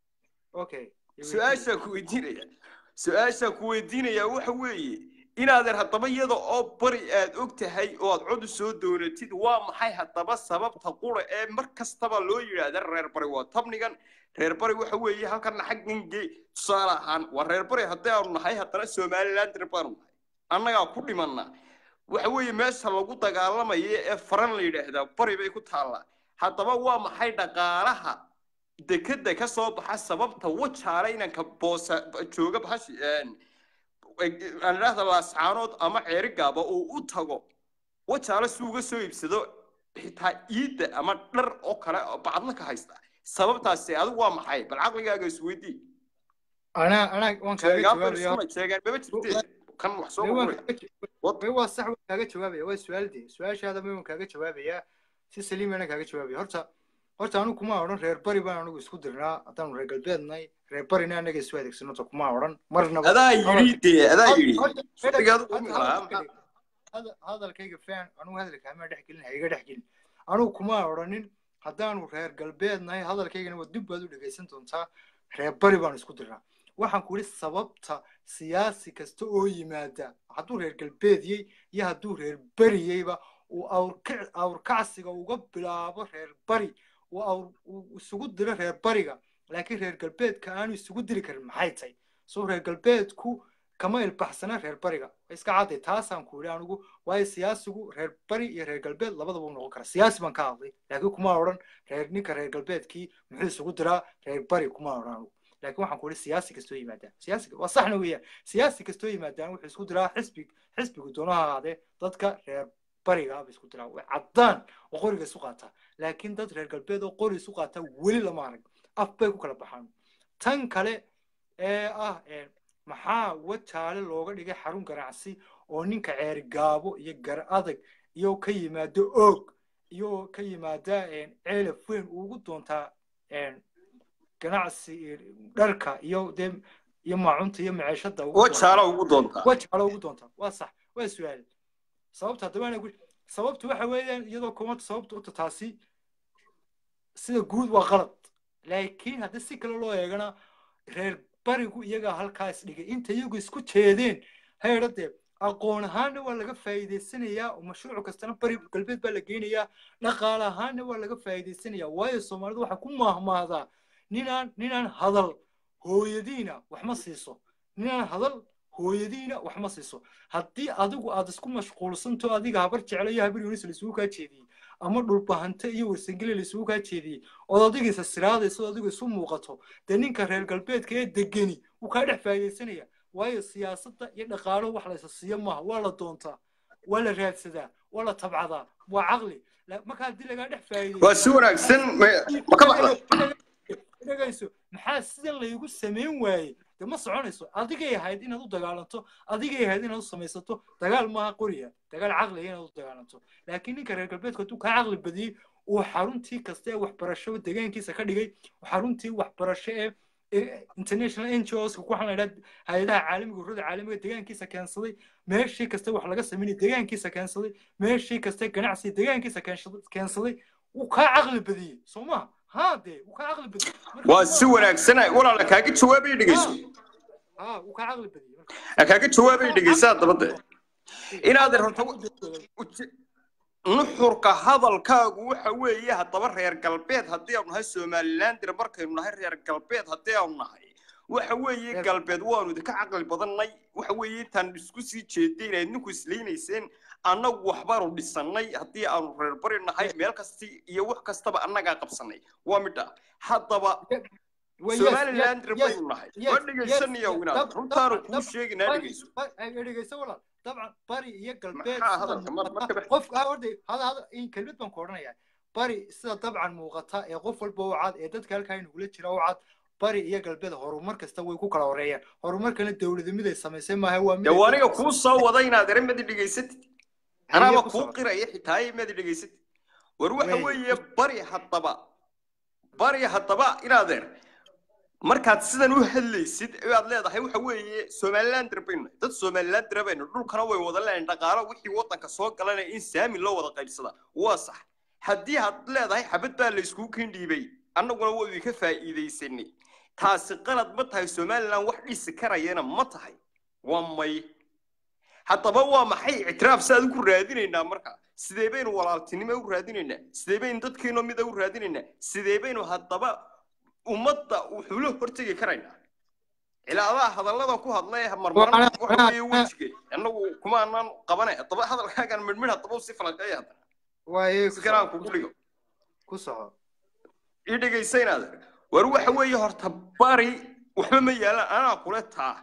Speaker 2: su-aashaa ku weydiinaya su-aashaa ku weydiinaya waxa weeye inaadeer haddaba iyada oo bari aad og tahay oo aad cod u soo doonatid waa maxay haddaba sababta qura ee mar kastaba loo yidhaahda reer bari waa tabnigan reer bari waxa weeye halkana xaggan ge tusaale ahaan waa reer bari haddii aanu nahay haddana somalilander baanu nahay annagaa ku dhimanna waxa weeye meesha lagu dagaalamayo ee faran la yidhaahdaa bari bay ku taallaa haddaba waa maxay dhaqaalaha dekeda ka soo baxa sababta wajaale inanka boosa jooga bahashi aan idhaahda laascaanood ama ceerigaaba uu u tago wajaale si uga soo iibsado xitaa iidda ama dhar oo kale bacadla ka haysta sababtaasi adigu waa maxay bal caqligaaga isweydii
Speaker 1: anaa anaa waan kaaga jawaabaya
Speaker 2: sheegaan maba jirtee kan wax soo
Speaker 1: waa sax waan kaaga jawaabaya waa su-aalde su-aashaada ma waan kaaga jawaabayaa si saliimana kaaga jawaabaya horta horta anigu kuma odhan reer bari baan anigu isku dirnaa haddaanu reer galbeednahay reer barina anaga isu adeegsano ta kuma odhan marnaba
Speaker 2: adaa yidhi dee adaa yidhi
Speaker 1: hadalkayga fan anigu hadalka hamaa dhex gelin haiga dhex gelin anigu kuma odhanin haddaanu reer galbeednahay hadalkaygana waa dib baad u dhegaysan doontaa reer bari baan isku dirnaa waxaan ku yidhi sababta siyaasi kasta oo yimaada hadduu reer galbeedyey iyo hadduu reer beriyeyba uu awrkacsiga uga bilaabo reer bari uu isugu diro reer bariga laakiin reer galbeedka aanu isugu diri karin maxay tahay soo reer galbeedku kama ilbaxsana reer bariga iska cadday taasaan ku yidhi anigu waayo siyaasigu reer bari iyo reer galbeed labadaba u noqon kara siyaasi baan ka hadlay laakiin kuma odhan reer ninka reer galbeedkii muxuu isugu diraa reer bari kuma odhan anigu laakiin waxaan ku yidhi siyaasi kastoo yimaadaan siyaasi waa saxna weeyaan siyaasi kastoo yimaadaan wuxuu isku diraa xisbi xisbigu doonaha ahaadee dadka reer bariga ba isku diraa way caddaan oo qoriga isu qaataa laakiin dad reer galbeed oo qori isu qaataa weli lama arag af bay ku kala baxaan tan kale ee ah maxaa wajaale looga dhigay xarun ganacsi oo ninka ceeri gaabo iyo gar adag iyo ka yimaado oog iyo ka yimaada ceelaf weyn ugu doontaa ganacsi dharka iyo dee iyo maacunta iyo maceeshada
Speaker 2: wajaale ugu doontaa
Speaker 1: wajaale ugu doontaa waa sax waa su-aal sababta haddaba ana sababtu waxa weeyaan iyadoo kumanta sababta uta taasi sida guud waa qalad laakiin haddii si kale loo eegana reer barigu iyagaa halkaas dhigay inta iyagu isku jeedeen heedhadee aqoon ahaanna waa laga faa'iidaysanayaa oo mashruuc kastana bari galbeed baa la geynayaa dhaqaale ahaanna waa laga faa'iidaysanayaa waayo soomaalidu waxaa ku maahmaahdaa ninaan ninaan hadal hooyadiina wax ma siiso ninaan hadal hooyadiina wax ma siiso haddii adigu aad isku mashquulsanto adiga habar jeclo iyo habar yunis laisugu kaa jeediyey ama dhulbahante iyo warsangeli laisugu kaa jeediyey ood adigiisa siraadayso adigu isu muuqato dee ninka reer galbeedka ee degeni wuu kaa dhex faa'iidaysanaya waayo siyaasadda iyo dhaqaaluhu wax laysa siiyo maaha waa la doontaa waa la raadsadaa waa la tabcadaa waa caqli marka haddii lagaa dhex faa'iidayso
Speaker 2: waa si wanaagsan ma ka baxda
Speaker 1: dhegayso maxaa sidan laygu samayn waayey de ma soconayso adigay ahayd inaad u dagaalanto adigay ahayd inaad u samaysato dagaal maaha qoriya dagaal caqliga inaad u dagaalanto laakiin ninka reer galbeedka hadduu kaa caqli badiyey uu xaruntii kasta ee waxbarasho deegaankiisa ka dhigay xaruntii waxbarasho ee international ngos waxaan la idhaha hay-adaha caalamiga ururada caalamiga deegaankiisa keensaday meeshii kasta wax laga samaynay deegaankiisa keensaday meeshii kasta ganacsi deegaankiisa keensaday wuu kaa caqli badiyey soo maha ها دي وكعقل بدي
Speaker 2: waa si wanaagsan walaala kaaga jawaabay dhegeyso
Speaker 1: ها وكعقل بدي
Speaker 2: kaaga jawaabay dhegeysaa dabade inaad horta nuxurka hadalkaagu waxa weeye haddaba reer galbeed haddii aanu nahay somaliland dir markaynu nahay reer galbeed haddii aanu nahay waxa weeye galbeed waanu idinka caqli badannay waxa weeye intaan isku sii jeeday inayd ninku islaynayseen annagu waxbaanu dhisannay haddii aanu reer bari nahay meel kasti iyo wax kastaba annagaa qabsannay waa midha haddaba somaliland dir baynu nahay waa dhegaysanayaa inaad runtaanu kuu sheeginaa dhegeyso
Speaker 1: dhegeyso walaal dabcan bari iyo galbeed
Speaker 2: maxaa hadalka mar marka
Speaker 1: qof orday hada hada in kelmad baan ku odhanayaa bari sida dabcan muuqata ee qof walba u cad ee dadka halkaa inagula jira u cad bari iyo galbeed horumar kasta way ku kala horeeyaan horumarkana dowladnimada ay samaysay maaha waa
Speaker 2: dee aniga kuu soo wada inaad eramadi dhegaysatid anaaba kuu qiraya xitaa imadi dhegaysatid war waxa weeye bari haddaba bari haddaba inaadeer markaad sidan u hadlaysid aad leedahay waxa weeye somalilander baynu dad somalilander baynu dhulkana way wada leedahay dhaqaalo wixii waddanka soo galanaya in saami loo wada qaybsada waa sax haddii aad leedahay xabad baa la iskugu keen dhiibay annaguna waynu ka faa'iidaysanay taasi qalad ma tahay somaliland wax dhisi karayana ma tahay waa may haddaba waa maxay ictiraaf saad ku raadinaynaa marka sidee baynu walaaltinimo u raadinaynaa sidee baynu dadkeeno mida u raadinaynaa sidee baynu haddaba ummadda wuxuu la hortegi karaynaa ilaadaa hadallada ku hadlay marmaran waxa weeye wejige annagu kuma aanan qabanay haddaba hadalkaagan midhmidh haddaba si falanqeeya haddana si karaan kugu dhigo
Speaker 1: ku soco
Speaker 2: ii dhegaysaynaader war waxa weeye horta bari waxba ma yaalaan anaa kule taa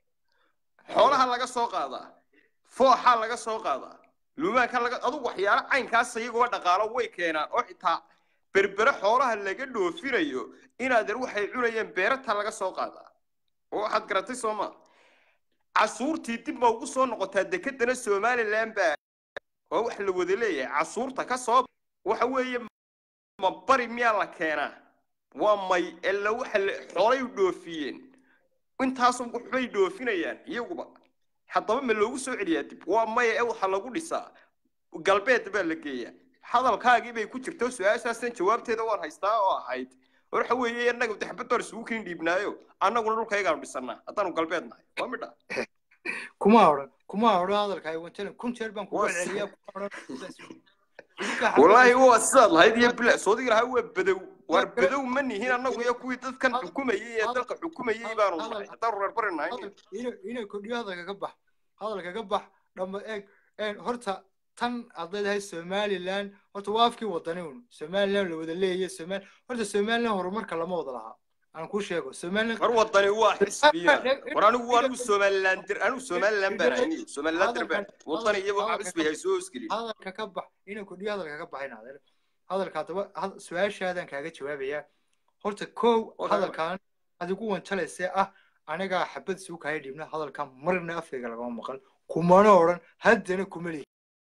Speaker 2: xoolaha laga soo qaadaa fooxa laga soo qaadaa luumaanka laga adugu waxyaalo caynkaas iyagoo dhaqaalo way keenaan oo xitaa berbere xoolaha laga dhoofinayo inaadeer waxay cunayeen beerata laga soo qaadaa oo waxaad garatay soo maa casuurtii dib ma ugu soo noqotaa dekedana somaliland baa oo wax la wada leeyahay casuurta ka soo waxa weeye ma bari miyaa la keenaa waa may ila waxa xoolay dhoofiyeen intaas waxbay dhoofinayaan iyaguba haddaba ma loogu soo celiyaa dib waa maya ee waxa lagu dhisaa galbeed baa la geeyaa hadalkaagii bay ku jirto su-aashaasan jawaabteeda waan haystaa oo ahayd waxa weeye annaga daxbadoor isugu keen dhiibnaayo annaguna dhulkaygaanu dhisannaa haddaanu galbeed nahay waa midha
Speaker 1: kuma odhan kuma odhan hadalka ay wantalan kun jeer baan kugu celiyaa kuma odhan
Speaker 2: wallaahi waa sidaad lahayd iyo bila soodiga lahaa waa badow war badow ma nihin annagu iyo kuwii dadkan xukumayey ee dalka xukumayey baanu nahay haddaan reer bari nahay
Speaker 1: inay kordhiyo hadalka ka bax hadalka ka bax dhama eeg horta tan aad leedahay somaliland horta waa afkii wadani un somaliland la wada leeyahay somal horta somaliland horumarka lama wada lahaa aan kuu sheego somaliland
Speaker 2: war wadani waa xisbiya war anigu anigu somaliland dir anigu somaliland baan ayni somaliland dir baan wadani iyo waxa xisbi hay soo iskili
Speaker 1: hadalka ka bax inay kordhiyo hadalka ka baxin adeer hadalka haddaba su-aashaadan kaaga jawaabayaa horta kow hadalkan adigu wanjalaysee ah anigaa xabad suu kaaya dhiibna hadalkan marna afkayga lagama maqal kumana odhan haddana kuma lihi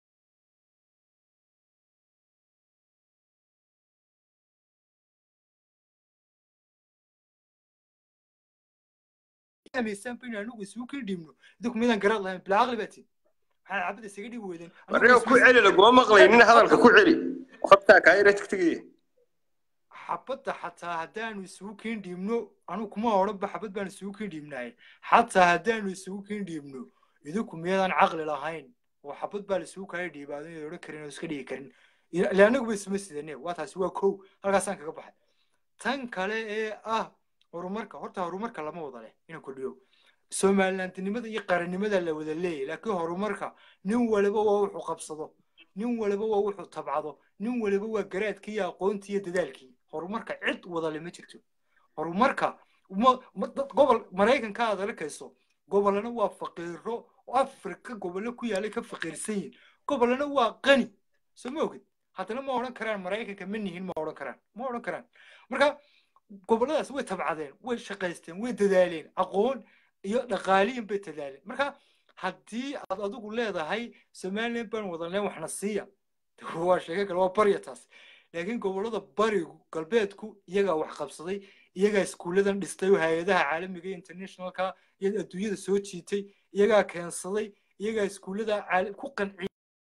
Speaker 1: amisanba in anigu isugu kii dhiibno idinku midaan garaad lahayn bilaa aqli baa tid maxaa xabad isaga dhibi weydeen
Speaker 2: warreega ku celi laguma maqlaynin hadalka ku celi qabtaa kaayira tigtigaya
Speaker 1: xabadda xataa haddaanu isugu kiin dhiibno anigu kuma odhanba xabad baan isugu kiin dhiibnahay xataa haddaanu isugu kiin dhiibno idinku miyadaan caqli lahayn oo xabad baa la isugu kala dhiibaado inay odhan karin oo iska dhigi karin ile anagu ba isuma sidane waa taasi waa kow halkaasaan kaga baxay tan kale ee ah horumarka horta horumarka lama wada leh inaan kordhiyo somalilandnimada iyo qarannimada la wada leeyahy laakiin horumarka nin waliba waa wuxuu qabsado nin waliba waa wuxuu tabcado nin waliba waa garaadkii iyo aqoontii iyo dadaalkii horumarka cid wadale ma jirto horumarka gobol maraykanka aad arkayso gobolana waa faqiiro oo afrika gobollo ku yaalay ka faqiirsan yihin gobolana waa qani soo ma ogid haddana ma odhan karaan maraykanka ma nihin ma odhan karaan ma odhan karaan marka gobolladaas way tabcadeen way shaqaysteen way dadaaleen aqoon iyo dhaqaaliyin bay dadaaleen marka haddii aad adigu leedahay somaliland baan wadanleen waxna siiya waa sheege kale waa barya taas laakiin gobollada barigu galbeedku iyagaa wax qabsaday iyagaa iskuulladan dhistay oo hay-adaha caalamiga iyo internationalka iyo adduunyada soo jiitay iyagaa keensaday iyagaa iskuullada ku qanciyay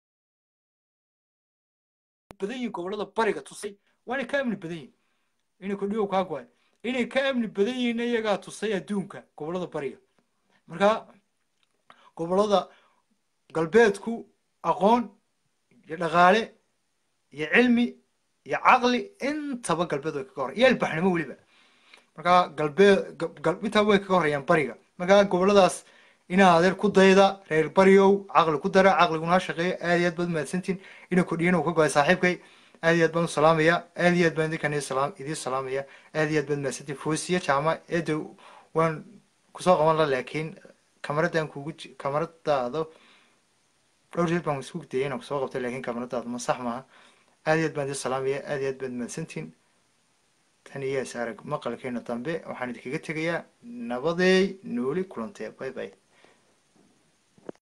Speaker 1: badan yihin gobollada bariga tusay waana ka amni badan yihin inay kordhiyo kaa goay inay ka amni badan yihiin iyagaa tusay adduunka gobollada bariga marka gobollada galbeedku aqoon iyo dhaqaale iyo cilmi iyo caqli intaba galbeed way kaga hor iyo albaxnimo weliba marka galbeed intaba way kaga horayaan bariga marka gobolladaas inaa adeer ku dayda reer bariow caqli ku dara caqliguna ha shaqeeyo aad iyo aad baad mahadsantiin ina kordhiyana uu ka goay saaxiibkay aad iyo aad baan u salaamaya aad iyo aad baan idinkan idiin salaamaya aad iyo aad baad mahadsantiin foosiya jaama eedo waan kusoo qaban la laakiin kamaradan kugu kamaradaado dhowr jeer baan isku dayay inaan kusoo qabtay laakiin kamaradaadu ma sax maaha aad iyo aad baan idin salaamaya aad iyo aad baad mahadsantiin tan iyo is arag maqalkeena dambe waxaan idinkaga tegayaa nabadeey nooli kulantee bye bye